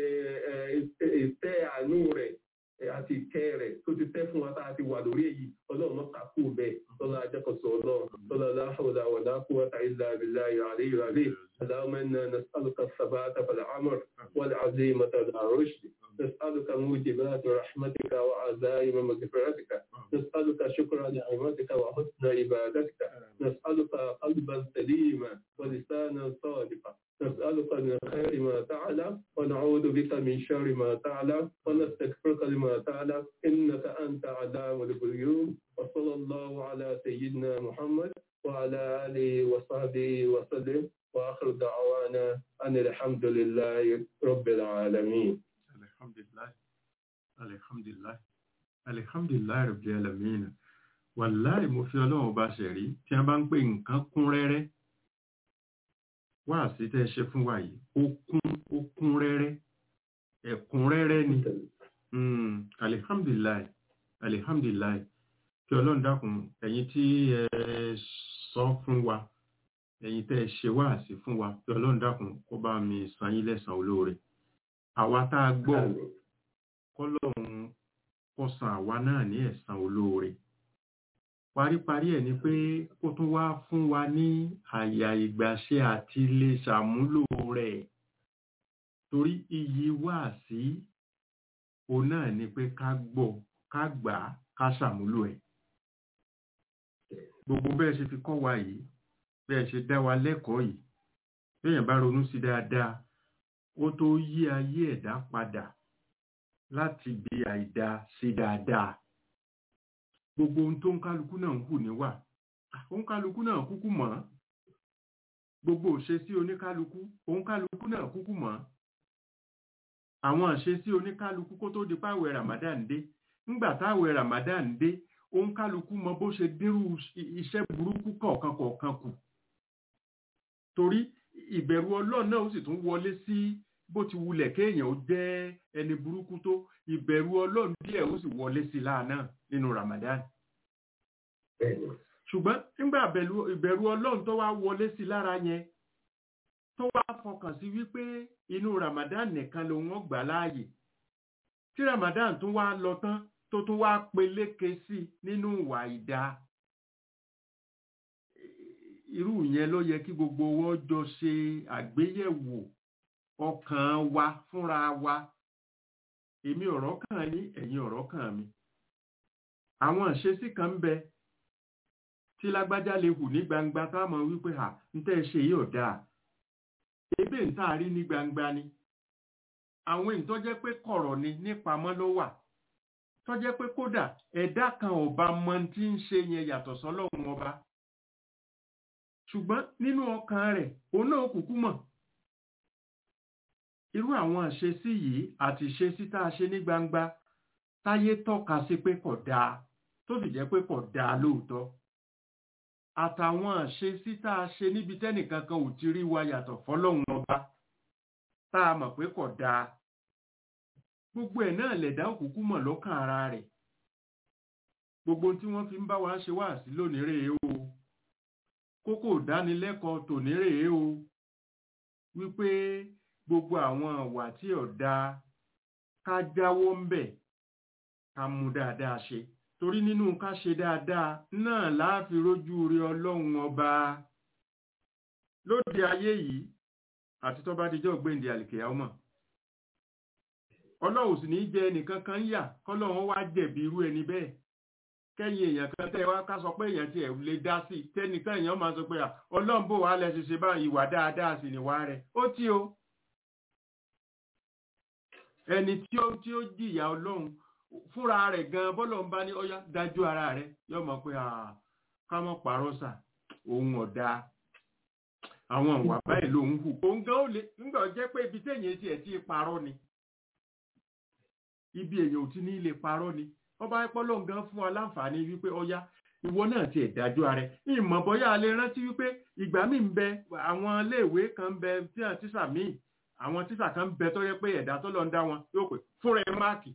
ìtẹ́ àánú rẹ̀ àti ìkẹ́ rẹ̀ tó ti tẹ́ fún wa tá a ti wà lórí èyí ọlọ́run mọ́ kàkú bẹ́ẹ̀ lọ́la ajẹ́kọ̀sọ ọlọ́run lọ́la láhùlà wà láhùwà tá ilà abilà ìràlẹ́ ìràlẹ́ اللهم إنا نسألك الثبات في الأمر والعزيمة على الرشد نسألك موجبات رحمتك وعزائم مغفرتك نسألك شكر نعمتك وحسن عبادتك نسألك قلبا سليما ولسانا صادقا نسألك من خير ما تعلم ونعوذ بك من شر ما تعلم ونستغفرك لما تعلم إنك أنت علام الغيوب وصلى الله على سيدنا محمد وعلى آله وصحبه وسلم وآخر دعوانا أن الحمد لله رب العالمين الحمد لله الحمد لله الحمد لله رب العالمين wàláì mo fi ọlọ́run ọba ṣẹ̀rí tí a bá ń pè nǹkan kún rẹ́rẹ́ wá sí tẹ́ ṣe fún wa yìí ó kún ó kún rẹ́rẹ́ ẹ̀kúnrẹ́rẹ́ ni alihamdulilayi alihamdulilayi kí ọlọ́run dákun ẹ̀yin tí ẹ sọ fún wa ẹ̀yin tẹ́ ẹ ṣe wáàsí fún wa kí ọlọ́run dákun kó bá mi san yín lẹ́san olóore àwa tá a gbọ́ kọ́lọ́run kó san àwa náà ní ẹ̀san olóore paríparí ẹ̀ ni pé kó tún wá fún wa ní àyà ìgbàṣe àti lè ṣàmúlò rẹ̀ torí iyì wáàsí òun náà ni pé ká gbọ́ ká gbà á ká ṣàmúlò ẹ̀ gbogbo bẹ́ẹ̀ ṣe fi kọ́ wa yìí bẹ́ẹ̀ ṣe dá wa lẹ́kọ̀ọ́ yìí béèyàn bá ronú sí dáadáa ó tó yí ayé ẹ̀dá padà láti bí àìdá sí dáadáa gbogbo ohun tó ń kálukú náà ń hù níwà òun kálukú náà kúkú mọ̀ gbogbo òṣesí oníkálukú òun kálukú náà kúkú mọ̀ àwọn àṣesí oníkálukú kó tó di páwẹ̀ Ramadan dé ńgbà táwẹ̀ Ramadan dé òun kálukú mọ bó ṣe dírú iṣẹ́ burúkú kọ̀ọ̀kan kọ̀ọ̀kan kù torí ìbẹ̀rù Ọlọ́run náà ó sì tún wọlé sí bó ti wulẹ̀ kéèyàn ó jẹ́ ẹni burúkú tó ìbẹ̀rù Ọlọ́run díẹ̀ ó sì wọlé sí láàánà nínú Ramadan ṣùgbọ́n nígbà ìbẹ̀rù Ọlọ́run tó wá wọlé sí lára yẹn tó wá fọkàn sí wípé inú Ramadan nìkan ló wọ́n gbà láàyè tí Ramadan tún wá lọ tán tó tún wá peléke sí nínú ìwà ìdá irú yẹn ló yẹ kí gbogbo wọn jọ ṣe àgbéyẹ̀wò ọkàn wa fúnra wa èmi ọ̀rọ̀ kàn yín ẹ̀yin ọ̀rọ̀ kàn mi àwọn ìṣesí kan ń bẹ tí lágbájá lè hù ní gbangba táwọn wípé à ń tẹ́ ṣe yìí ò dáa ebe ń tá a rí ní gbangba ni àwọn èyí tó jẹ́ pé kọ̀rọ̀ ni nípamọ́ ló wà tó jẹ́ pé kódà ẹ̀dá kan ò bá mọ tí ń ṣe yẹn yàtọ̀ sọ́lọ́run ọba ṣùgbọ́n nínú ọkàn rẹ̀ òun náà kúkú mọ̀ irú àwọn àṣesí yìí àti ìṣesí tá a ṣe ní gbangba táyé tọ́ka sí pé kò dáa tó sì jẹ́ pé kò dáa lóòótọ́ àtàwọn àṣesí tá a ṣe níbi tẹ́nìkan kan ò ti rí wa yàtọ̀ fọlọ́run ọba tá a mọ̀ pé kò dáa gbogbo ẹ̀ náà lẹ̀dá òkùnkùn mọ̀ lọ́kàn ara rẹ̀ gbogbo tí wọ́n fi ń bá wa ṣe wáàsí lónìí rèé o kókó ìdánilẹ́kọ̀ọ́ tòní rèé o wípé gbogbo àwọn àwà tí ò dáa ká jáwọ́ ń bẹ̀ ká mú dáadáa ṣe torí nínú ká ṣe dáadáa náà láàfin rójú rí ọlọ́run ọba lóde ayé yìí àti tó bá dijọ́ gbéǹde àlìkèyà ọmọ ọlọ́run sì ní í jẹ ẹnìkan kan yà kọ́lọ́run wá jẹ̀bi irú ẹni bẹ́ẹ̀ kẹ́yìn èèyàn kan tẹ́ wá ká sọ pé èèyàn tiẹ̀ lè dá sí i tẹ́nìkan èèyàn máa sọ pé ọlọ́run bò wá lẹ́sìn ṣe báyìí ìwà dáadáa sì níwá rẹ̀ ó tí o ẹni tí ó tí ó jìyà ọlọ́run fúnra rẹ̀ gan bọ́lọ̀ ń bá ní ọyá dájú ara rẹ̀ yóò mọ̀ pé ká mọ̀ pàrọ̀ sà òun ọ̀dà àwọn ìwà báyìí lòun hù òun gan ó lè nígbà jẹ́ pé ibi téèyàn tiẹ̀ ti parọ́ ni ibi èèyàn ò ti ní lè parọ́ ni ọba ẹpọlọ gan fún wa láǹfààní wípé ọyá ìwọ náà ti ẹ̀dájú ara ẹ̀ ìmọ̀ bọ́yá a lè rántí wípé ìgbà míì ń bẹ àwọn iléèwé kan ń bẹ tí àwọn tíṣà míì àwọn tíṣà kan ń bẹ tó yẹ pé ẹ̀dá tó lọ ń dá wọn yóò pè fúnra ẹ máàkì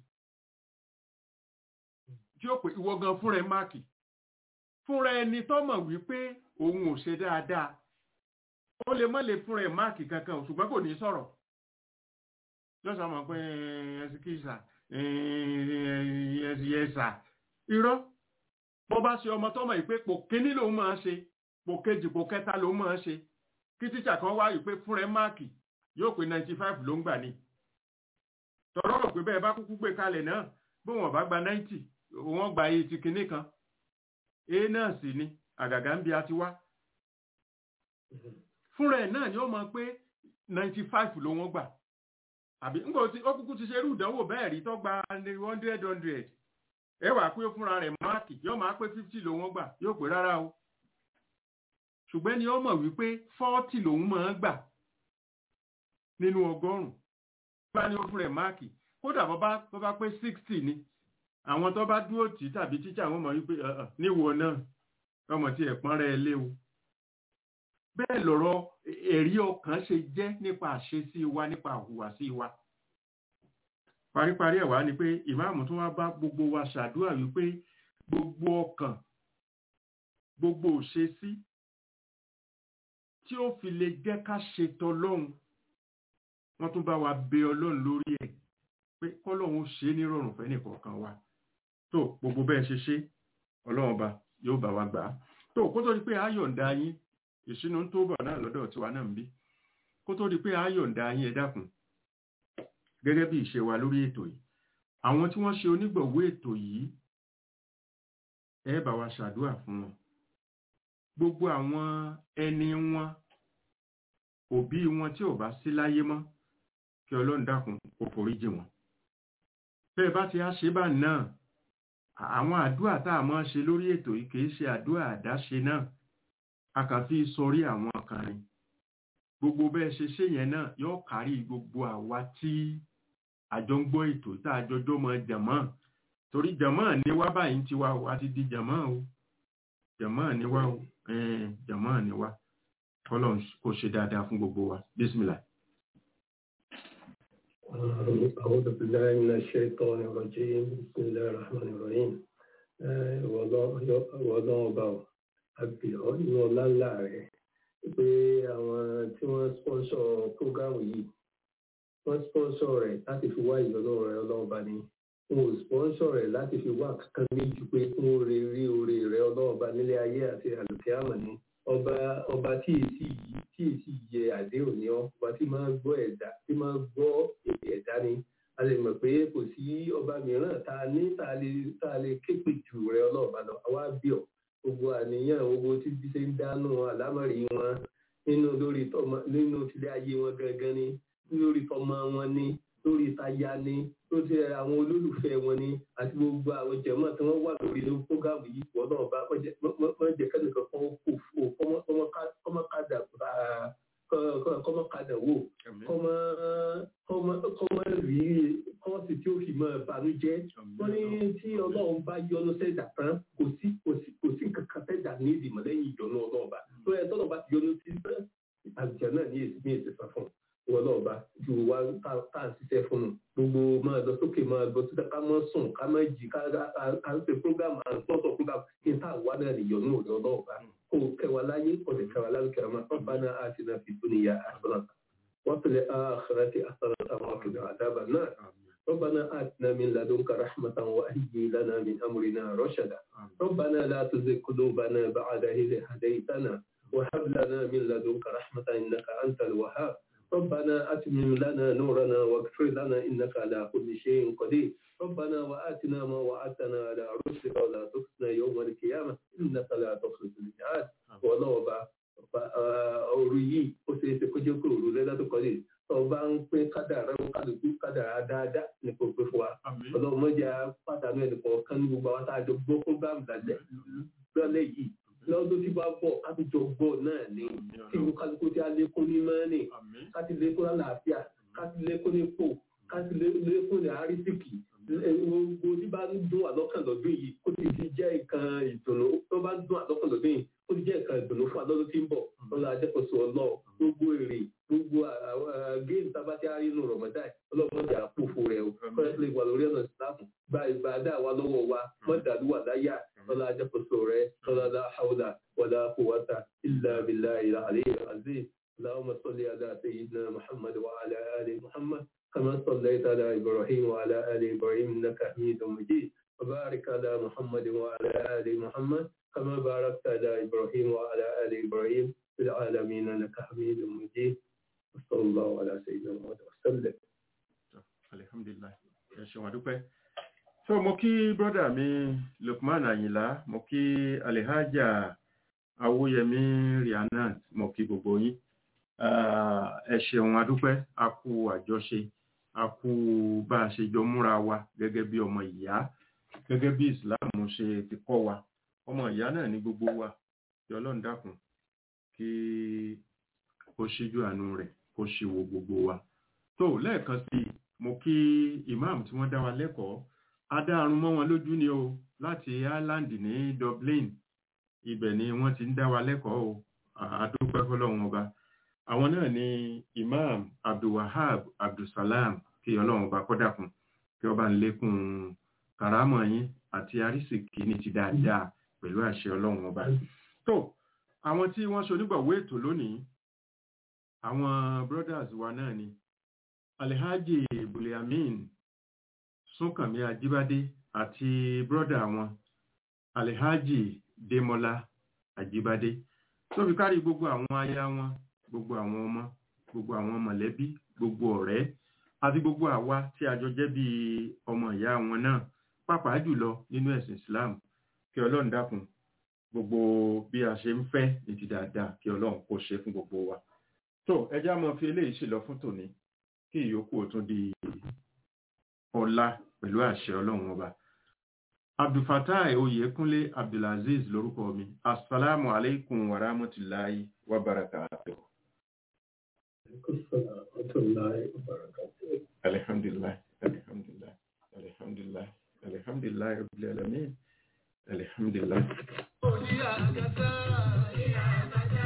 tí yóò pè ìwọ gan fúnra ẹ máàkì fúnra ẹni tó mọ̀ wípé òun ò ṣe dáadáa ó lè má lè fúnra ẹ máàkì kankan ṣùgbọ́n kò ní sọ̀rọ̀ lọ́sàn-án mọ̀ pé ẹ̀sìkìsà ẹ̀sìyẹsà irọ́ bó bá ṣe ọmọ tọ́mọ̀ yìí pé pò kíní lòun máa ṣe pò kejì pò kẹta lòun máa ṣe kí tíṣà kan wá yìí pé fúnra ẹ máàkì yóò pé ninety five ló ń gbà ní tọ̀rọ̀ rò pé bẹ́ẹ̀ bá kúkú gbé kalẹ̀ náà bí wọ́n bá gba ninety wọ́n gba iye ti kinní kan e náà sì ni àgàgà ń bi a ti wá fúnra ẹ̀ náà ni ó mọ̀ pé ninety five ló wọ́n gbà àbí ń gbọ́ tí ó kúkú ti ṣe irú ìdánwò bẹ́ẹ̀ rí tó gba hundred hundred ẹ wà pé fúnra rẹ̀ máàkì yóò máa pé fifty ló wọ́n gbà yóò pé rárá o ṣùgbọ́n ni ó mọ̀ wípé forty lòun máa gbà nínú ọgọ́rùn-ún bá ní ó fún rẹ̀ máàkì kódà bọ́ bá pé sixty ni àwọn tó bá dúró tì tàbí tíjà wọn mọ̀ wípé níwọ̀ náà ọmọ tí ẹ̀pọ́n rẹ̀ léwu bẹ́ẹ̀ lọ̀rọ̀ ẹ̀rí ọkàn ṣe jẹ́ nípa àṣesí wa nípa àhùwàsí wa paríparí ẹ̀ wá ni pé ìmáàmù tó wá bá gbogbo wa ṣàdúrà wípé gbogbo ọkàn gbogbo òṣesí tí ó fi lè jẹ́ ká ṣetọ́ lọ́hùn wọ́n tún bá wa bẹ ọlọ́run lórí ẹ̀ pé kọ́lọ́hún ṣe é nírọ̀rùn fẹ́ nìkọ̀ọ̀kan wa tó gbogbo bẹ́ẹ̀ ṣe ṣe ọlọ́run ọba yóò bá wa gbà á tó kó tó di pé ayọ̀ǹda yín ìṣínú tó bọ̀ náà lọ́dọ̀ tiwa náà ń bí kó tó di pé ayọ̀ǹda yín ẹ dákun gẹ́gẹ́ bí ìṣe wa lórí ètò yìí àwọn tí wọ́n ṣe onígbọ̀wọ́ ètò yìí ẹ bá wa ṣàdúrà fún wọn gbogbo àwọn ẹni wọn òbí wọn tí ò bá sí láyé mọ́ kí ọlọ́run dákun kó foríjì wọn bẹ́ẹ̀ bá ti á ṣe bá náà àwọn àdúrà tá a máa ṣe lórí ètò yìí kì í ṣe àdúrà àdáṣe náà a kàn fi sọrí àwọn kan ni gbogbo bẹ́ẹ̀ ṣe ṣe yẹn náà yóò kárí gbogbo àwa tí àjọ ń gbọ́ ètò tá a jọjọ́ mọ jàmọ́ torí jàmọ́ ní wá báyìí ti wá o a ti di jàmọ́ o jàmọ́ ní wá o jàmọ́ ní wá kọ́lọ́n kò ṣe dáadáa fún gbogbo wa bísímìlà. أعوذ بالله من الشيطان الرجيم بسم الله الرحمن الرحيم wọ́lọ́ ọba ọ̀ àbíọ́ inú ọlá ńlá rẹ̀ pé àwọn tí wọ́n sponsor prógámù yìí wọ́n sponsor rẹ̀ láti fi wá ìyọ́nú rẹ̀ ọlọ́ọ̀ba ni wọn ò sponsor rẹ̀ láti fi wá kankan méjì pé kí wọ́n rí rí oore rẹ̀ ọlọ́ọ̀ba nílé ayé àti àlùkìyámà ni ọba ọba tí èsì yìí tí èsì yẹ àdéhùn ni ọ ọba tí máa gbọ́ ẹ̀dá tí máa gbọ́ èdè ẹ̀dá ni a lè mọ̀ pé kò sí ọba mìíràn tá a ní tá a lè tá a lè képe jù rẹ ọlọ́ọ̀bá lọ àwa bí ọ gbogbo àníyàn gbogbo tí bí ṣe ń dánú àlámọ̀rí wọn nínú lórí tọmọ nínú tilé ayé wọn gangan ni lórí tọmọ wọn ni lórí táyà ni lórí àwọn olólùfẹ́ wọn ni àti gbogbo àwọn jẹ̀mọ́ tí wọ́n wà lórí ní fúgàmù yìí wọ́n náà bá wọ́n jẹ́ kẹ́nìkan kan kò fò kọ́mọ́kadà kọ́mọ́kadà wò kọ́mọ́ rí kọ́ọ̀sì tí ó fi mọ́ ìbànújẹ́ wọ́n ní tí ọlọ́run bá yọ́nú sẹ́dà tán kò sí kò sí kankan sẹ́dà ní ìdìmọ̀ lẹ́yìn ìyọ́nú ọlọ́ọ̀bá tó ẹ tọ́lọ́ bá ti yọ́nú sí àjẹ́ náà ní èsì ní èsì sá fún un wọn náà bá ju wa tá à ń ṣiṣẹ́ fún un gbogbo máa lọ sókè máa lọ síta ká mọ́ sùn ká mọ́ jì ká à ń ṣe program à ń sponsor program kí n tá àwa náà nìyọ̀ ní òde ọlọ́ọ̀bá kó kẹwàá láyé ọ̀dẹ̀ kẹwàá láyé kẹwàá máa tán bá náà á ti náà fi dúnìyà àṣọ̀nà wọ́n tẹ̀lé àṣọ̀nà tí àṣọ̀nà àwọn àfihàn àdábà náà ربنا آتنا من لدنك رحمة وهيئ لنا من أمرنا رشدا ربنا لا تزغ قلوبنا بعد إذ هديتنا وهب لنا من لدنك رحمة إنك أنت الوهاب ربنا أتمم لنا نورنا واغفر لنا إنك على كل شيء قدير ربنا وآتنا ما وعدتنا على رسلك ولا تخزنا يوم القيامة إنك لا تخلف الميعاد والله بقى òru yìí ó ṣe é ṣe kó jẹ́ pé òru lẹ́dá tó kọ́lé ọba ń pín kádàrá kálukú kádàrá dáadáa ní kò pé fún wa ọlọ́run mọ́jà pàdánù ẹnìkan kan ní gbogbo àwọn tá a jọ gbọ́ fúgàmù lálẹ́ lọ́lẹ́ yìí lọ́dún tí bá bọ̀ ká tó jọ gbọ́ náà ní kí ní kálukú tí a lékún ní mọ́ọ̀nì ká ti lékún lálàáfíà ká ti lékún ní pò ká ti lékún ní àrísìkì gbogbo tí bá ń dún àlọ́kàn lọ́dún yìí ó ti di jẹ́ nǹkan ìdùnnú tó bá ń dún àlọ́kàn lọ́dún yìí ó ti jẹ́ nǹkan ìdùnnú fún àlọ́dún tí ń bọ̀ lọ́la ajẹ́kọ̀ọ́sọ ọlọ́ gbogbo èrè gbogbo géèmù tábàtí àrínú rọ̀mọ́dá ọlọ́mọdé àpòfò rẹ̀ o kọ́lẹ́tìlẹ̀ wà lórí ọ̀nà ìsìlámù gba ìbàdà wa lọ́wọ́ wa mọ́dàlúwà láyà lọ́la ajẹ́kọ̀ọ́sọ rẹ̀ lọ́la la hawla wala quwwata illa billahi al-aliyyil azim اللهم صل على سيدنا محمد وعلى آل محمد كما صليت على إبراهيم وعلى آل إبراهيم إنك حميد مجيد وبارك على محمد وعلى آل محمد كما باركت على إبراهيم وعلى آل إبراهيم في العالمين إنك حميد مجيد وصلى الله على سيدنا محمد وسلم alhamdulillah ẹ ṣeun àdúpẹ́ so mo kí brọ́dà mi Lukman Ayinla mo kí Alhaja Awóyẹmí Rihanna mo kí gbogbo yín ẹ ṣeun àdúpẹ́ a kú àjọṣe a kú bá a ṣe jọ múra wa gẹ́gẹ́ bí ọmọ ìyá gẹ́gẹ́ bí Islam ṣe ti kọ́ wa ọmọ ìyá náà ní gbogbo wa kí Ọlọ́run dákun kí ó ṣíjú àánú rẹ̀ kó ṣe wo gbogbo wa tó lẹ́ẹ̀kan sí i mo kí imam tí wọ́n dá wa lẹ́kọ̀ọ́ adáàrún mọ́ wọn lójú ni o láti Ireland ní Dublin ibẹ̀ ni wọ́n ti ń dá wa lẹ́kọ̀ọ́ o àdúpẹ́ fọlọ́run ọba àwọn náà ni imam abdulwahab abdulsalam kí ọlọ́run ọba kọ́dàkùn kí ọba ń lékún karamọ̀ yín àti arísìkí ní ti dáadáa pẹ̀lú àṣẹ ọlọ́run ọba tó àwọn tí wọ́n ṣonígbọ̀wé ètò lónìí àwọn brothers wa náà ni alhaji buliamin súnkànmí ajíbádé àti brọ́dà wọn alhaji demola ajíbádé tó fi kárí gbogbo àwọn aya wọn gbogbo àwọn ọmọ gbogbo àwọn mọ̀lẹ́bí gbogbo ọ̀rẹ́ àti gbogbo àwa tí a jọ jẹ́ bí ọmọ ìyá wọn náà pàápàá jùlọ nínú ẹ̀sìn islam kí ọlọ́run dákun gbogbo bí a ṣe ń fẹ́ ní ti dáadáa kí ọlọ́run kó ṣe fún gbogbo wa tó ẹjá mọ́ fi eléyìí ṣèlọ fún tòní kí ìyókù ó tún di ọ̀la pẹ̀lú àṣẹ ọlọ́run ọba abdulfatai oyèkúnlé abdulaziz lórúkọ mi asalaamu alaikum wa rahmatulahi wa barakatuh. alhamdulillah alhamdulillah alhamdulillah alhamdulillah rabbil alamin alhamdulillah.